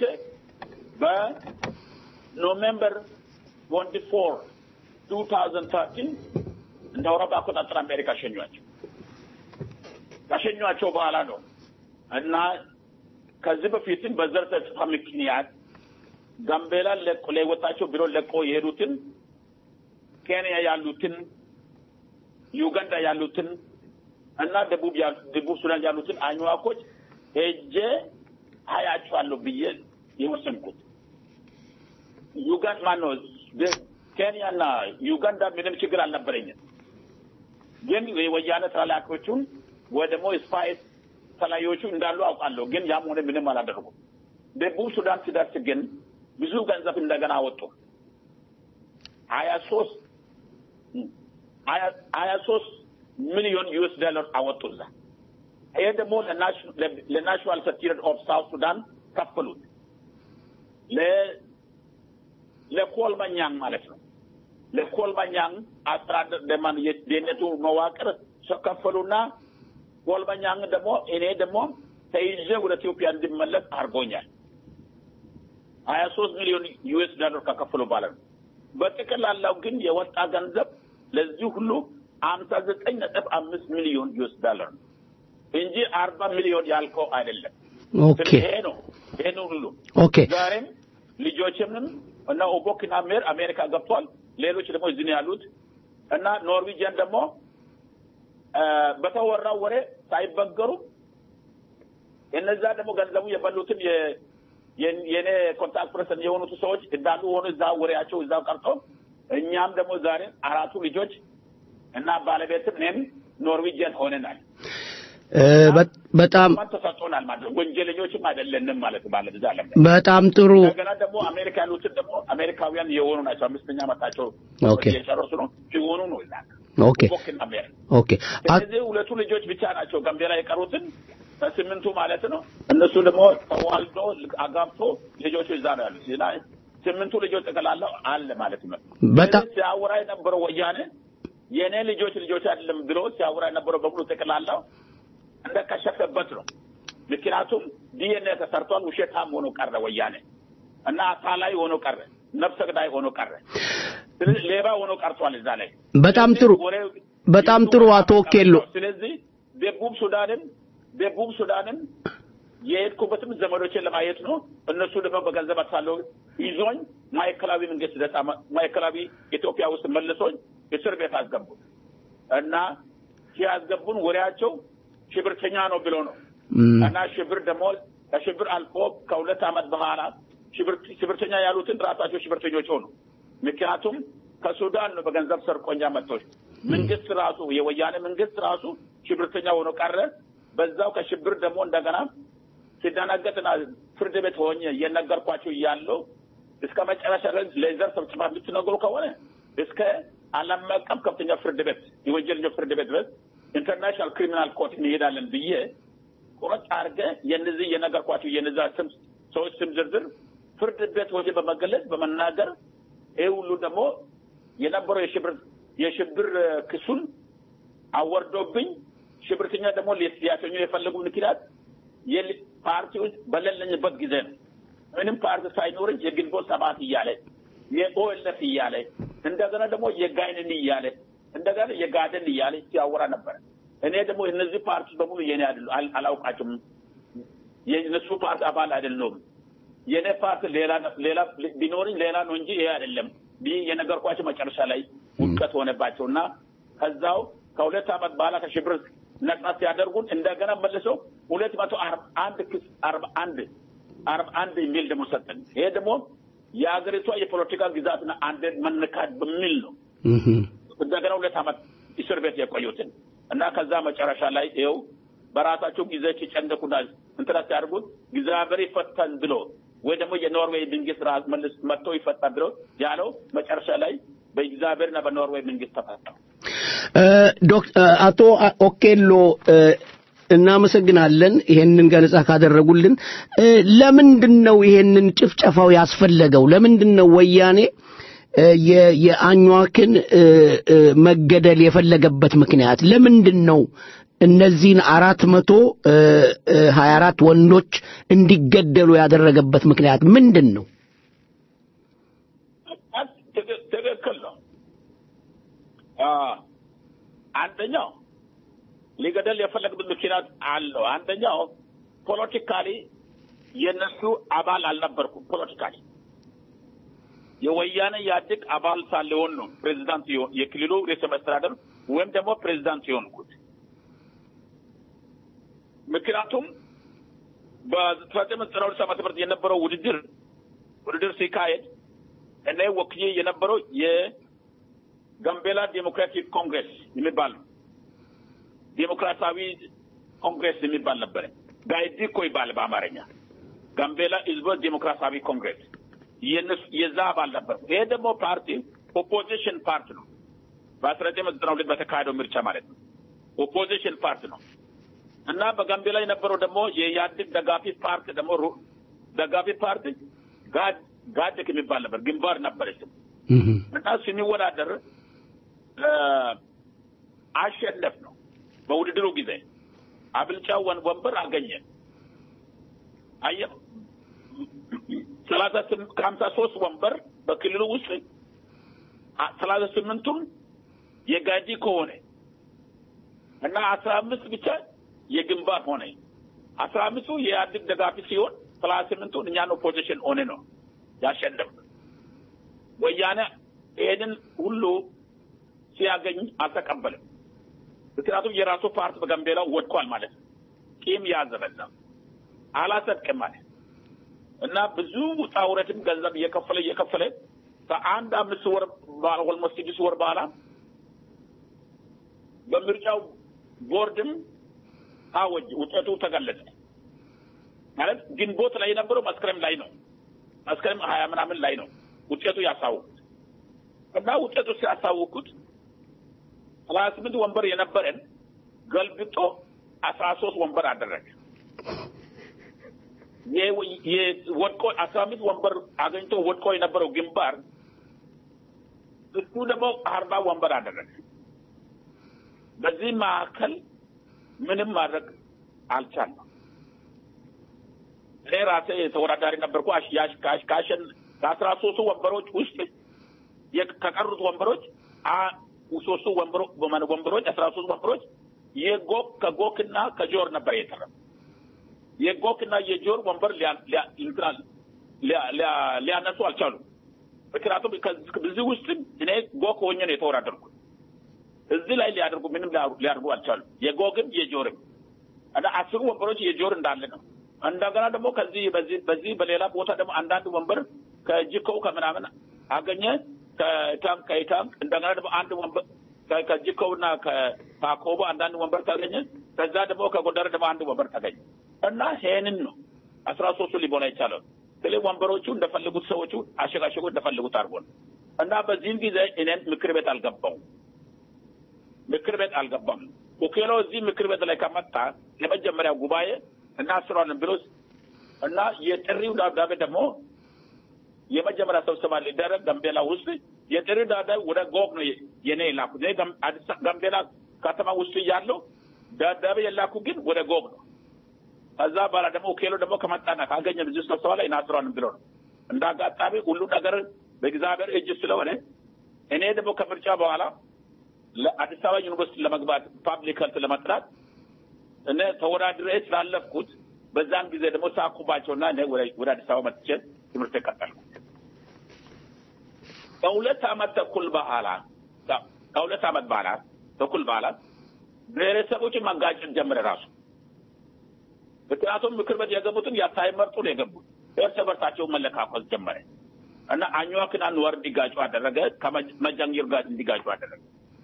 በኖቬምበር ትወንቲ ፎር ቱ ታውዘንድ ተርቲን እንደ አውሮፓ አቆጣጠር አሜሪካ ሸኟቸው። ከሸኟቸው በኋላ ነው እና ከዚህ በፊትም በዘር ተጽፋ ምክንያት ጋምቤላን ለቆ ለወጣቸው ቢሮ ለቆ የሄዱትን ኬንያ ያሉትን ዩጋንዳ ያሉትን እና ደቡብ ያሉ- ደቡብ ሱዳን ያሉትን አኝዋኮች ሄጄ አያቸዋለሁ ብዬ የወሰንኩት ዩጋንዳ ማነው ደ- ኬንያና ዩጋንዳ ምንም ችግር አልነበረኝም። ግን የወያኔ ተላላኪዎቹን ወይ ደግሞ ስፓይስ ተለያዮቹ እንዳሉ አውቃለሁ። ግን ያም ሆነ ምንም አላደረጉም። ደቡብ ሱዳን ሲደርስ ግን ብዙ ገንዘብ እንደገና አወጡ። ሀያ ሶስት ሀያ ሶስት ሚሊዮን ዩኤስ ዶላር አወጡ እዛ። ይሄ ደግሞ ለናሽናል ሴኪሪቲ ኦፍ ሳውት ሱዳን ከፈሉት። ለ- ለኮልመኛን ማለት ነው። ለኮልመኛን አስተዳደር ደማን የደህንነቱ መዋቅር ከፈሉና ኮልመኛን ደግሞ እኔ ደግሞ ተይዤ ወደ ኢትዮጵያ እንዲመለስ አድርጎኛል። ሀያ ሶስት ሚሊዮን ዩኤስ ዶላር ከከፈሉ በኋላ ነው። በጠቅላላው ግን የወጣ ገንዘብ ለዚህ ሁሉ አምሳ ዘጠኝ ነጥብ አምስት ሚሊዮን ዩኤስ ዶላር ነው እንጂ አርባ ሚሊዮን ያልከው አይደለም። ኦኬ ይሄ ነው ይሄ ነው ሁሉ ኦኬ ዛሬም ልጆችንም እና ኦቦክና ሜር አሜሪካ ገብቷል። ሌሎች ደግሞ እዚህ ነው ያሉት እና ኖርዌጂያን ደግሞ አ፣ በተወራው ወሬ ሳይበገሩ እነዛ ደግሞ ገንዘቡ የበሉትን የ- የ- የኔ ኮንታክት ፐርሰን የሆኑት ሰዎች እንዳሉ ሆኖ እዛ ወሬያቸው እዛው ቀርቶ እኛም ደግሞ ዛሬ አራቱ ልጆች እና ባለቤትም እኔም ኖርዌጂያን ሆነናል። እ፣ በ- በጣም ማን ተሰጥቶናል ማለት ነው። ወንጀለኞችም አይደለንም ማለት ማለት እዛ ዓለም ላይ በጣም ጥሩ እንደገና ደግሞ አሜሪካ ያሉትን ደግሞ አሜሪካውያን የሆኑ ናቸው። አምስተኛ ዓመታቸው ኦኬ። የጨረሱ ነው ሲሆኑ ነው ይዛ ኦኬ ቦክና ሜር ኦኬ አ- እነዚህ ሁለቱ ልጆች ብቻ ናቸው ጋምቤላ የቀሩትን ስምንቱ ማለት ነው። እነሱ ደግሞ ተዋልዶ አጋብቶ ልጆቹ እዛ ነው ያሉት እና ስምንቱ ልጆች ጠቅላላው አለ ማለት ነው። በጣም ስለዚህ ሲያወራ የነበረው ወያኔ የእኔ ልጆች ልጆች አይደለም ብሎ ሲያወራ የነበረው በሙሉ ጠቅላላው እንደከሸፈበት ነው። ምክንያቱም ዲኤንኤ ተሰርቷል። ውሸታም ሆኖ ቀረ ወያኔ እና አታላይ ሆኖ ቀረ፣ ነፍሰ ገዳይ ሆኖ ቀረ፣ ስለዚህ ሌባ ሆኖ ቀርቷል እዛ ላይ በጣም ጥሩ ወሬው በጣም ጥሩ አቶ ኬሎ ስለዚህ ደቡብ ሱዳንም ደቡብ ሱዳንም የሄድኩበትም ዘመዶችን ለማየት ነው። እነሱ ደግሞ በገንዘብ አታለው ይዞኝ ማዕከላዊ መንግስት ደሳ ማዕከላዊ ኢትዮጵያ ውስጥ መልሶኝ እስር ቤት አስገቡ እና ሲያስገቡን ወሬያቸው ሽብርተኛ ነው ብሎ ነው እም፣ እና ሽብር ደግሞ ከሽብር አልፎ ከሁለት ዓመት በኋላ ሽብር- ሽብርተኛ ያሉትን ራሳቸው ሽብርተኞች ሆኑ። ምክንያቱም ከሱዳን ነው በገንዘብ ሰርቆኛ መጥቶች መንግስት ራሱ የወያኔ መንግስት ራሱ ሽብርተኛ ሆኖ ቀረ። በዛው ከሽብር ደግሞ እንደገና ሲደናገጥና ፍርድ ቤት ሆኜ እየነገርኳቸው እያለው እስከ መጨረሻ ድረስ ሌዘር ስብሰባ የምትነግሩ ከሆነ እስከ ዓለም አቀፍ ከፍተኛ ፍርድ ቤት የወንጀለኞች ፍርድ ቤት ድረስ ኢንተርናሽናል ክሪሚናል ኮርት እንሄዳለን ብዬ ቁረጥ አድርገ የነዚህ የነገርኳቸው የነዛ ስም ሰዎች ስም ዝርዝር ፍርድ ቤት ወደ በመገለጽ በመናገር ይህ ሁሉ ደግሞ የነበረው የሽብር የሽብር እ፣ ክሱን አወርዶብኝ ሽብርተኛ ደግሞ ሊያሰኙ የፈለጉ ምክንያት የል- ፓርቲዎች በሌለኝበት ጊዜ ነው። ምንም ፓርቲ ሳይኖረኝ የግንቦት ሰባት እያለ የኦኤልኤፍ እያለ እንደገና ደግሞ የጋይንን እያለ እንደገና የጋደን እያለ ሲያወራ ነበረ። እኔ ደግሞ እነዚህ ፓርቲ በሙሉ የኔ አይደሉ አል- አላውቃቸውም። የእነሱ ፓርቲ አባል አይደለሁም። የኔ ፓርቲ ሌላ ሌላ ቢኖርኝ ሌላ ነው እንጂ ይሄ አይደለም ብዬ የነገርኳቸው መጨረሻ ላይ ውድቀት ሆነባቸው እና ከዛው ከሁለት ዓመት በኋላ ከሽብር ነጻ ሲያደርጉን እንደገና መልሰው ሁለት መቶ አርባ አንድ ክስ አርባ አንድ አርባ አንድ የሚል ደግሞ ሰጠን። ይሄ ደግሞ የሀገሪቷ የፖለቲካ ግዛትና አንድነት መነካት በሚል ነው እህ፣ እንደገና ሁለት ዓመት እስር ቤት የቆዩትን እና ከዛ መጨረሻ ላይ ይኸው በራሳቸው ጊዜ ሲጨንቁና እንትና ሲያደርጉት እግዚአብሔር ይፈታን ብሎ ወይ ደግሞ የኖርዌይ መንግስት ራስ መልስ መጥቶ ይፈታን ብሎ ያለው መጨረሻ ላይ በእግዚአብሔርና በኖርዌይ መንግስት ተፈታ። እ፣ ዶክ- እ፣ አቶ አ- ኦኬሎ እ፣ እናመሰግናለን ይሄንን ገለጻ ካደረጉልን። እ፣ ለምንድን ነው ይሄንን ጭፍጨፋው ያስፈለገው? ለምንድን ነው ወያኔ እ፣ የ- የአኟክን እ፣ እ፣ መገደል የፈለገበት ምክንያት ለምንድን ነው? እነዚህን አራት መቶ ሀያ አራት ወንዶች እንዲገደሉ ያደረገበት ምክንያት ምንድን ነው? ትክክል ትክክል ነው። አ፣ አንደኛው ሊገደል የፈለግበት ምክንያት አለው። አንደኛው ፖለቲካሊ የነሱ አባል አልነበርኩም። ፖለቲካሊ የወያኔ ኢህአዴግ አባል ሳልሆን ነው ፕሬዚዳንት የሆ- የክልሉ ርዕሰ መስተዳደር ወይም ደግሞ ፕሬዚዳንት የሆንኩት። ምክንያቱም በአስራ ዘጠኝ መቶ ዘጠና ሁለት ዓመተ ምህረት የነበረው ውድድር ውድድር ሲካሄድ እኔ ወክዬ የነበረው የጋምቤላ ዴሞክራቲክ ኮንግሬስ የሚባል ነው። ዴሞክራሲያዊ ኮንግሬስ የሚባል ነበረ። ጋይዲኮ ይባል በአማርኛ ጋምቤላ ህዝቦች ዴሞክራሲያዊ ኮንግሬስ የነሱ የዛ አባል ነበር። ይሄ ደግሞ ፓርቲ ኦፖዚሽን ፓርቲ ነው። በአስራ ዘጠኝ መቶ ዘጠና ሁለት በተካሄደው ምርጫ ማለት ነው። ኦፖዚሽን ፓርቲ ነው እና በጋምቤላ የነበረው ደግሞ የኢህአዴግ ደጋፊ ፓርቲ ደግሞ ሩ- ደጋፊ ፓርቲ ጋድ ጋድክ የሚባል ነበር፣ ግንባር ነበረች እና ስንወዳደር እ፣ አሸነፍ ነው በውድድሩ ጊዜ አብልጫው ወን- ወንበር አገኘ። አየህ ሰላሳ ስም- ከሀምሳ ሶስት ወንበር በክልሉ ውስጥ አ- ሰላሳ ስምንቱን የጋጂ ከሆነ እና አስራ አምስት ብቻ የግንባር ሆነ። አስራ አምስቱ የኢህአዴግ ደጋፊ ሲሆን ሰላሳ ስምንቱን እኛን ኦፖዚሽን ሆነ ነው ያሸነፍ። ወያኔ ይሄንን ሁሉ ሲያገኝ አልተቀበልም። ምክንያቱም የራሱ ፓርቲ በጋምቤላ ወድቋል ማለት ነው። ቂም ያዘ በዛ አላጸድቅም ማለት እና ብዙ ውጣ ውረድም ገንዘብ እየከፈለ እየከፈለ ከአንድ አምስት ወር ኦልሞስት ስድስት ወር በኋላ በምርጫው ቦርድም አወጅ ውጤቱ ተገለጸ። ማለት ግንቦት ላይ የነበረው መስከረም ላይ ነው። መስከረም ሀያ ምናምን ላይ ነው ውጤቱ ያሳውቁት እና ውጤቱ ሲያሳውቁት ሰላሳ ስምንት ወንበር የነበረን ገልብጦ አስራ ሶስት ወንበር አደረገ። የ- የ- ወድቆ አስራ አምስት ወንበር አገኝቶ ወድቆ የነበረው ግንባር እሱ ደግሞ አርባ ወንበር አደረገ። በዚህ መካከል ምንም ማድረግ አልቻልንም። እኔ ራሴ ተወዳዳሪ ነበርኩ። አሽ- ያሽ- ካሽ- ካሸን ከአስራ ሶስቱ ወንበሮች ውስጥ የ- ከቀሩት ወንበሮች አ- ሶስቱ ወንበሮ- ወንበሮች አስራ ሶስት ወንበሮች የጎክ ከጎክና ከጆር ነበር የተረፈ የጎክና የጆር ወንበር ሊያ- ሊያ- እንትና ሊያ- ሊያ- ሊያነሱ አልቻሉም። ምክንያቱም ከዚህ በዚህ ውስጥ እኔ ጎክ ሆኜ ነው የተወዳደርኩት። እዚህ ላይ ሊያደርጉ ምንም ሊያሩ- ሊያደርጉ አልቻሉም። የጎግም የጆርም እና አስሩ ወንበሮች የጆር እንዳለ ነው። እንደገና ደግሞ ከዚህ በዚህ በዚህ በሌላ ቦታ ደግሞ አንዳንድ ወንበር ከጅኮው ከምናምን አገኘ ከታንክ ከታንክ እንደገና ደግሞ አንድ ወንበር ከ- ከጅኮውና ከፓኮቦ አንዳንድ ወንበር ተገኘ። ከዛ ደግሞ ከጎንደር ደግሞ አንድ ወንበር ተገኘ እና ይሄንን ነው አስራ ሶስቱ ሊሞላ ይቻላል። ስለ ወንበሮቹ እንደፈለጉት ሰዎቹ አሸጋሸጉ እንደፈለጉት አድርጎ ነው እና በዚህም ጊዜ እኔን ምክር ቤት አልገባው ምክር ቤት አልገባም። ኦኬሎ እዚህ ምክር ቤት ላይ ከመጣ የመጀመሪያ ጉባኤ እናስረዋለን ብሎ እና የጥሪው ደብዳቤ ደግሞ የመጀመሪያ ስብሰባ ሊደረግ ጋምቤላ ውስጥ የጥሪው ደብዳቤ ወደ ጎግ ነው የኔ የላኩት። እኔ ጋም- አዲስ ጋምቤላ ከተማ ውስጥ ያለው ደብዳቤ የላኩ ግን ወደ ጎግ ነው። ከዛ በኋላ ደግሞ ኦኬሎ ደግሞ ከመጣና ካገኘ ብዙ ስብሰባ ላይ እናስረዋለን ብሎ ነው። እንደ አጋጣሚ ሁሉ ነገር በእግዚአብሔር እጅ ስለሆነ እኔ ደግሞ ከምርጫ በኋላ ለአዲስ አበባ ዩኒቨርሲቲ ለመግባት ፓብሊክ ሄልት ለመጥራት እኔ ተወዳድሬ ስላለፍኩት በዛን ጊዜ ደግሞ ሳኩባቸውና እኔ ወደ ወደ አዲስ አበባ መጥቼ ትምህርት ቀጠልኩ። ከሁለት ዓመት ተኩል በኋላ ከሁለት ዓመት በኋላ ተኩል በኋላ ብሔረሰቦችን ማጋጨት ጀመረ ራሱ። ምክንያቱም ምክር ቤት የገቡትን ያ ሳይመርጡ ነው የገቡት። እርስ በርሳቸው መለካከል ጀመረ እና አኝዋክና ኑወር እንዲጋጩ አደረገ። ከመጃንጊር ጋር እንዲጋጩ አደረገ።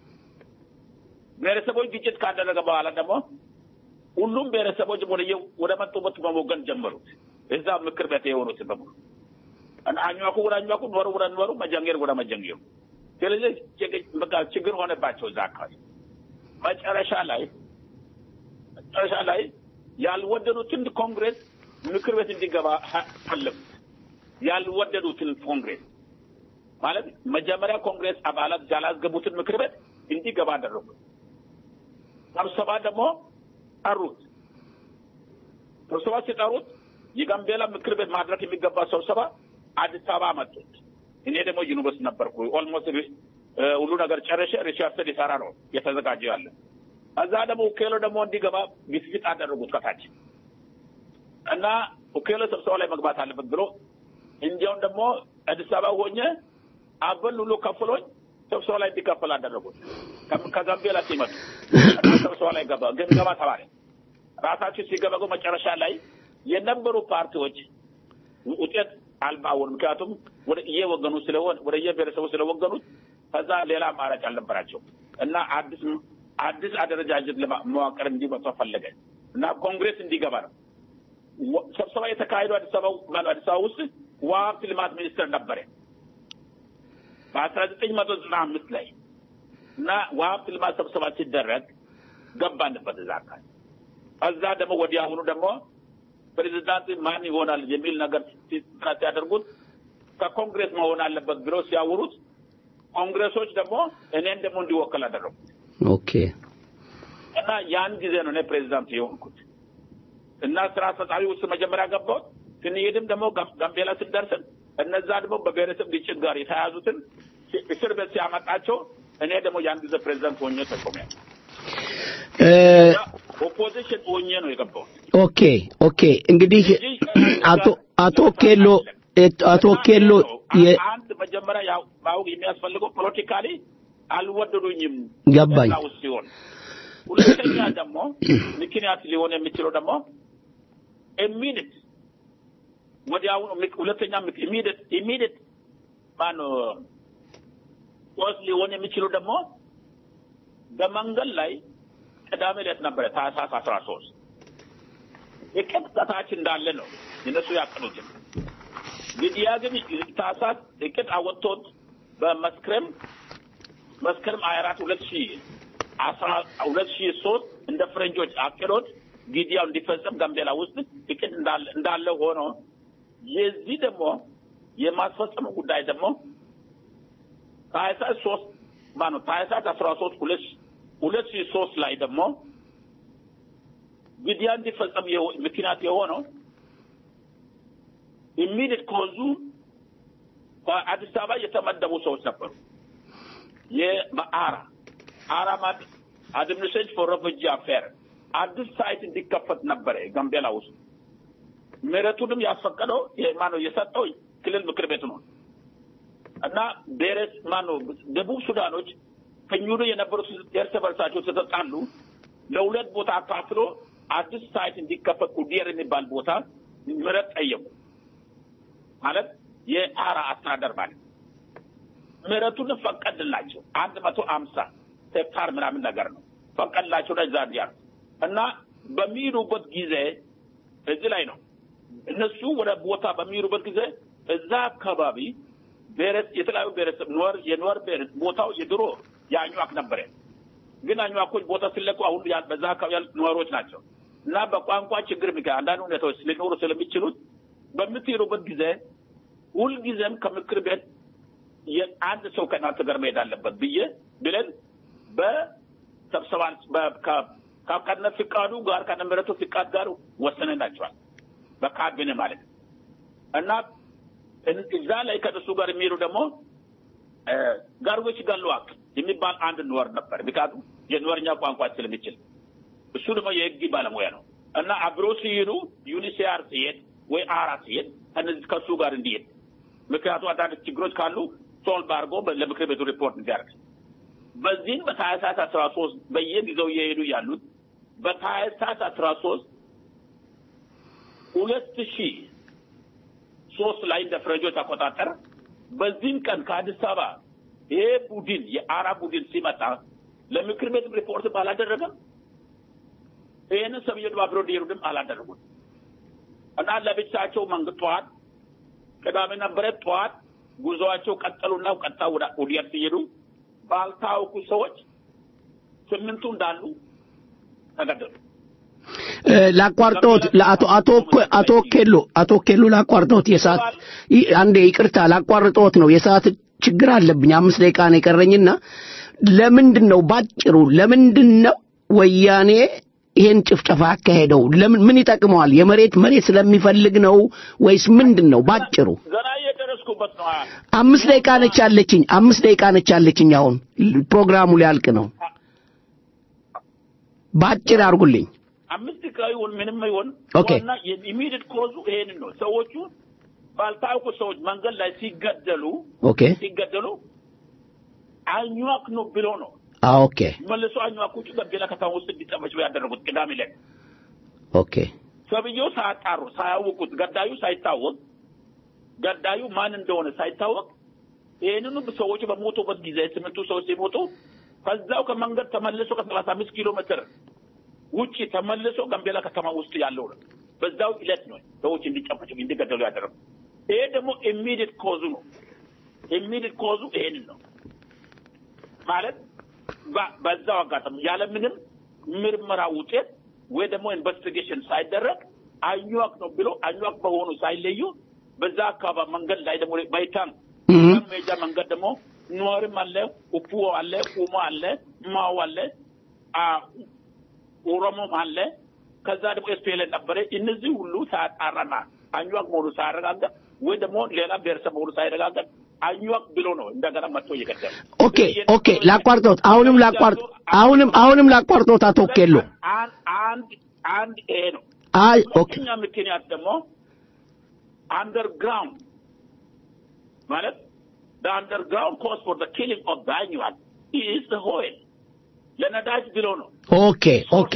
ብሔረሰቦች ግጭት ካደረገ በኋላ ደግሞ ሁሉም ብሔረሰቦች ወደ ወደ መጡበት መወገን ጀመሩት። እዛ ምክር ቤት የሆኑት በሙሉ እና አኝዋኩ ወደ አኝዋኩ፣ ኖሩ ወደ ኖሩ፣ መጀንጌር ወደ መጀንጌሩ። ስለዚህ ችግ- በቃ ችግር ሆነባቸው እዛ አካባቢ። መጨረሻ ላይ መጨረሻ ላይ ያልወደዱትን ኮንግሬስ ምክር ቤት እንዲገባ ሀ- ፈለጉት። ያልወደዱትን ኮንግሬስ ማለት መጀመሪያ ኮንግሬስ አባላት ያላስገቡትን ምክር ቤት እንዲገባ አደረጉት። ስብሰባ ደግሞ ጠሩት። ስብሰባ ሲጠሩት የጋምቤላ ምክር ቤት ማድረግ የሚገባ ስብሰባ አዲስ አበባ መጡት። እኔ ደግሞ ዩኒቨርሲቲ ነበርኩ። ኦልሞስት ሁሉ ነገር ጨረሸ። ሪሰርች ሊሰራ ነው የተዘጋጀ ያለ እዛ ደግሞ ኡኬሎ ደግሞ እንዲገባ ግፊት አደረጉት ከታች እና ኡኬሎ ስብሰባ ላይ መግባት አለበት ብሎ እንዲያውም ደግሞ አዲስ አበባ ሆኜ አበል ሁሉ ከፍሎኝ ስብሰባ ላይ እንዲከፈል አደረጉት። ከ- ከጋምቤላ ሲመጡ እና ስብሰባ ላይ ገባ ግን ገባ ተባለ። ራሳቸው ሲገበጉ መጨረሻ ላይ የነበሩ ፓርቲዎች ውጤት አልባ ሆኑ። ምክንያቱም ወደ እየወገኑ ስለሆነ ወደ የብሔረሰቡ ስለወገኑት ከዛ ሌላ አማራጭ አልነበራቸው እና አዲስ አዲስ አደረጃጀት ለማ- መዋቅር እንዲመጣ ፈለገ እና ኮንግሬስ እንዲገባ ነው። ወ- ስብሰባ የተካሄደው አዲስ አበባ ማነው አዲስ አበባ ውስጥ ውሃ ሀብት ልማት ሚኒስቴር ነበረ በአስራ ዘጠኝ መቶ ዘጠና አምስት ላይ እና ውሃ ሀብት ልማት ስብሰባ ሲደረግ ገባንበት እዛ አካል ከዛ ደግሞ ወዲያውኑ ደግሞ ፕሬዚዳንት ማን ይሆናል የሚል ነገር ሲ- ሲያደርጉት ከኮንግሬስ መሆን አለበት ብሎ ሲያወሩት ኮንግሬሶች ደግሞ እኔን ደግሞ እንዲወከል አደረጉ ኦኬ እና ያን ጊዜ ነው እኔ ፕሬዚዳንት የሆንኩት እና ስራ አስፈጻሚ ውስጥ መጀመሪያ ገባሁት። ስንሄድም ደግሞ ጋም- ጋምቤላ ስንደርስን እነዛ ደግሞ በብሔረሰብ ግጭት ጋር የተያያዙትን ሲ- እስር ቤት ሲያመጣቸው እኔ ደግሞ ያን ጊዜ ፕሬዚዳንት ሆኜ ተሾሚያለሁ። እ፣ ኦፖዚሽን ሆኜ ነው የገባሁት። ኦኬ ኦኬ እንግዲህ አቶ አቶ ኬሎ ኤት- አቶ ኬሎ የ- አንድ መጀመሪያ ያው ማወቅ የሚያስፈልገው ፖለቲካሊ አልወደዱኝም ገባኝ። እዛ ውስጥ ሲሆን፣ ሁለተኛ ደግሞ ምክንያት ሊሆን የሚችለው ደግሞ ኢሚዲት ወዲያውኑ ምክ- ሁለተኛ ኢሚዲት ኢሚዲት ማነው ሶስት ሊሆን የሚችለው ደግሞ በመንገድ ላይ ቅዳሜ ዕለት ነበረ ታህሳስ አስራ ሶስት እቅድ ከታች እንዳለ ነው እነሱ ያቀዱትን ግድያ ግን ታህሳስ እቅድ አወጥቶት በመስከረም መስከረም ሀያ አራት ሁለት ሺ አስራ ሁለት ሺ ሶስት እንደ ፈረንጆች አቅዶት ግድያው እንዲፈጸም ጋምቤላ ውስጥ እቅድ እንዳለ እንዳለ ሆኖ የዚህ ደግሞ የማስፈጸሙ ጉዳይ ደግሞ ታህሳስ ሶስት ማነው ታህሳስ አስራ ሶስት ሁለት ሁለት ሺ ሶስት ላይ ደግሞ ግድያ እንዲፈጸም የሆ- ምክንያት የሆነው ኢሚዲት ኮዙ በአዲስ አበባ የተመደቡ ሰዎች ነበሩ። የበአራ አራ ማለት አድሚኒስትሬሽን ፎር ሬፉጂ አፌር አዲስ ሳይት እንዲከፈት ነበረ ጋምቤላ ውስጥ። ምህረቱንም ያስፈቀደው ማነው የሰጠው ክልል ምክር ቤት ነው እና ብሔረስ ማነው ደቡብ ሱዳኖች ከኙዶ የነበሩት እርስ በርሳቸው ተጣሉ። ለሁለት ቦታ አካፍሎ አዲስ ሳይት እንዲከፈት ኡዲየር የሚባል ቦታ ምህረት ጠየቁ። ማለት የአራ አስተዳደር ማለት ምህረቱን ፈቀድላቸው። አንድ መቶ አምሳ ሄክታር ምናምን ነገር ነው ፈቀድላቸው። ለዛ እንዲያሉ እና በሚሄዱበት ጊዜ እዚህ ላይ ነው እነሱ ወደ ቦታ በሚሄዱበት ጊዜ እዛ አካባቢ ብሔረስ የተለያዩ ብሔረሰብ ኖር የኖር ብሔረሰብ ቦታው የድሮ የአኟክ ነበረ። ግን አኟኮች ቦታ ሲለቁ አሁን ያ- በዛ አካባቢ ያሉት ነዋሪዎች ናቸው እና በቋንቋ ችግር ምክንያት አንዳንድ ሁኔታዎች ሊኖሩ ስለሚችሉት በምትሄዱበት ጊዜ ሁልጊዜም ከምክር ቤት የአንድ ሰው ከእናንተ ጋር መሄድ አለበት ብዬ ብለን በስብሰባ በ- ከ- ከ- ከነ ፍቃዱ ጋር ከነ ምህረቱ ፍቃድ ጋር ወሰነናቸዋል በካቢኔ ማለት ነው። እና እን- እዛ ላይ ከእነሱ ጋር የሚሄዱ ደግሞ እ፣ ጋርጎች ጋለዋቅ የሚባል አንድ ኖር ነበር። ምክንያቱም የኖርኛ ቋንቋ ስለሚችል እሱ ደግሞ የህግ ባለሙያ ነው እና አብሮ ሲሄዱ ዩኒሲያር ሲሄድ ወይ አራ ሲሄድ ከነዚህ ከእሱ ጋር እንዲሄድ ምክንያቱም አንዳንድ ችግሮች ካሉ ሶልቭ አድርጎ በ- ለምክር ቤቱ ሪፖርት እንዲያደርግ በዚህም በታህሳስ አስራ ሶስት በየጊዜው እየሄዱ ያሉት በታህሳስ አስራ ሶስት ሁለት ሺህ ሶስት ላይ እንደ ፈረንጆች አቆጣጠር በዚህም ቀን ከአዲስ አበባ ይሄ ቡድን የአራ ቡድን ሲመጣ ለምክር ቤት ሪፖርት አላደረገም። ይህንን ሰብየዱ አብሮ እንዲሄዱም አላደረጉም እና ለብቻቸው መንግስት ጠዋት ቅዳሜ ነበረ ጠዋት ጉዞዋቸው ቀጠሉና ቀጥታ ወደ ኡዲየር ሲሄዱ ባልታወቁ ሰዎች ስምንቱ እንዳሉ ተገደሉ። እ፣ ላቋርጦት ለአቶ አቶ አቶ ኬሎ አቶ ኬሎ ላቋርጦት የሰዓት ይ- አንዴ ይቅርታ ላቋርጦት ነው የሰዓት ችግር አለብኝ አምስት ደቂቃ ነው የቀረኝና ለምንድን ነው ባጭሩ ለምንድን ነው ወያኔ ይሄን ጭፍጨፋ ያካሄደው ለምን ምን ይጠቅመዋል የመሬት መሬት ስለሚፈልግ ነው ወይስ ምንድን ነው ባጭሩ ገና እየደረስኩበት ነው። አምስት ደቂቃ ነች ያለችኝ አምስት ደቂቃ ነች ያለችኝ አሁን ፕሮግራሙ ሊያልቅ ነው በአጭር አድርጉልኝ። አምስት ደቂቃ ይሁን ምንም ይሁን ኦኬ። ዋና ኢሚዲየት ኮዙ ይሄንን ነው። ሰዎቹ ባልታወቁ ሰዎች መንገድ ላይ ሲገደሉ ኦኬ ሲገደሉ አኟክ ነው ብሎ ነው አ ኦኬ መልሶ አኟኮቹ ገቤላ ከተማ ውስጥ እንዲጠመች ያደረጉት ቅዳሜ ዕለት ኦኬ ሰብየው ሳያጣሩ ሳያውቁት ገዳዩ ሳይታወቅ ገዳዩ ማን እንደሆነ ሳይታወቅ ይህንኑ ሰዎች በሞቱበት ጊዜ ስምንቱ ሰዎች ሲሞቱ ከዛው ከመንገድ ተመልሶ ከሰላሳ አምስት ኪሎ ሜትር ውጭ ተመልሶ ጋምቤላ ከተማ ውስጥ ያለው ነው። በዛው ዕለት ነው ሰዎች እንዲጨፈጭፉ እንዲገደሉ ያደረጉ። ይሄ ደግሞ ኢሚዲየት ኮዙ ነው። ኢሚዲየት ኮዙ ይሄንን ነው ማለት በ- በዛው አጋጣሚ ያለምንም ምርመራ ውጤት ወይ ደግሞ ኢንቨስቲጌሽን ሳይደረግ አኟክ ነው ብሎ አኟክ በሆኑ ሳይለዩ በዛ አካባቢ መንገድ ላይ ደግሞ ባይታን ሜጃ መንገድ ደግሞ ኑዋርም አለ፣ ኡፑ አለ፣ ኡሞ አለ፣ ማው አለ፣ አ ኦሮሞም አለ። ከዛ ደግሞ ኤስፒኤል ነበረ። እነዚህ ሁሉ ሳያጣራና አኟክ መሆኑ ሳያረጋገጥ ወይ ደግሞ ሌላ ብሔረሰብ መሆኑ ሳይረጋገጥ አኟክ ብሎ ነው እንደገና መጥቶ እየገደሉ ኦኬ ኦኬ ላቋርጦት አሁንም ላቋርጥ አሁንም አሁንም ላቋርጦት አቶ ኬሎ አንድ አንድ አንድ ይሄ ነው። አይ ኦኬ ሁለተኛ ምክንያት ደግሞ አንደርግራውንድ ማለት the underground cause for the killing of the annual is the oil ለነዳጅ ብሎ ነው ኦኬ ኦኬ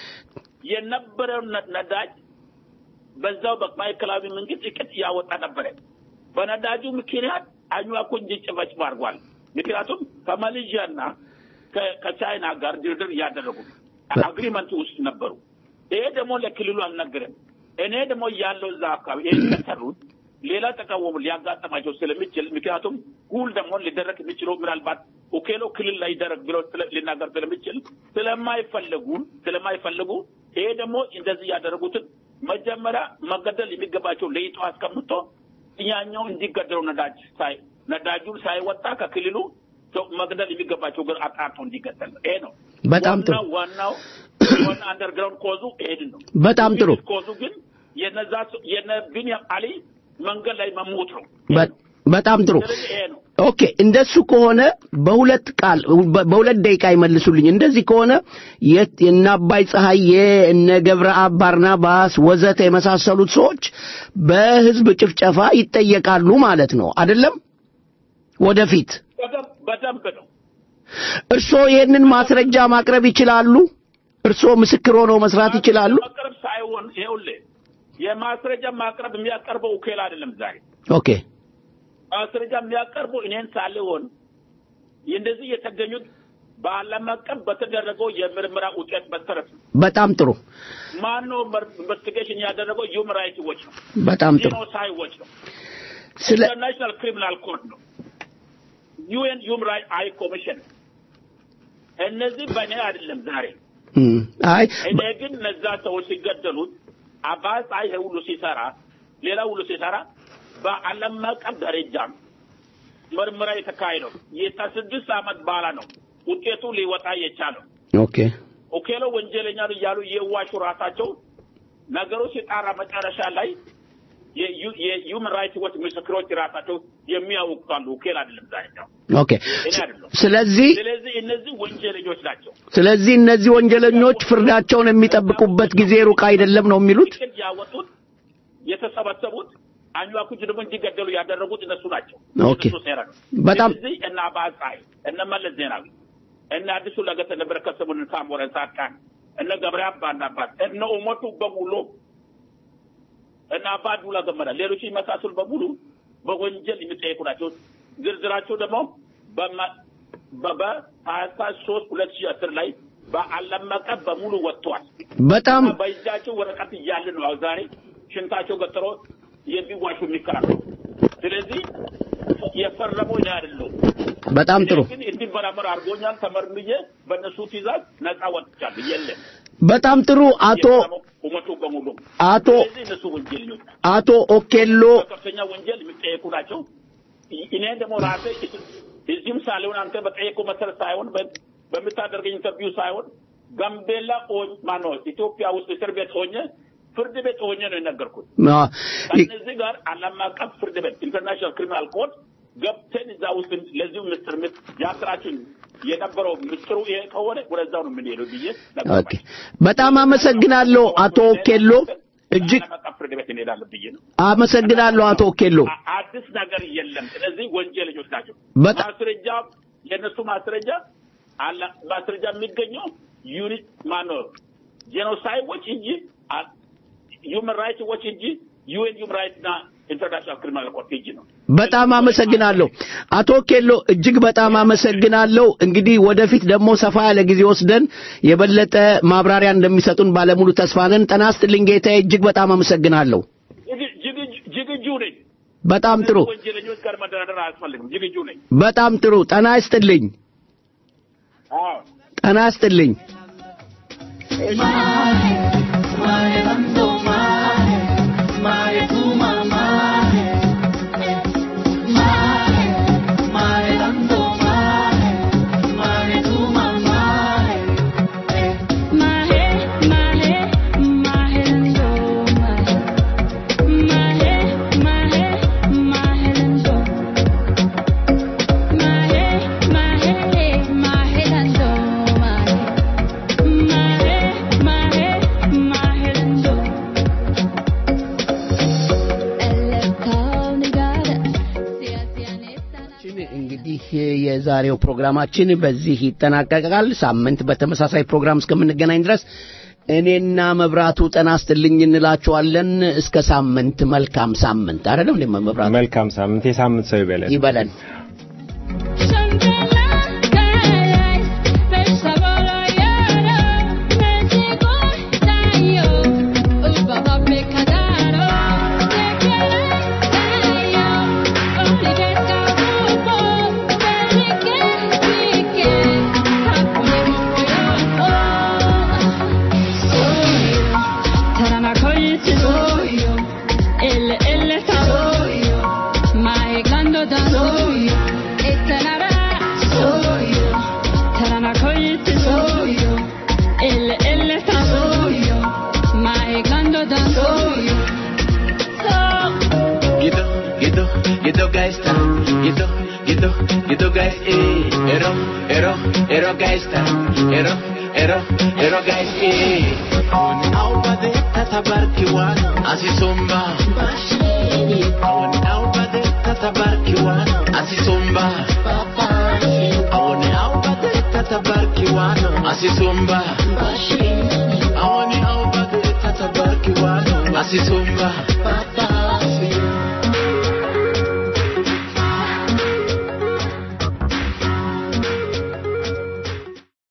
የነበረው ነ- ነዳጅ በዛው በማዕከላዊ መንግስት እቅድ ያወጣ ነበረ። በነዳጁ ምክንያት አኝዋኮ እንዲጨፈጭፍ አድርጓል። ምክንያቱም ከማሌዥያና ከ- ከቻይና ጋር ድርድር እያደረጉ አግሪመንት ውስጥ ነበሩ። ይሄ ደግሞ ለክልሉ አልነገረም። እኔ ደግሞ ያለው እዛ አካባቢ ይሄ ከሰሩት ሌላ ተቃወሙ ሊያጋጥማቸው ስለሚችል ምክንያቱም ሁል ደግሞ ሊደረግ የሚችለው ምናልባት ኦኬሎ ክልል ላይ ይደረግ ብሎ ስለ- ሊናገር ስለሚችል ስለማይፈለጉ ስለማይፈልጉ ይሄ ደግሞ እንደዚህ ያደረጉትን መጀመሪያ መገደል የሚገባቸው ለይቶ አስቀምጦ ያኛው እንዲገደሉ ነዳጅ ሳይ ነዳጁን ሳይወጣ ከክልሉ ሰው መግደል የሚገባቸው ግን አጣርቶ እንዲገደል ነው። ይሄ ነው በጣም ጥሩ። ዋናው ዋናው ዋና አንደርግራውንድ ኮዙ ይሄድን ነው። በጣም ጥሩ። ኮዙ ግን የነዛ ሰው- የነ ቢንያም አሊ መንገድ ላይ መሞት ነው። በ- በጣም ጥሩ ስለዚህ ይሄ ነው። ኦኬ እንደሱ ከሆነ በሁለት ቃል በ- በሁለት ደቂቃ ይመልሱልኝ። እንደዚህ ከሆነ የት የነ አባይ ፀሐዬ እነ ገብረአብ ባርናባስ ወዘተ የመሳሰሉት ሰዎች በህዝብ ጭፍጨፋ ይጠየቃሉ ማለት ነው አይደለም? ወደፊት በደንብ በደንብ ነው። እርስዎ ይህንን ማስረጃ ማቅረብ ይችላሉ? እርስዎ ምስክር ሆነው መስራት ይችላሉ? ማቅረብ ሳይሆን ይኸውልህ የማስረጃ ማቅረብ የሚያቀርበው ኡኬል አይደለም ዛሬ ኦኬ ማስረጃ የሚያቀርበው እኔን ሳልሆን እንደዚህ የተገኙት በዓለም አቀፍ በተደረገው የምርመራ ውጤት መሰረት ነው። በጣም ጥሩ ማነው ኢንቨስቲጌሽን ያደረገው? ሂውማን ራይትስ ዎች ነው። በጣም ጥሩ ጂኖሳይድ ዎች ነው። ስለ ኢንተርናሽናል ክሪሚናል ኮድ ነው። ዩኤን ሂውማን ራይትስ አይ ኮሚሽን እነዚህ በእኔ አይደለም ዛሬ እም፣ አይ እኔ ግን እነዛ ሰዎች ሲገደሉት አባስ አይ ይሄ ሁሉ ሲሰራ ሌላ ሁሉ ሲሰራ በዓለም አቀፍ ደረጃም ምርመራ የተካሄደው ከስድስት ዓመት በኋላ ነው ውጤቱ ሊወጣ የቻለው። ኦኬ ኦኬሎ ወንጀለኛ ነው እያሉ የዋሹ ራሳቸው ነገሩ ሲጣራ መጨረሻ ላይ የሁመን ራይትስ ዎች ምስክሮች ራሳቸው የሚያውቃሉ። ኦኬል አይደለም ዛሬ ነው ኦኬ እኔ አይደለም። ስለዚህ ስለዚህ እነዚህ ወንጀለኞች ናቸው። ስለዚህ እነዚህ ወንጀለኞች ፍርዳቸውን የሚጠብቁበት ጊዜ ሩቅ አይደለም ነው የሚሉት። እቅድ ያወጡት የተሰበሰቡት አኝዋኮች ደግሞ እንዲገደሉ ያደረጉት እነሱ ናቸው። ኦኬ። እነሱ ሴራ ነው። በጣም ስለዚህ እነ አባይ ፀሐይ፣ እነ መለስ ዜናዊ፣ እነ አዲሱ ለገሰ፣ እነ በረከት ስምኦን፣ ሳሞራን ጻድቃን፣ እነ ገብረ አባናባት፣ እነ ኡመቱ በሙሉ እነ አባ ዱላ ገመዳ፣ ሌሎች የመሳሰሉ በሙሉ በወንጀል የሚጠየቁ ናቸው። ዝርዝራቸው ደግሞ በሀያ ሶስት ሁለት ሺህ አስር ላይ በዓለም አቀፍ በሙሉ ወጥተዋል። በጣም በእጃቸው ወረቀት እያለ ነው አሁን ዛሬ ሽንታቸው ገትሮ የሚዋሹ የሚከራከሩ። ስለዚህ የፈረመው እኔ አይደለሁም። በጣም ጥሩ እኔ ግን እንዲመራመር አድርጎኛል። ተመርምዬ በእነሱ ትእዛዝ ነጻ ወጥቻለሁ። የለም በጣም ጥሩ አቶ ኡመቱ በሙሉ አቶ ስለዚህ እነሱ ወንጀለኞች ናቸው። አቶ ኦኬሎ በከፍተኛ ወንጀል የሚጠየቁ ናቸው። እኔ ደግሞ ራሴ እዚህም ሳልሆን አንተ በጠየቁ መሰረት ሳይሆን በ- በምታደርገኝ ኢንተርቪው ሳይሆን ጋምቤላ ሆ- ማነው ኢትዮጵያ ውስጥ እስር ቤት ሆኜ ፍርድ ቤት ሆኜ ነው የነገርኩት። አ፣ ከእነዚህ ጋር ዓለም አቀፍ ፍርድ ቤት ኢንተርናሽናል ክሪሚናል ኮድ ገብተን እዛ ውስጥ ለዚሁ ምስር ምት ያስራችን የነበረው ምስጢሩ ይሄ ከሆነ ወደዛው ነው የምንሄደው ብዬ ኦኬ በጣም አመሰግናለሁ አቶ ኬሎ እጅግ ዓለም አቀፍ ፍርድ ቤት እንሄዳለን ብዬ ነው። አመሰግናለሁ አቶ ኬሎ አ- አዲስ ነገር የለም። ስለዚህ ወንጀለኞች ናቸው። በጣም- ማስረጃ የእነሱ ማስረጃ አለ ማስረጃ የሚገኘው ዩኒት ማነው ጄኖሳይድ እንጂ ሁመን ራይትስ ዎች እንጂ ዩኤን ሁመን ራይትስ እና ኢንተርናሽናል ክሪሚናል ኮርት እንጂ ነው። በጣም አመሰግናለሁ አቶ ኬሎ እጅግ በጣም አመሰግናለሁ። እንግዲህ ወደፊት ደግሞ ሰፋ ያለ ጊዜ ወስደን የበለጠ ማብራሪያ እንደሚሰጡን ባለሙሉ ተስፋ ነን። ጤና ይስጥልኝ ጌታዬ፣ እጅግ በጣም አመሰግናለሁ። ዝግ- ዝግጁ- ዝግጁ ነኝ። በጣም ጥሩ ወንጀለኞች ጋር መደራደር አያስፈልግም። ዝግጁ ነኝ። በጣም ጥሩ። ጤና ይስጥልኝ፣ አዎ ጤና ይስጥልኝ። እንግዲህ የዛሬው ፕሮግራማችን በዚህ ይጠናቀቃል። ሳምንት በተመሳሳይ ፕሮግራም እስከምንገናኝ ድረስ እኔና መብራቱ ጤና ይስጥልኝ እንላችኋለን። እስከ ሳምንት መልካም ሳምንት። አይደለም እንዴ መብራቱ? መልካም ሳምንት፣ የሳምንት ሰው ይበለን። ይበለን። Gitu, gitu, gitu guys ta. Gitu, gitu, gitu guys eh. Ero, ero, ero guys ta. Ero, ero, ero guys eh. Awani awbade tatabarki wan asisumba. Awani awbade tatabarki wan asisumba. Awani awbade tatabarki wan asisumba. Awani awbade tatabarki wan asisumba.